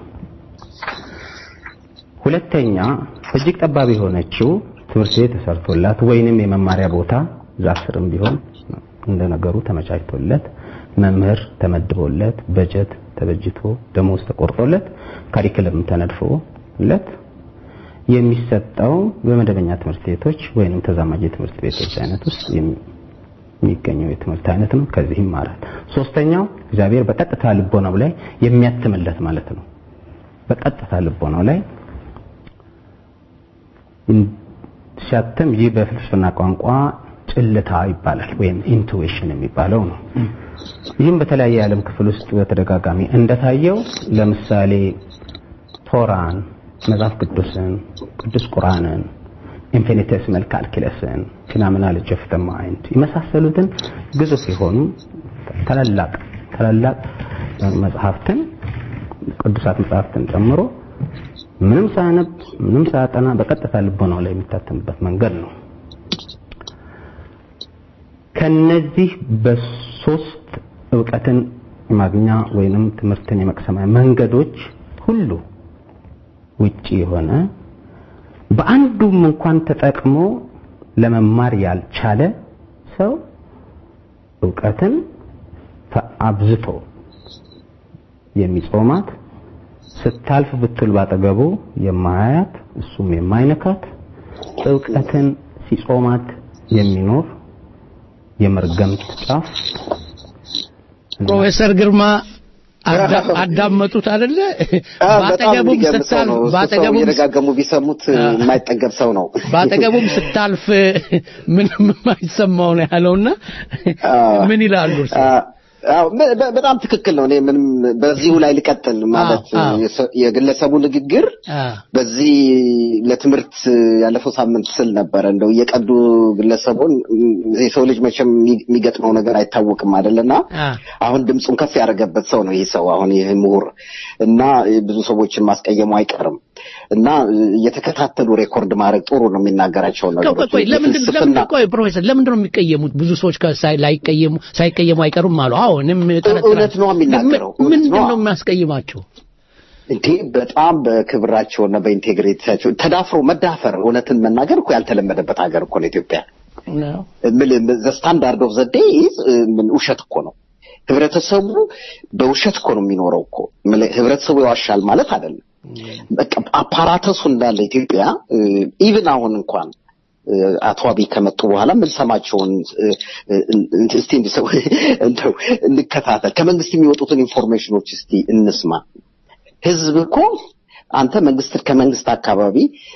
[SPEAKER 15] ሁለተኛ እጅግ ጠባብ የሆነችው ትምህርት ቤት ተሰርቶላት ወይንም የመማሪያ ቦታ ዛፍ ስርም ቢሆን እንደ ነገሩ ተመቻችቶለት መምህር ተመድቦለት በጀት ተበጅቶ ደሞዝ ተቆርጦለት ካሪክለም ተነድፎለት የሚሰጠው በመደበኛ ትምህርት ቤቶች ወይንም ተዛማጅ የትምህርት ቤቶች አይነት ውስጥ የሚገኘው የትምህርት አይነት ነው። ከዚህ ይማራል። ሶስተኛው እግዚአብሔር በቀጥታ ልቦናው ላይ የሚያትምለት ማለት ነው። በቀጥታ ልቦናው ላይ ሲያትም ይህ በፍልስፍና ቋንቋ ጭልታ ይባላል ወይም ኢንቱዊሽን የሚባለው ነው። ይህም በተለያየ የዓለም ክፍል ውስጥ በተደጋጋሚ እንደታየው ለምሳሌ ቶራን፣ መጽሐፍ ቅዱስን፣ ቅዱስ ቁርአንን፣ ኢንፊኒቴሲማል ካልኩለስን፣ ፊኖሜኖሎጂ ኦፍ ዘ ማይንድ የመሳሰሉትን ግዙፍ የሆኑ ታላላቅ ታላላቅ መጽሐፍትን ቅዱሳት መጽሐፍትን ጨምሮ ምንም ሳያነብ ምንም ሳያጠና በቀጥታ ልቦናው ላይ የሚታተምበት መንገድ ነው። ከነዚህ በሶስት እውቀትን ማግኛ ወይንም ትምህርትን የመቅሰሚያ መንገዶች ሁሉ ውጪ የሆነ በአንዱም እንኳን ተጠቅሞ ለመማር ያልቻለ ሰው እውቀትን አብዝቶ የሚጾማት ስታልፍ ብትል ባጠገቡ የማያያት እሱም የማይነካት እውቀትን ሲጾማት የሚኖር የመርገምት ጫፍ
[SPEAKER 3] ፕሮፌሰር ግርማ አዳመጡት አይደለ? ባጠገቡም ስታልፍ ባጠገቡም
[SPEAKER 13] የደጋገሙ ቢሰሙት የማይጠገብ ሰው ነው።
[SPEAKER 3] ባጠገቡም ስታልፍ ምንም የማይሰማው ነው ያለውና ምን ይላሉ እርሱ?
[SPEAKER 13] አዎ በጣም ትክክል ነው። እኔ ምንም በዚሁ ላይ ልቀጥል ማለት የግለሰቡ ንግግር በዚህ ለትምህርት ያለፈው ሳምንት ስል ነበረ እንደው እየቀዱ ግለሰቡን የሰው ልጅ መቼም የሚገጥመው ነገር አይታወቅም አይደለና አሁን ድምፁን ከፍ ያደረገበት ሰው ነው ይህ ሰው አሁን ይህ ምሁር እና ብዙ ሰዎችን ማስቀየሙ አይቀርም እና እየተከታተሉ ሬኮርድ ማድረግ ጥሩ ነው የሚናገራቸው ነገሮች
[SPEAKER 3] ቆይ ለምንድን ቆይ ፕሮፌሰር ለምንድን ነው የሚቀየሙት ብዙ ሰዎች ላይቀየሙ ሳይቀየሙ አይቀሩም አሉ አሁንም
[SPEAKER 13] እውነት ነው የሚናገረው
[SPEAKER 3] ምንድን ነው የሚያስቀይማቸው
[SPEAKER 13] እንዴ በጣም በክብራቸውና በኢንቴግሪቲያቸው ተዳፍሮ መዳፈር እውነትን መናገር እኮ ያልተለመደበት ሀገር እኮ ነው ኢትዮጵያ ዘ ስታንዳርድ ኦፍ ዘ ዴይ ምን ውሸት እኮ ነው ህብረተሰቡ በውሸት እኮ ነው የሚኖረው እኮ ህብረተሰቡ ይዋሻል ማለት አይደለም በቃ አፓራተሱ እንዳለ ኢትዮጵያ ኢቭን አሁን እንኳን አቶ አብይ ከመጡ በኋላ የምንሰማቸውን እስቲ እንዲሰው እንደው እንከታተል ከመንግስት የሚወጡትን ኢንፎርሜሽኖች እስቲ እንስማ ህዝብ እኮ አንተ መንግስት ከመንግስት አካባቢ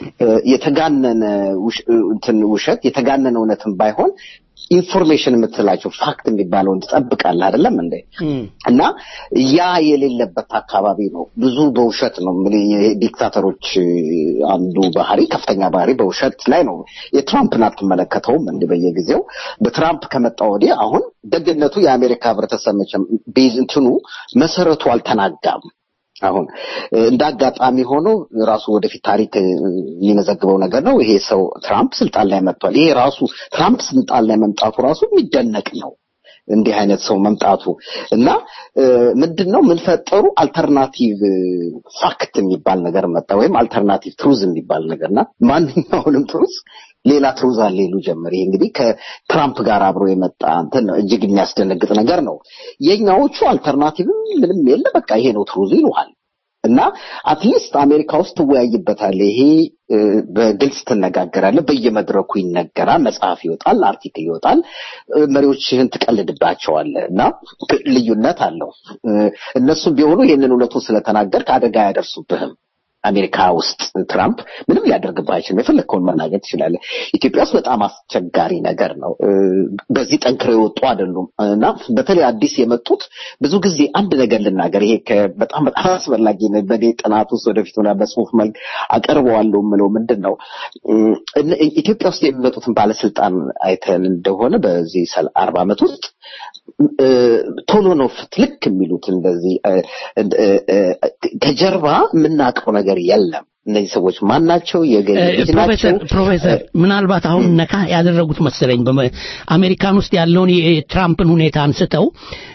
[SPEAKER 13] የተጋነነ እንትን ውሸት የተጋነነ እውነትን ባይሆን ኢንፎርሜሽን የምትላቸው ፋክት የሚባለውን ትጠብቃለህ አይደለም እንዴ እና ያ የሌለበት አካባቢ ነው ብዙ በውሸት ነው ዲክታተሮች አንዱ ባህሪ ከፍተኛ ባህሪ በውሸት ላይ ነው የትራምፕን አትመለከተውም እንዲ በየጊዜው በትራምፕ ከመጣ ወዲህ አሁን ደግነቱ የአሜሪካ ህብረተሰብ መቼም ቤዝ እንትኑ መሰረቱ አልተናጋም አሁን እንደ አጋጣሚ ሆኖ ራሱ ወደፊት ታሪክ የሚመዘግበው ነገር ነው። ይሄ ሰው ትራምፕ ስልጣን ላይ መጥቷል። ይሄ ራሱ ትራምፕ ስልጣን ላይ መምጣቱ ራሱ የሚደነቅ ነው። እንዲህ አይነት ሰው መምጣቱ እና ምንድን ነው የምንፈጠሩ አልተርናቲቭ ፋክት የሚባል ነገር መጣ፣ ወይም አልተርናቲቭ ትሩዝ የሚባል ነገርና ማንኛውንም ትሩዝ ሌላ ትሩዝ አለ ይሉ ጀመር። ይሄ እንግዲህ ከትራምፕ ጋር አብሮ የመጣ እንትን ነው። እጅግ የሚያስደነግጥ ነገር ነው። የኛዎቹ አልተርናቲቭም ምንም የለ፣ በቃ ይሄ ነው ትሩዝ ይሉሃል። እና አትሊስት አሜሪካ ውስጥ ትወያይበታለህ። ይሄ በግልጽ ትነጋገራለህ። በየመድረኩ ይነገራል። መጽሐፍ ይወጣል፣ አርቲክል ይወጣል። መሪዎችህን ትቀልድባቸዋለህ እና ልዩነት አለው። እነሱም ቢሆኑ ይህንን እውነቱን ስለተናገርክ አደጋ አያደርሱብህም። አሜሪካ ውስጥ ትራምፕ ምንም ሊያደርግብህ አይችልም። የፈለግከውን መናገር ትችላለህ። ኢትዮጵያ ውስጥ በጣም አስቸጋሪ ነገር ነው። በዚህ ጠንክረው የወጡ አይደሉም እና በተለይ አዲስ የመጡት ብዙ ጊዜ አንድ ነገር ልናገር፣ ይሄ በጣም በጣም አስፈላጊ ነው። በእኔ ጥናት ውስጥ ወደፊት ሆና በጽሁፍ መልክ አቀርበዋለሁ የምለው ምንድን ነው ኢትዮጵያ ውስጥ የሚመጡትን ባለስልጣን አይተን እንደሆነ በዚህ አርባ ዓመት ውስጥ ቶሎ ነው ፍትልክ የሚሉት እንደዚህ ከጀርባ የምናውቀው ነገር የለም። እነዚህ ሰዎች ማን ናቸው?
[SPEAKER 3] ፕሮፌሰር ፕሮፌሰር ምናልባት አሁን ነካ ያደረጉት መሰለኝ አሜሪካን ውስጥ ያለውን የትራምፕን ሁኔታ አንስተው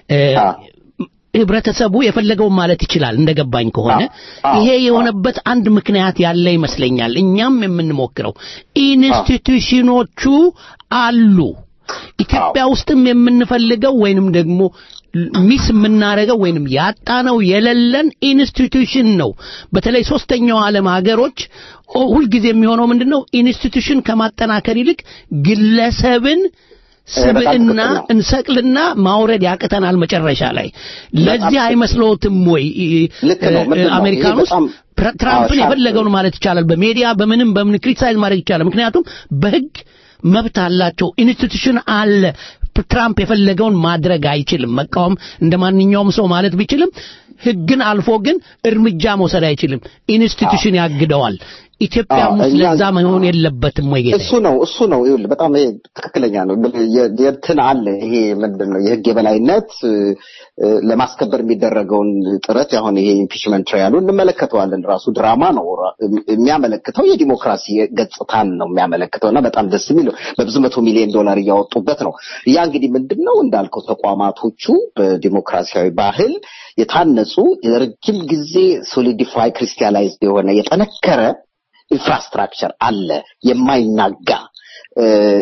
[SPEAKER 3] ህብረተሰቡ የፈለገውን ማለት ይችላል እንደገባኝ ከሆነ ይሄ የሆነበት አንድ ምክንያት ያለ ይመስለኛል እኛም የምንሞክረው ኢንስቲትዩሽኖቹ አሉ ኢትዮጵያ ውስጥም የምንፈልገው ወይንም ደግሞ ሚስ የምናደርገው ወይንም ያጣነው የሌለን ኢንስቲትዩሽን ነው። በተለይ ሶስተኛው ዓለም ሀገሮች ሁልጊዜ የሚሆነው ምንድን ነው? ኢንስቲትዩሽን ከማጠናከር ይልቅ ግለሰብን ስብዕና እንሰቅልና ማውረድ ያቅተናል መጨረሻ ላይ። ለዚህ አይመስለዎትም ወይ? አሜሪካን ውስጥ ትራምፕን የፈለገውን ማለት ይቻላል። በሜዲያ በምንም በምን ክሪቲሳይዝ ማድረግ ይቻላል። ምክንያቱም በህግ መብት አላቸው። ኢንስቲትዩሽን አለ። ትራምፕ የፈለገውን ማድረግ አይችልም። መቃወም እንደ ማንኛውም ሰው ማለት ቢችልም ህግን አልፎ ግን እርምጃ መውሰድ አይችልም። ኢንስቲትዩሽን ያግደዋል። ኢትዮጵያም
[SPEAKER 13] አዎ፣
[SPEAKER 3] ውስጥ
[SPEAKER 13] እኛ-
[SPEAKER 3] ለዛ መሆን የለበትም ወይ ጌታ?
[SPEAKER 13] እሱ ነው እሱ ነው ይኸውልህ በጣም ይሄ ትክክለኛ ነው የ- የእንትን አለ ይሄ ምንድን ነው የህግ የበላይነት እ፣ እ፣ ለማስከበር የሚደረገውን ጥረት አሁን ይሄ ኢምፒችመንት ትራያሉ እንመለከተዋለን ራሱ ድራማ ነው ራ- የሚያመለክተው የዲሞክራሲ ገጽታን ነው የሚያመለክተው እና በጣም ደስ የሚለው በብዙ መቶ ሚሊዮን ዶላር እያወጡበት ነው ያ እንግዲህ ምንድን ነው እንዳልከው ተቋማቶቹ በዲሞክራሲያዊ ባህል የታነጹ የረጅም ጊዜ ሶሊዲፋይ ክሪስቲያላይዝድ የሆነ የጠነከረ ኢንፍራስትራክቸር አለ የማይናጋ እ፣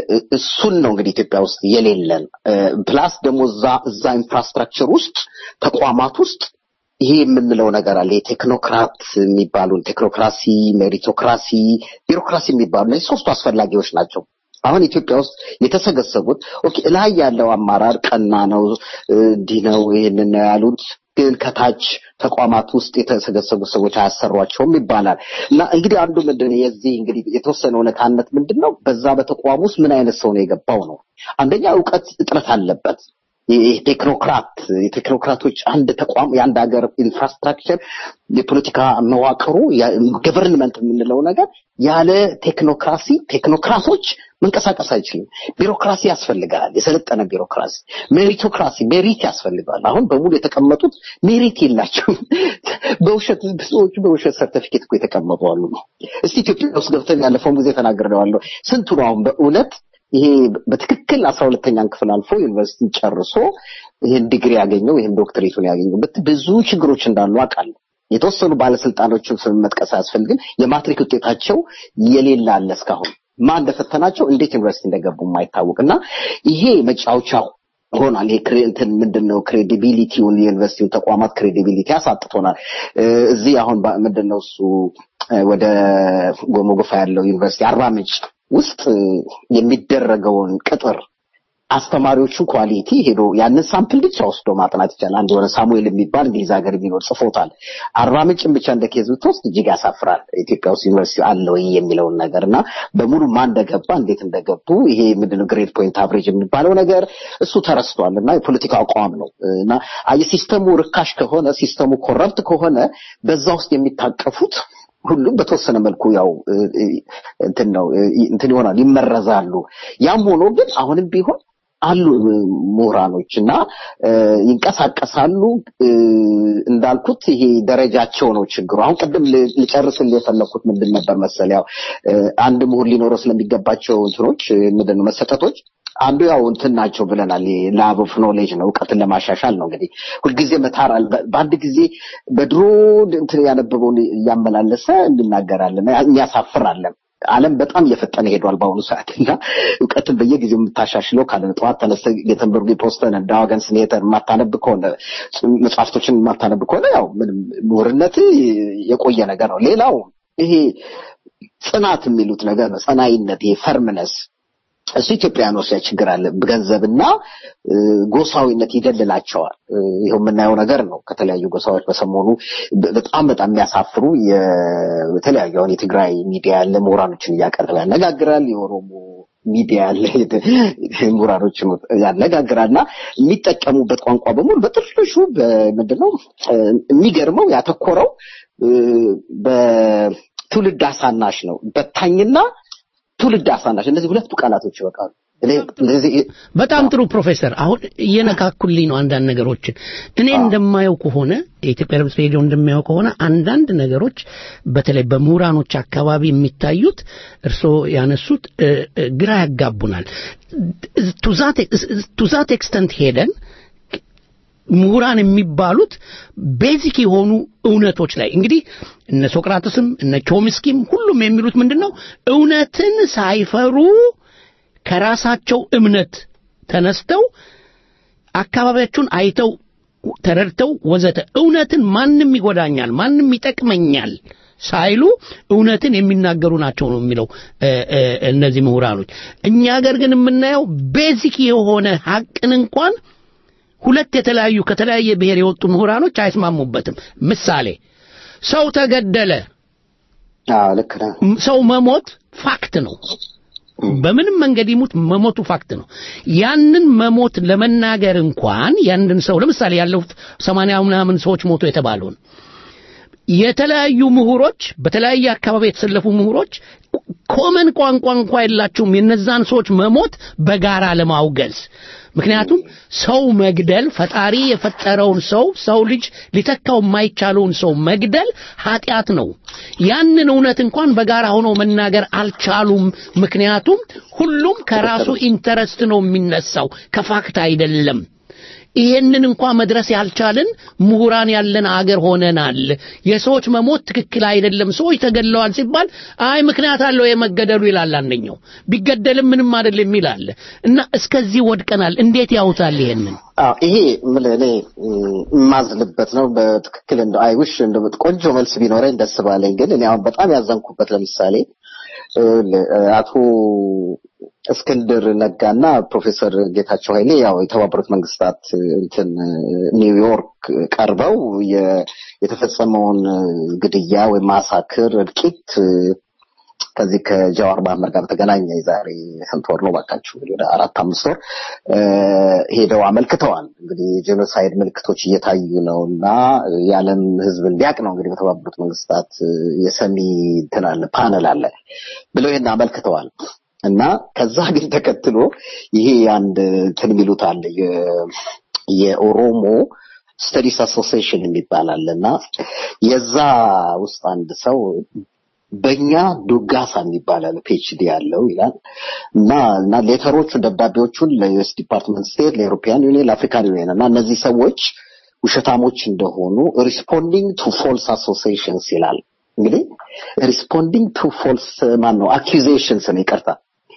[SPEAKER 13] እሱን ነው እንግዲህ ኢትዮጵያ ውስጥ የሌለን እ፣ ፕላስ ደግሞ እዛ እዛ ኢንፍራስትራክቸር ውስጥ ተቋማት ውስጥ ይሄ የምንለው ነገር አለ የቴክኖክራት የሚባሉን ቴክኖክራሲ ሜሪቶክራሲ ቢሮክራሲ የሚባሉ እነዚህ ሶስቱ አስፈላጊዎች ናቸው አሁን ኢትዮጵያ ውስጥ የተሰገሰጉት ኦኬ ላይ ያለው አማራር ቀና ነው እ፣ እንዲህ ነው ይህንን ነው ያሉት ግን ከታች ተቋማት ውስጥ የተሰገሰጉ ሰዎች አያሰሯቸውም ይባላል እና እንግዲህ አንዱ ምንድን ነው የዚህ እንግዲህ የተወሰነ እውነታነት ምንድን ነው በዛ በተቋም ውስጥ ምን አይነት ሰው ነው የገባው ነው አንደኛ እውቀት እጥረት አለበት ይህ ቴክኖክራት የቴክኖክራቶች አንድ ተቋም የአንድ ሀገር ኢንፍራስትራክቸር የፖለቲካ መዋቅሩ ገቨርንመንት የምንለው ነገር ያለ ቴክኖክራሲ ቴክኖክራቶች መንቀሳቀስ አይችልም ቢሮክራሲ ያስፈልጋል የሰለጠነ ቢሮክራሲ ሜሪቶክራሲ ሜሪት ያስፈልጋል አሁን በሙሉ የተቀመጡት ሜሪት የላቸውም በውሸት ብዙዎቹ በውሸት ሰርተፊኬት እኮ የተቀመጡ አሉ ነው እስቲ ኢትዮጵያ ውስጥ ገብተን ያለፈውን ጊዜ ተናግሬዋለሁ ስንቱ ነው አሁን በእውነት ይሄ በትክክል አስራ ሁለተኛን ክፍል አልፎ ዩኒቨርሲቲ ጨርሶ ይህን ዲግሪ ያገኘው ይህን ዶክትሬቱን ያገኘው በት- ብዙ ችግሮች እንዳሉ አውቃለሁ የተወሰኑ ባለስልጣኖችን ስም መጥቀስ አያስፈልግም የማትሪክ ውጤታቸው የሌለ አለ እስካሁን ማን እንደፈተናቸው እንዴት ዩኒቨርሲቲ እንደገቡ የማይታወቅ እና ይሄ መጫወቻ ሆኗል ይሄ ክሬ- እንትን ምንድን ነው ክሬዲቢሊቲውን የዩኒቨርሲቲውን ተቋማት ክሬዲቢሊቲ አሳጥቶናል እ፣ እዚህ አሁን ባ- ምንድን ነው እሱ እ፣ ወደ ጎሞ ጎፋ ያለው ዩኒቨርሲቲ አርባ ምንጭ ውስጥ እ፣ የሚደረገውን ቅጥር አስተማሪዎቹ ኳሊቲ ሄዶ ያንን ሳምፕል ብቻ ወስዶ ማጥናት ይቻላል። አንድ የሆነ ሳሙኤል የሚባል እንግሊዝ ሀገር የሚኖር ጽፎታል። አርባ ምንጭን ብቻ እንደ ኬዝ ብትወስድ እጅግ ያሳፍራል። ኢትዮጵያ ውስጥ ዩኒቨርሲቲ አለ ወይ የሚለውን ነገር እና በሙሉ ማን እንደገባ እንዴት እንደገቡ ይሄ ምንድነው ግሬድ ፖይንት አቨሬጅ የሚባለው ነገር እሱ ተረስቷል እና የፖለቲካ አቋም ነው እና አየህ ሲስተሙ ርካሽ ከሆነ ሲስተሙ ኮረፕት ከሆነ በዛ ውስጥ የሚታቀፉት ሁሉም በተወሰነ መልኩ ያው እ፣ እ፣ እንትን ነው እ፣ እንትን ይሆናል ይመረዛሉ። ያም ሆኖ ግን አሁንም ቢሆን አሉ እ፣ ምሁራኖች እና እ፣ ይንቀሳቀሳሉ እ፣ እንዳልኩት ይሄ ደረጃቸው ነው ችግሩ። አሁን ቅድም ል- ልጨርስልህ የፈለኩት ምንድን ነበር መሰል ያው እ፣ አንድ ምሁር ሊኖረው ስለሚገባቸው እንትኖች እ፣ ምንድን ነው መሰጠቶች አንዱ ያው እንትን ናቸው ብለናል። ላብ ኦፍ ኖሌጅ ነው እውቀትን ለማሻሻል ነው። እንግዲህ ሁልጊዜ መታራል በአንድ ጊዜ በድሮ እንትን ያነበበውን እያመላለሰ እንናገራለን። የሚያሳፍራለን። ዓለም በጣም እየፈጠነ ሄዷል በአሁኑ ሰዓት እና እውቀትን በየጊዜው የምታሻሽለው ካለ ጠዋት ተነስተህ ጌተንበርግ ፖስተን ዳዋገን ስኔተር የማታነብ ከሆነ መጽሐፍቶችን የማታነብ ከሆነ ያው ምንም ምሁርነት የቆየ ነገር ነው። ሌላው ይሄ ጽናት የሚሉት ነገር ነው። ጸናይነት፣ ይሄ ፈርምነስ እሱ ኢትዮጵያኖች ላይ ችግር አለ። ገንዘብና እ፣ ጎሳዊነት ይደልላቸዋል። እ፣ ይኸው የምናየው ነገር ነው። ከተለያዩ ጎሳዎች በሰሞኑ በ- በጣም በጣም የሚያሳፍሩ የ- የተለያዩ አሁን የትግራይ ሚዲያ ያለ ምሁራኖችን እያቀረበ ያነጋግራል። የኦሮሞ ሚዲያ ያለ ምሁራኖችን ያነጋግራል እና የሚጠቀሙበት ቋንቋ በሙሉ በጥርሹ ምንድነው እ፣ የሚገርመው ያተኮረው እ፣ በትውልድ አሳናሽ ነው። በታኝና ትውልድ አሳናሽ እነዚህ ሁለቱ ቃላቶች ይበቃሉ። እኔ እንደዚህ
[SPEAKER 3] በጣም ጥሩ ፕሮፌሰር። አሁን እየነካኩልኝ ነው አንዳንድ ነገሮችን። እኔ እንደማየው ከሆነ የኢትዮጵያ ድምፅ ሬዲዮ እንደማየው ከሆነ አንዳንድ ነገሮች በተለይ በምሁራኖች አካባቢ የሚታዩት እርስዎ ያነሱት እ፣ እ፣ ግራ ያጋቡናል። ቱ ዛት ኤክስተንት ሄደን ምሁራን የሚባሉት ቤዚክ የሆኑ እውነቶች ላይ እንግዲህ እነ ሶቅራጥስም እነ ቾምስኪም ሁሉም የሚሉት ምንድን ነው እውነትን ሳይፈሩ ከራሳቸው እምነት ተነስተው አካባቢያቸውን አይተው ተረድተው ወዘተ እውነትን ማንም ይጎዳኛል ማንም ይጠቅመኛል ሳይሉ እውነትን የሚናገሩ ናቸው ነው የሚለው እ፣ እ፣ እነዚህ ምሁራኖች እኛ ሀገር ግን የምናየው ቤዚክ የሆነ ሀቅን እንኳን ሁለት የተለያዩ ከተለያየ ብሔር የወጡ ምሁራኖች አይስማሙበትም ምሳሌ ሰው ተገደለ
[SPEAKER 13] አዎ ልክ ነህ።
[SPEAKER 3] ሰው መሞት ፋክት ነው በምንም መንገድ ይሙት መሞቱ ፋክት ነው። ያንን መሞት ለመናገር እንኳን ያንን ሰው ለምሳሌ ያለፉት ሰማንያ ምናምን ሰዎች ሞቶ የተባለውን የተለያዩ ምሁሮች በተለያየ አካባቢ የተሰለፉ ምሁሮች ኮመን ቋንቋ እንኳ የላቸውም የነዛን ሰዎች መሞት በጋራ ለማውገዝ ምክንያቱም ሰው መግደል ፈጣሪ የፈጠረውን ሰው ሰው ልጅ ሊተካው የማይቻለውን ሰው መግደል ኃጢአት ነው ያንን እውነት እንኳን በጋራ ሆኖ መናገር አልቻሉም ምክንያቱም ሁሉም ከራሱ ኢንተረስት ነው የሚነሳው ከፋክት አይደለም ይሄንን እንኳ መድረስ ያልቻልን ምሁራን ያለን አገር ሆነናል። የሰዎች መሞት ትክክል አይደለም፣ ሰዎች ተገድለዋል ሲባል አይ ምክንያት አለው የመገደሉ ይላል አንደኛው። ቢገደልም ምንም አይደለም ይላል እና እስከዚህ ወድቀናል። እንዴት ያውታል ይሄንን?
[SPEAKER 13] አዎ ይሄ ምን እኔ የማዝንበት ነው። በትክክል እንደው አይውሽ እንደው ቆንጆ መልስ ቢኖረኝ ደስ ባለኝ። ግን እኔ አሁን በጣም ያዘንኩበት ለምሳሌ አቶ እስክንድር ነጋና ፕሮፌሰር ጌታቸው ኃይሌ ያው የተባበሩት መንግስታት እንትን ኒውዮርክ ቀርበው የተፈጸመውን ግድያ ወይም ማሳክር እልቂት ከዚህ ከጀዋር መሐመድ ጋር በተገናኘ የዛሬ ስንት ወር ነው ባካችሁ እንግዲህ ወደ አራት አምስት ወር ሄደው አመልክተዋል። እንግዲህ የጄኖሳይድ ምልክቶች እየታዩ ነው እና የዓለም ሕዝብ እንዲያውቅ ነው እንግዲህ በተባበሩት መንግስታት የሰሚ እንትን አለ ፓነል አለ ብለው ይህን አመልክተዋል። እና ከዛ ግን ተከትሎ ይሄ አንድ እንትን የሚሉት አለ የኦሮሞ ስተዲስ አሶሲዬሽን የሚባል አለ እና የዛ ውስጥ አንድ ሰው በእኛ ዱጋሳ የሚባል አለ ፒኤችዲ ያለው ይላል እና እና ሌተሮቹ ደብዳቤዎቹን ለዩኤስ ዲፓርትመንት ስቴት ለኤሮፒያን ዩኒየን ለአፍሪካን ዩኒየን እና እነዚህ ሰዎች ውሸታሞች እንደሆኑ ሪስፖንዲንግ ቱ ፎልስ አሶሲዬሽንስ ይላል እንግዲህ ሪስፖንዲንግ ቱ ፎልስ ማን ነው አኪዜሽንስ ነው ይቅርታ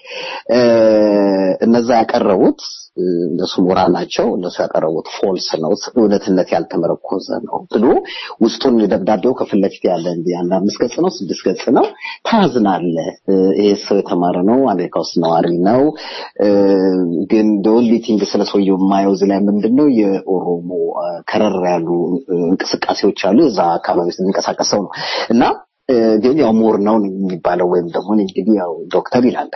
[SPEAKER 13] እነዛ ያቀረቡት እነሱ ምሁራን ናቸው። እነሱ ያቀረቡት ፎልስ ነው፣ እውነትነት ያልተመረኮዘ ነው ብሎ ውስጡን ደብዳቤው ከፊት ለፊት ያለ እንዲህ አንድ አምስት ገጽ ነው፣ ስድስት ገጽ ነው። ታዝናለህ። ይሄ ሰው የተማረ ነው፣ አሜሪካ ውስጥ ነዋሪ ነው። ግን ኦንሊ ቲንግ ስለ ሰውየው የማየው እዚህ ላይ ምንድን ነው የኦሮሞ ከረር ያሉ እንቅስቃሴዎች አሉ። እዛ አካባቢ ውስጥ የሚንቀሳቀስ ሰው ነው እና ግን ያው ምሁር ነው የሚባለው ወይም ደግሞ እንግዲህ ያው ዶክተር ይላል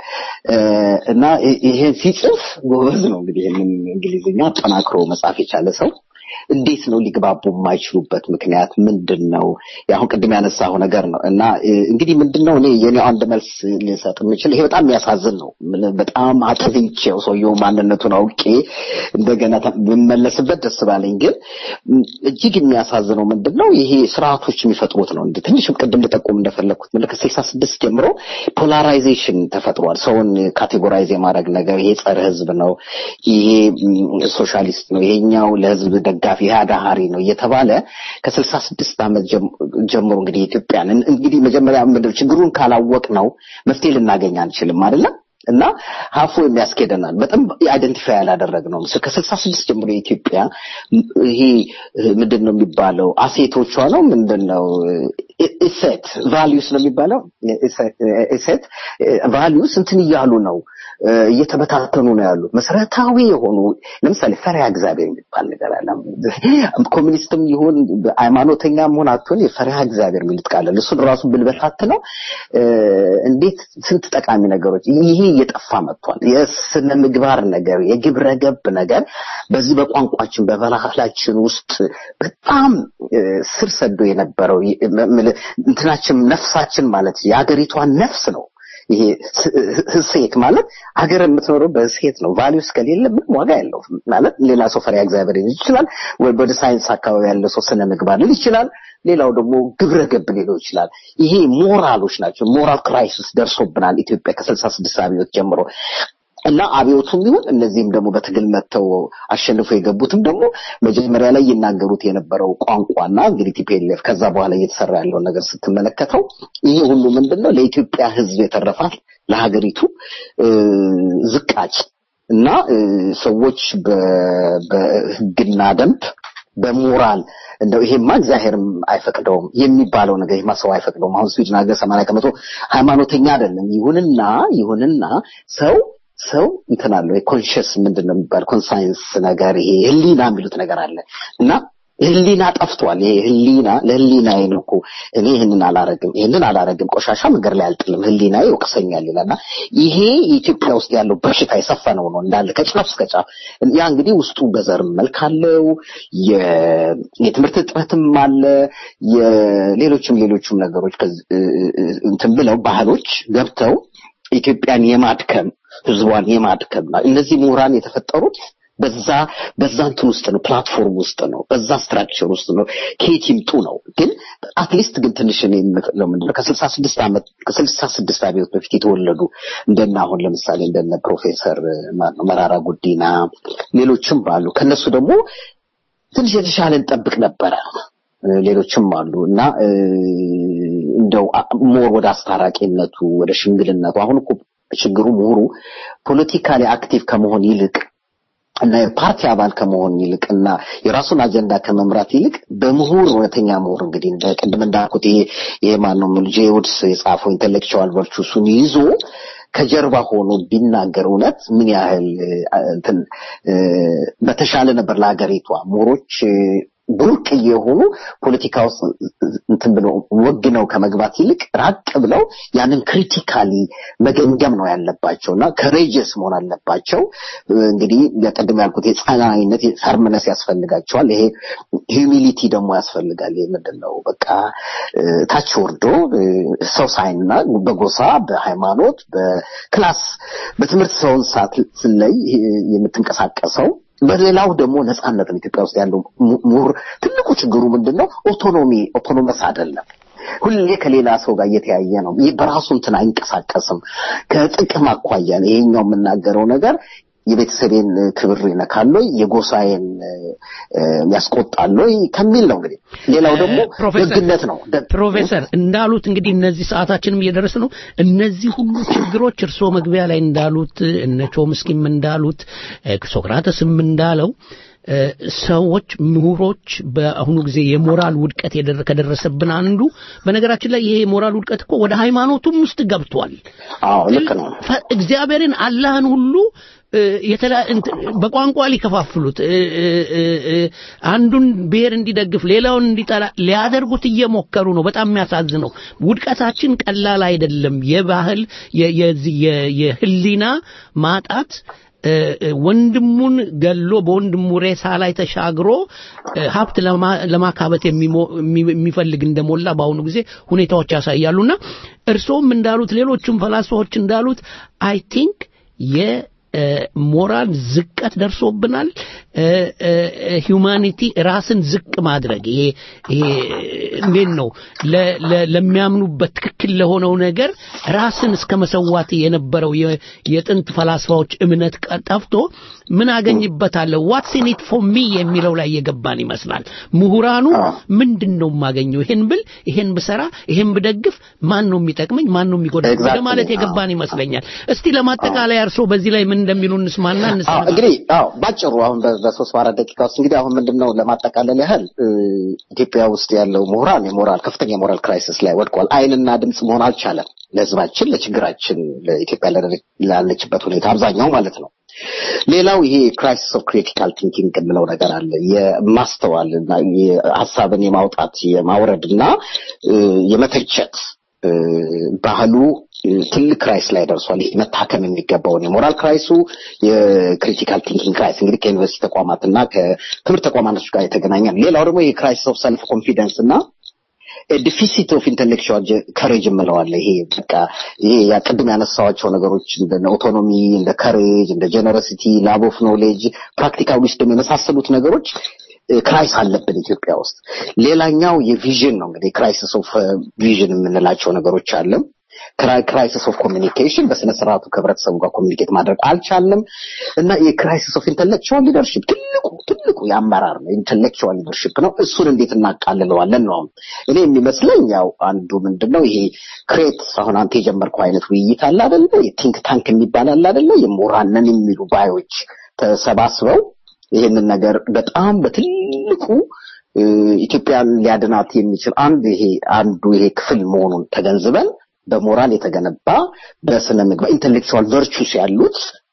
[SPEAKER 13] እና ይሄን ሲጽፍ ጎበዝ ነው እንግዲህ ይህንን እንግሊዝኛ አጠናክሮ መጻፍ የቻለ ሰው እንዴት ነው ሊግባቡ የማይችሉበት ምክንያት ምንድን ነው? አሁን ቅድም ያነሳው ነገር ነው እና እንግዲህ ምንድን ነው እኔ የኔ አንድ መልስ ልሰጥ የምችል ይሄ በጣም የሚያሳዝን ነው። በጣም አጥብቼው ሰውየው ማንነቱን አውቄ እንደገና ብመለስበት ደስ ባለኝ። ግን እጅግ የሚያሳዝነው ምንድን ነው ይሄ ስርዓቶች የሚፈጥሩት ነው። እንደ ትንሽም ቅድም ልጠቁም እንደፈለግኩት ምን ከስልሳ ስድስት ጀምሮ ፖላራይዜሽን ተፈጥሯል። ሰውን ካቴጎራይዝ የማድረግ ነገር ይሄ ጸረ ህዝብ ነው፣ ይሄ ሶሻሊስት ነው፣ ይሄኛው ለህዝብ ደጋፊ ይሄ አዳሃሪ ነው እየተባለ ከስልሳ ስድስት ዓመት ጀምሮ እንግዲህ ኢትዮጵያን እንግዲህ መጀመሪያ ምንድን ችግሩን ካላወቅ ነው መፍትሄ ልናገኝ አንችልም አይደለም እና ሀፎ የሚያስኬደናል በጣም አይደንቲፋይ ያላደረግ ነው ከስልሳ ስድስት ጀምሮ የኢትዮጵያ ይሄ ምንድን ነው የሚባለው አሴቶቿ ነው ምንድን ነው ኢሴት ቫሊዩስ ነው የሚባለው ኢሴት ቫሊዩስ እንትን እያሉ ነው እየተበታተኑ ነው ያሉት። መሰረታዊ የሆኑ ለምሳሌ ፈሪሃ እግዚአብሔር የሚባል ነገር አለ። ኮሚኒስትም ይሁን ሃይማኖተኛ መሆን አትሆን የፈሪሃ እግዚአብሔር የሚሉት ቃል አለ። እሱን ራሱ ብልበታት ነው እንዴት ስንት ጠቃሚ ነገሮች ይሄ እየጠፋ መጥቷል። የስነ ምግባር ነገር፣ የግብረ ገብ ነገር በዚህ በቋንቋችን በባህላችን ውስጥ በጣም ስር ሰዶ የነበረው እንትናችን ነፍሳችን ማለት የሀገሪቷ ነፍስ ነው። ይሄ ሴት ማለት ሀገር የምትኖረው በሴት ነው። ቫሊዩስ ከሌለ ምንም ዋጋ ያለው ማለት ሌላ ሰው ፈሪሃ እግዚአብሔር ሊል ይችላል፣ ወይ ወደ ሳይንስ አካባቢ ያለ ሰው ስነ ምግባር ሊል ይችላል። ሌላው ደግሞ ግብረ ገብ ሊለው ይችላል። ይሄ ሞራሎች ናቸው። ሞራል ክራይሲስ ደርሶብናል ኢትዮጵያ ከስልሳ ስድስት አብዮት ጀምሮ እና አብዮቱም ይሁን እነዚህም ደግሞ በትግል መጥተው አሸንፈው የገቡትም ደግሞ መጀመሪያ ላይ ይናገሩት የነበረው ቋንቋና እንግዲህ ቲፒኤልኤፍ ከዛ በኋላ እየተሰራ ያለውን ነገር ስትመለከተው ይሄ ሁሉ ምንድን ነው ለኢትዮጵያ ሕዝብ የተረፋት ለሀገሪቱ ዝቃጭ እና ሰዎች በሕግና ደንብ በሞራል እንደው ይሄማ እግዚአብሔርም አይፈቅደውም የሚባለው ነገር ይሄማ ሰው አይፈቅደውም። አሁን ስዊድን ሀገር ሰማንያ ከመቶ ሃይማኖተኛ አይደለም። ይሁንና ይሁንና ሰው ሰው እንትን አለው የኮንሽስ ምንድን ነው የሚባል ኮንሳይንስ ነገር ይሄ ህሊና የሚሉት ነገር አለ እና ህሊና ጠፍቷል። ይሄ ህሊና ለህሊናዬ ነው እኮ እኔ ይህንን አላረግም ይህንን አላረግም ቆሻሻ መንገድ ላይ አልጥልም ህሊናዬ ይወቅሰኛል ይላልና ይሄ የኢትዮጵያ ውስጥ ያለው በሽታ የሰፈነው ነው እንዳለ ከጫፍ እስከ ጫፍ። ያ እንግዲህ ውስጡ በዘርም መልክ አለው፣ የ- የትምህርት እጥረትም አለ፣ የሌሎችም ሌሎችም ነገሮች ከዚ- እንትን ብለው ባህሎች ገብተው ኢትዮጵያን የማድከም ህዝቧን የማድከም እነዚህ ምሁራን የተፈጠሩት በዛ በዛ እንትን ውስጥ ነው ፕላትፎርም ውስጥ ነው በዛ ስትራክቸር ውስጥ ነው ከየት ይምጡ ነው ግን አትሊስት ግን ትንሽ እኔ የምለው ምንድን ነው ከስልሳ ስድስት ዓመት ከስልሳ ስድስት አብዮት በፊት የተወለዱ እንደነ አሁን ለምሳሌ እንደነ ፕሮፌሰር ማነው መራራ ጉዲና ሌሎችም ባሉ ከነሱ ደግሞ ትንሽ የተሻለ እንጠብቅ ነበረ ሌሎችም አሉ እና እ፣ እንደው አ- ሞር ወደ አስታራቂነቱ ወደ ሽምግልነቱ አሁን እኮ ችግሩ ምሁሩ ፖለቲካሊ አክቲቭ ከመሆን ይልቅ እና የፓርቲ አባል ከመሆን ይልቅ እና የራሱን አጀንዳ ከመምራት ይልቅ በምሁር እውነተኛ ምሁር እንግዲህ እንደ ቅድም እንዳልኩት ይሄ ይሄ ማነው ጄ ውድስ የጻፈው ኢንቴሌክቹዋል ቨርቹሱን ይዞ ከጀርባ ሆኖ ቢናገር እውነት ምን ያህል እ፣ እንትን እ፣ በተሻለ ነበር ለሀገሪቷ ምሁሮች እ፣ ብርቅ የሆኑ ፖለቲካ ውስጥ እንትን ብለው ወግነው ከመግባት ይልቅ ራቅ ብለው ያንን ክሪቲካሊ መገምገም ነው ያለባቸው እና ከሬጀስ መሆን አለባቸው። እንግዲህ ለቅድም ያልኩት የጸናይነት ፈርምነስ ያስፈልጋቸዋል። ይሄ ሂዩሚሊቲ ደግሞ ያስፈልጋል። ይሄ ምንድን ነው በቃ እ፣ ታች ወርዶ እ፣ ሰው ሳይና በጎሳ በሃይማኖት በክላስ በትምህርት ሰውን ሳትለይ እ፣ የምትንቀሳቀሰው በሌላው ደግሞ ነጻነት ነው። ኢትዮጵያ ውስጥ ያለው mu- ምሁር ትልቁ ችግሩ ምንድን ነው? ኦቶኖሚ ኦቶኖመስ አይደለም። ሁሌ ከሌላ ሰው ጋር እየተያየ ነው። ይህ በራሱ እንትን አይንቀሳቀስም። ከጥቅም አኳያ ነው ይሄኛው የምናገረው ነገር የቤተሰቤን እ፣ ክብር ይነካል ወይ የጎሳዬን እ፣ እ፣ ያስቆጣል ወይ ከሚል ነው እንግዲህ። ሌላው ደግሞ
[SPEAKER 3] ፕሮፌሰር
[SPEAKER 13] ደግነት ነው።
[SPEAKER 3] ፕሮፌሰር እንዳሉት እንግዲህ እነዚህ ሰዓታችንም እየደረሰ ነው። እነዚህ ሁሉ ችግሮች እርስዎ መግቢያ ላይ እንዳሉት እነ ቾምስኪም እንዳሉት እ፣ ሶክራተስም እንዳለው እ፣ ሰዎች ምሁሮች በአሁኑ ጊዜ የሞራል ውድቀት የደረ- ከደረሰብን አንዱ በነገራችን ላይ ይሄ የሞራል ውድቀት እኮ ወደ ሃይማኖቱም ውስጥ ገብቷል።
[SPEAKER 13] አዎ ልክ ነው።
[SPEAKER 3] ፈ- እግዚአብሔርን አላህን ሁሉ እ፣ የተላ- እንት- በቋንቋ ሊከፋፍሉት እ፣ እ፣ እ፣ እ፣ አንዱን ብሔር እንዲደግፍ ሌላውን እንዲጠላ ሊያደርጉት እየሞከሩ ነው። በጣም የሚያሳዝነው ውድቀታችን ቀላል አይደለም። የባህል የ- የዚህ የ- የህሊና ማጣት እ፣ እ፣ ወንድሙን ገሎ በወንድሙ ሬሳ ላይ ተሻግሮ እ፣ ሀብት ለማ- ለማካበት የሚሞ- የሚ- የሚፈልግ እንደሞላ በአሁኑ ጊዜ ሁኔታዎች ያሳያሉና እርስዎም እንዳሉት ሌሎቹም ፈላስፋዎች እንዳሉት አይ ቲንክ የሞራል ዝቀት ደርሶብናል። ሂዩማኒቲ ራስን ዝቅ ማድረግ ይሄ ይሄ እንዴት ነው ለ- ለ- ለሚያምኑበት ትክክል ለሆነው ነገር ራስን እስከ መሰዋት የነበረው የ- የጥንት ፈላስፋዎች እምነት ቀ- ጠፍቶ ምን አገኝበታለሁ ዋትስ ኢን ኢት ፎር ሚ የሚለው ላይ የገባን ይመስላል። ምሁራኑ ምንድን ነው የማገኘው? ይሄን ብል ይሄን ብሰራ ይሄን ብደግፍ ማን ነው የሚጠቅመኝ? ማን ነው የሚጎዳኝ? ወደ
[SPEAKER 13] Exactly.
[SPEAKER 3] ማለት የገባን ይመስለኛል። እስቲ ለማጠቃለያ እርስዎ በዚህ ላይ ምን እንደሚሉ እንስማና
[SPEAKER 13] አዎ
[SPEAKER 3] እንሰማ።
[SPEAKER 13] እንግዲህ አዎ ባጭሩ አሁን በ- በሶስት በአራት ደቂቃ ውስጥ እንግዲህ አሁን ምንድን ነው ለማጠቃለል ያህል እ፣ ኢትዮጵያ ውስጥ ያለው ምሁራን የሞራል ከፍተኛ የሞራል ክራይሲስ ላይ ወድቋል። አይንና ድምፅ መሆን አልቻለም ለህዝባችን፣ ለችግራችን፣ ለኢትዮጵያ ላለ- ላለችበት ሁኔታ አብዛኛው ማለት ነው። ሌላው ይሄ ክራይሲስ ኦፍ ክሪቲካል ቲንኪንግ የምለው ነገር አለ። የማስተዋል እና ሀሳብን የማውጣት የማውረድ እና እ፣ የመተቸት እ፣ ባህሉ እ፣ ትልቅ ክራይስ ላይ ደርሷል። ይህ መታከም የሚገባውን የሞራል ክራይሱ የክሪቲካል ቲንኪንግ ክራይስ እንግዲህ ከዩኒቨርሲቲ ተቋማትና ከትምህርት ተቋማቶች ጋር የተገናኘ ነው። ሌላው ደግሞ ይሄ ክራይሲስ ኦፍ ሰልፍ ኮንፊደንስ እና ዲፊሲት ኦፍ ኢንቴሌክቹዋል ከሬጅ የምለዋለ ይሄ በቃ ይሄ ያ ቅድም ያነሳዋቸው ነገሮች እንደ ኦቶኖሚ እንደ ከሬጅ እንደ ጀነሮሲቲ ላብ ኦፍ ኖሌጅ ፕራክቲካል ዊስደም የመሳሰሉት ነገሮች ክራይስ አለብን ኢትዮጵያ ውስጥ። ሌላኛው የቪዥን ነው እንግዲህ ክራይሲስ ኦፍ ቪዥን የምንላቸው ነገሮች አለ። ክራይሲስ ኦፍ ኮሚኒኬሽን በስነ ስርዓቱ ከህብረተሰቡ ጋር ኮሚኒኬት ማድረግ አልቻልንም እና የክራይሲስ ኦፍ ኢንተሌክቹዋል ሊደርሽፕ ትልቁ ትልቁ የአመራር ነው ኢንተሌክቹዋል ሊደርሽፕ ነው። እሱን እንዴት እናቃልለዋለን ነው እኔ የሚመስለኝ ያው አንዱ ምንድነው ይሄ ክሬት አሁን አንተ የጀመርከው አይነት ውይይት አለ አይደለ? የቲንክ ታንክ የሚባል አለ አይደለ? የምሁራንን የሚሉ ባዮች ተሰባስበው ይሄንን ነገር በጣም በትልቁ እ፣ ኢትዮጵያን ሊያድናት የሚችል አንድ ይሄ አንዱ ይሄ ክፍል መሆኑን ተገንዝበን በሞራል የተገነባ በስነ ምግባር ኢንተሌክቹዋል ቨርቹስ ያሉት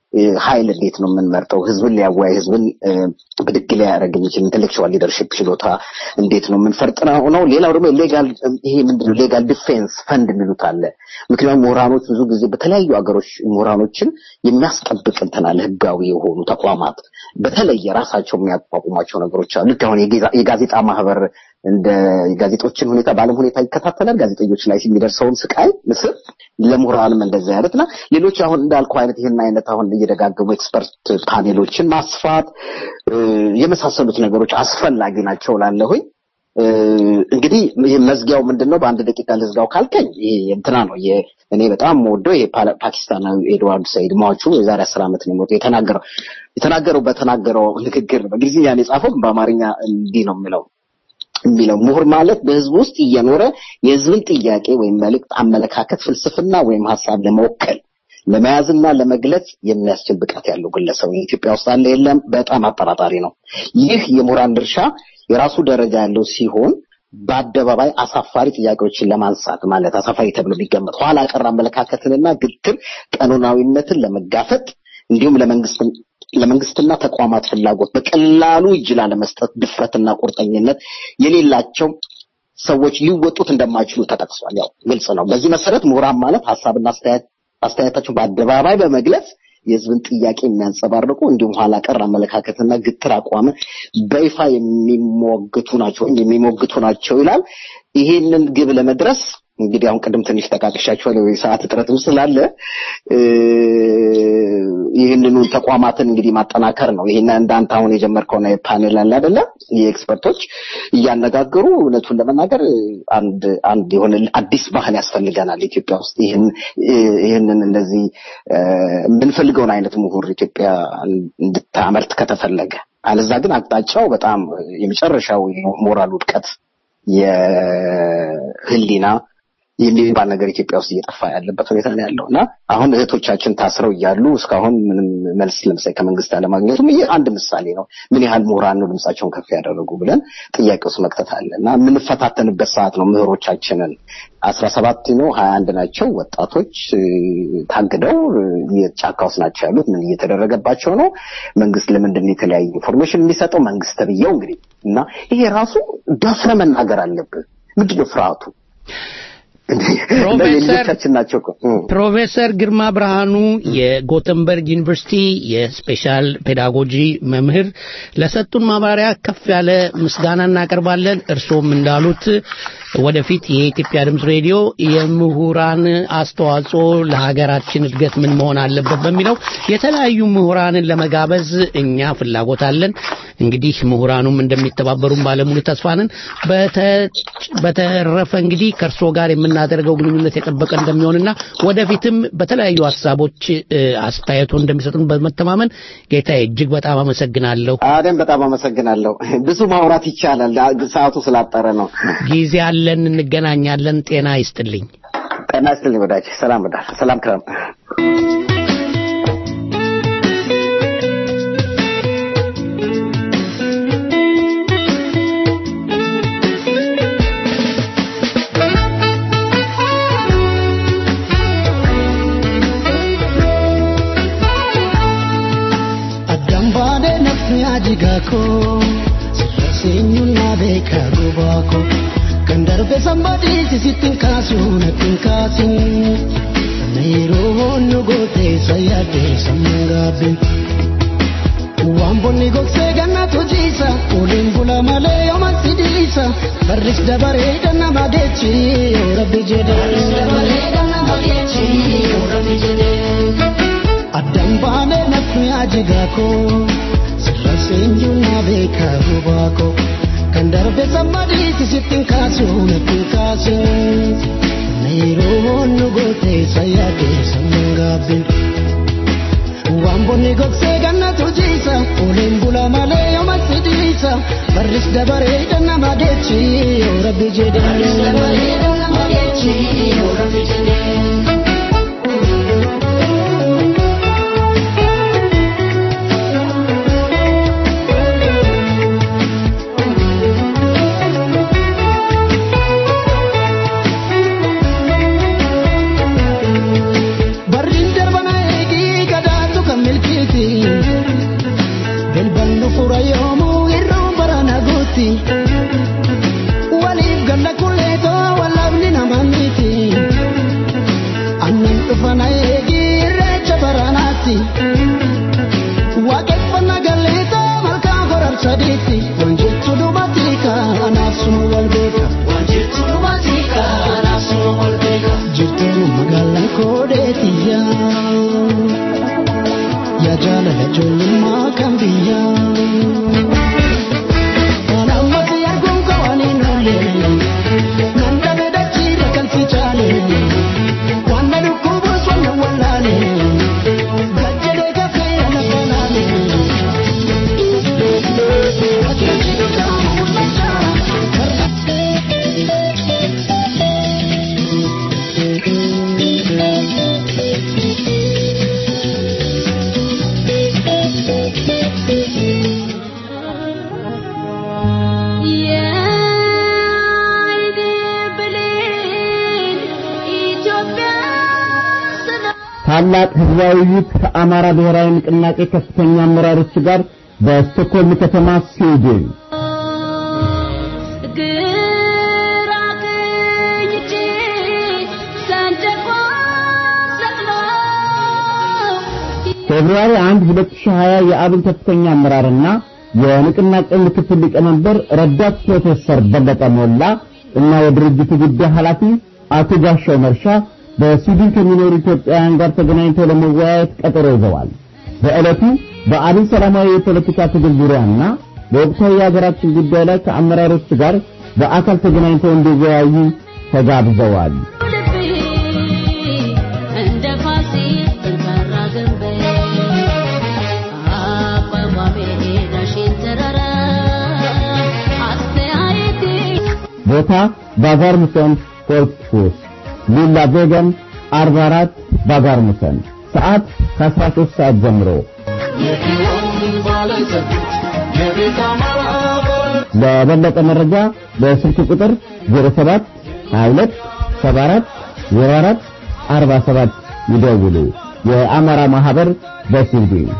[SPEAKER 13] ኃይል እንዴት ነው የምንመርጠው? ህዝብን ሊያወያይ ህዝብን ብድግ ሊያደርግ የሚችል ኢንቴሌክቹዋል ሊደርሽፕ ችሎታ እንዴት ነው የምንፈርጥነው ነው። ሌላው ደግሞ ሌጋል ይሄ ምንድነው ሌጋል ዲፌንስ ፈንድ የሚሉት አለ። ምክንያቱም ምሁራኖች ብዙ ጊዜ በተለያዩ ሀገሮች ምሁራኖችን የሚያስጠብቅ እንትን አለ። ህጋዊ የሆኑ ተቋማት በተለየ ራሳቸው የሚያቋቁሟቸው ነገሮች አሉ። ልክ አሁን የጋዜጣ ማህበር እንደ ጋዜጦችን ሁኔታ በዓለም ሁኔታ ይከታተላል። ጋዜጠኞች ላይ የሚደርሰውን ስቃይ ምስል ለምሁራንም እንደዛ ያለትና ሌሎች አሁን እንዳልኩ አይነት ይህን አይነት አሁን እየደጋገሙ ኤክስፐርት ፓኔሎችን ማስፋት የመሳሰሉት ነገሮች አስፈላጊ ናቸው ላለሁኝ። እንግዲህ ይህ መዝጊያው ምንድን ነው? በአንድ ደቂቃ ልዝጋው ካልከኝ ይሄ እንትና ነው እኔ በጣም ወደው ይሄ ፓኪስታናዊ ኤድዋርድ ሰይድ ሟቹ የዛሬ አስር ዓመት ነው የሞተው የተናገረው የተናገረው በተናገረው ንግግር በእንግሊዝኛ ነው የጻፈው በአማርኛ እንዲህ ነው የሚለው የሚለው ምሁር ማለት በህዝብ ውስጥ እየኖረ የህዝብን ጥያቄ ወይም መልእክት፣ አመለካከት፣ ፍልስፍና ወይም ሀሳብ ለመወከል ለመያዝና ለመግለጽ የሚያስችል ብቃት ያለው ግለሰብ ኢትዮጵያ ውስጥ አለ የለም? በጣም አጠራጣሪ ነው። ይህ የምሁራን ድርሻ የራሱ ደረጃ ያለው ሲሆን በአደባባይ አሳፋሪ ጥያቄዎችን ለማንሳት ማለት አሳፋሪ ተብሎ ቢገመት ኋላ ቀር አመለካከትንና ግትር ቀኖናዊነትን ለመጋፈጥ እንዲሁም ለመንግስት ለመንግስትና ተቋማት ፍላጎት በቀላሉ እጅ ላለመስጠት ድፍረትና ቁርጠኝነት የሌላቸው ሰዎች ሊወጡት እንደማይችሉ ተጠቅሷል። ያው ግልጽ ነው። በዚህ መሰረት ምሁራን ማለት ሀሳብና አስተያየታቸው በአደባባይ በመግለጽ የህዝብን ጥያቄ የሚያንጸባርቁ እንዲሁም ኋላ ቀር አመለካከትና ግትር አቋም በይፋ የሚሞግቱ ናቸው የሚሞግቱ ናቸው ይላል። ይሄንን ግብ ለመድረስ እንግዲህ አሁን ቅድም ትንሽ ጠቃቅሻቸዋለሁ የሰዓት እጥረትም ስላለ ይህንኑ ተቋማትን እንግዲህ ማጠናከር ነው። ይህን እንዳንተ አሁን የጀመርከውና የፓኔል አለ አይደለ? የኤክስፐርቶች እያነጋገሩ እውነቱን ለመናገር አንድ አንድ የሆነ አዲስ ባህል ያስፈልገናል ኢትዮጵያ ውስጥ ይህን ይህንን እንደዚህ የምንፈልገውን አይነት ምሁር ኢትዮጵያ እንድታመርት ከተፈለገ አለዛ ግን አቅጣጫው በጣም የመጨረሻው ሞራል ውድቀት የህሊና የሚባል ነገር ኢትዮጵያ ውስጥ እየጠፋ ያለበት ሁኔታ ነው ያለው እና አሁን እህቶቻችን ታስረው እያሉ እስካሁን ምንም መልስ ለምሳሌ ከመንግስት አለማግኘቱም ይህ አንድ ምሳሌ ነው። ምን ያህል ምሁራን ነው ድምጻቸውን ከፍ ያደረጉ ብለን ጥያቄ ውስጥ መክተት አለ እና የምንፈታተንበት ሰዓት ነው። ምሁሮቻችንን አስራ ሰባት ነው ሀያ አንድ ናቸው ወጣቶች ታግደው ጫካ ውስጥ ናቸው ያሉት። ምን እየተደረገባቸው ነው? መንግስት ለምንድን ነው የተለያየ ኢንፎርሜሽን የሚሰጠው? መንግስት ተብዬው እንግዲህ እና ይሄ ራሱ ደፍረ መናገር አለብን። ምንድነው ፍርሃቱ? ልጆቻችን ናቸው እኮ
[SPEAKER 3] ፕሮፌሰር ግርማ ብርሃኑ የጎተንበርግ ዩኒቨርሲቲ የስፔሻል ፔዳጎጂ መምህር ለሰጡን ማብራሪያ ከፍ ያለ ምስጋና እናቀርባለን። እርስዎም እንዳሉት ወደፊት የኢትዮጵያ ድምፅ ሬዲዮ የምሁራን አስተዋጽኦ ለሀገራችን እድገት ምን መሆን አለበት በሚለው የተለያዩ ምሁራንን ለመጋበዝ እኛ ፍላጎት አለን። እንግዲህ ምሁራኑም እንደሚተባበሩን ባለሙሉ ተስፋ ነን። በተረፈ እንግዲህ ከእርሶ ጋር የምናደርገው ግንኙነት የጠበቀ እንደሚሆንና ወደፊትም በተለያዩ ሀሳቦች አስተያየቶ እንደሚሰጡን በመተማመን ጌታዬ እጅግ በጣም አመሰግናለሁ።
[SPEAKER 13] አደም በጣም አመሰግናለሁ። ብዙ ማውራት ይቻላል፣ ሰዓቱ ስላጠረ ነው።
[SPEAKER 3] ጊዜ አለን፣ እንገናኛለን። ጤና ይስጥልኝ።
[SPEAKER 13] ጤና ይስጥልኝ ወዳጅ። ሰላም ወዳጅ። ሰላም ክረም።
[SPEAKER 6] jigako sirraseenyunnaa beekaa duubaako kan darbe sambadii sisittin kaasuu nattin kaasin yeroo hoonnu gootee sayyaadee sammuu gaabbin waan bonni gogsee gannatu jiisa oliin bula malee yooma sidiisa barris dabaree dannama geechi yoo rabbi jedhee addaan baanee nafni ajigaakoo seenjuna beeka hubaako kan darbe sammadiiti sittin kaasuu nattin kaasin nairoon nu goote sayyaade sammuun gaabbin waan bonni gogsee gannatu jiisa oliin bula malee yooma sidiisa barris dabaree dannama geechi yoo rabbi jedhee. jaalalachuun kan biyya. Anammas arguun qabaanii noolee nan dhabe dachiirra kan fichaalee waan na dhukkubuus waan na wallaalee gajjadee kafee ana fanaalee.
[SPEAKER 12] ታላቅ ህዝባዊ ውይይት ከአማራ ብሔራዊ ንቅናቄ ከፍተኛ አመራሮች ጋር በስቶክሆልም ከተማ ስዊድን
[SPEAKER 7] ግራ ቀኝ እጄ ሰንደቋን ሰቅሎ
[SPEAKER 12] ፌብሩዋሪ 1 2020 የአብን ከፍተኛ አመራርና የንቅናቄ ምክትል ሊቀመንበር ረዳት ፕሮፌሰር በለጠ ሞላ እና የድርጅቱ ጉዳይ ኃላፊ አቶ ጋሻው መርሻ በስዊድን ከሚኖሩ ኢትዮጵያውያን ጋር ተገናኝተው ለመወያየት ቀጠሮ ይዘዋል። በዕለቱ በአብን ሰላማዊ የፖለቲካ ትግል ዙሪያና በወቅታዊ የሀገራችን ጉዳይ ላይ ከአመራሮች ጋር በአካል ተገናኝተው እንዲወያዩ ተጋብዘዋል።
[SPEAKER 7] ልቤ እንደ ፋሲል ጠንካራ ግንብ አቋቋሜ ዳሽን ተራራ አስተያየቴ
[SPEAKER 12] ቦታ ባዛር ሙሰን ፎርትፉስ ሊላ ቬገን 44 ባዛር ሙሰን ሰዓት ከ13 ሰዓት ጀምሮ ለበለጠ መረጃ በስልክ ቁጥር 07 22 74 04 47 ይደውሉ። የአማራ ማህበር በስዊድን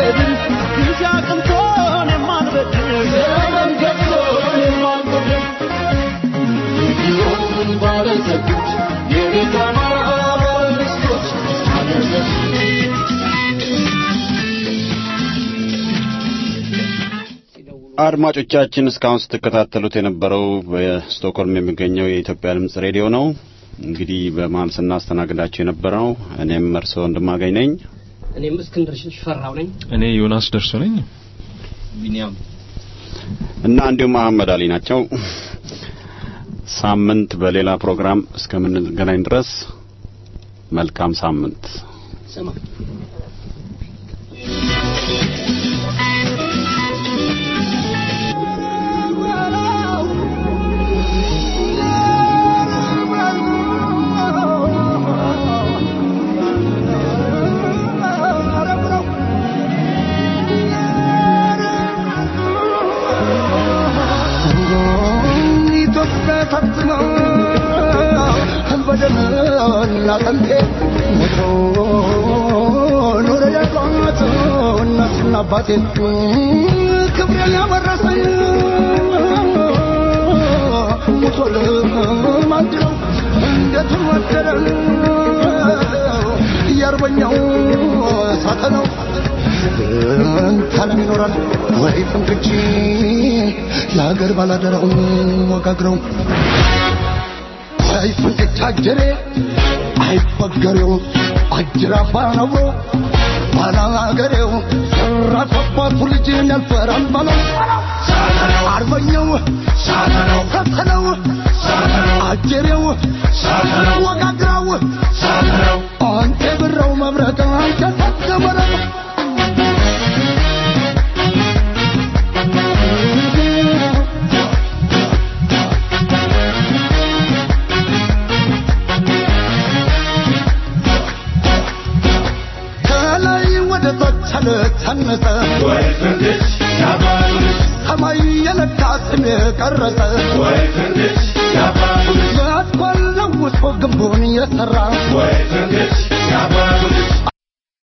[SPEAKER 14] አድማጮቻችን እስካሁን ስትከታተሉት የነበረው በስቶክሆልም የሚገኘው የኢትዮጵያ ድምጽ ሬዲዮ ነው። እንግዲህ በመሀል ስናስተናግዳቸው የነበረው እኔም እርስዎ ወንድማገኝ ነኝ።
[SPEAKER 5] እኔም እስክንድር ሽፈራው ነኝ።
[SPEAKER 4] እኔ ዮናስ ደርሶ ነኝ።
[SPEAKER 2] ቢኒያም
[SPEAKER 14] እና እንዲሁም መሐመድ አሊ ናቸው። ሳምንት በሌላ ፕሮግራም እስከምንገናኝ ድረስ መልካም ሳምንት።
[SPEAKER 5] ስማ
[SPEAKER 6] ኢትዮጵያ ፈጽሞ በደምና አጥንቴ ሞቶ ኖረ ያቋት እናትና አባቴ ክብሬን ያወረሰኝ ሞቶ ለማንድነው እንዴት ወደረ የአርበኛው ሳተነው ታለም ይኖራል ወይ ፍንክች የሀገር ባላደራው ወጋግረው አይ ፍንክች አጀሬ አይበገሬው አጅራፋ ነብሮ ባላገሬው ሰራፍ አባቱ ልጅን ያልፈራል ባለው አርበኛው ፈተነው አጀሬው ወጋግራው አንተ ብረው መብረቅ አንተ ተገበረው ከላይ ወደ ታች አለታነጸ ሰማይ የነካ ስም የቀረጸ የአስኳል ለውሶ ግንቡን የሠራ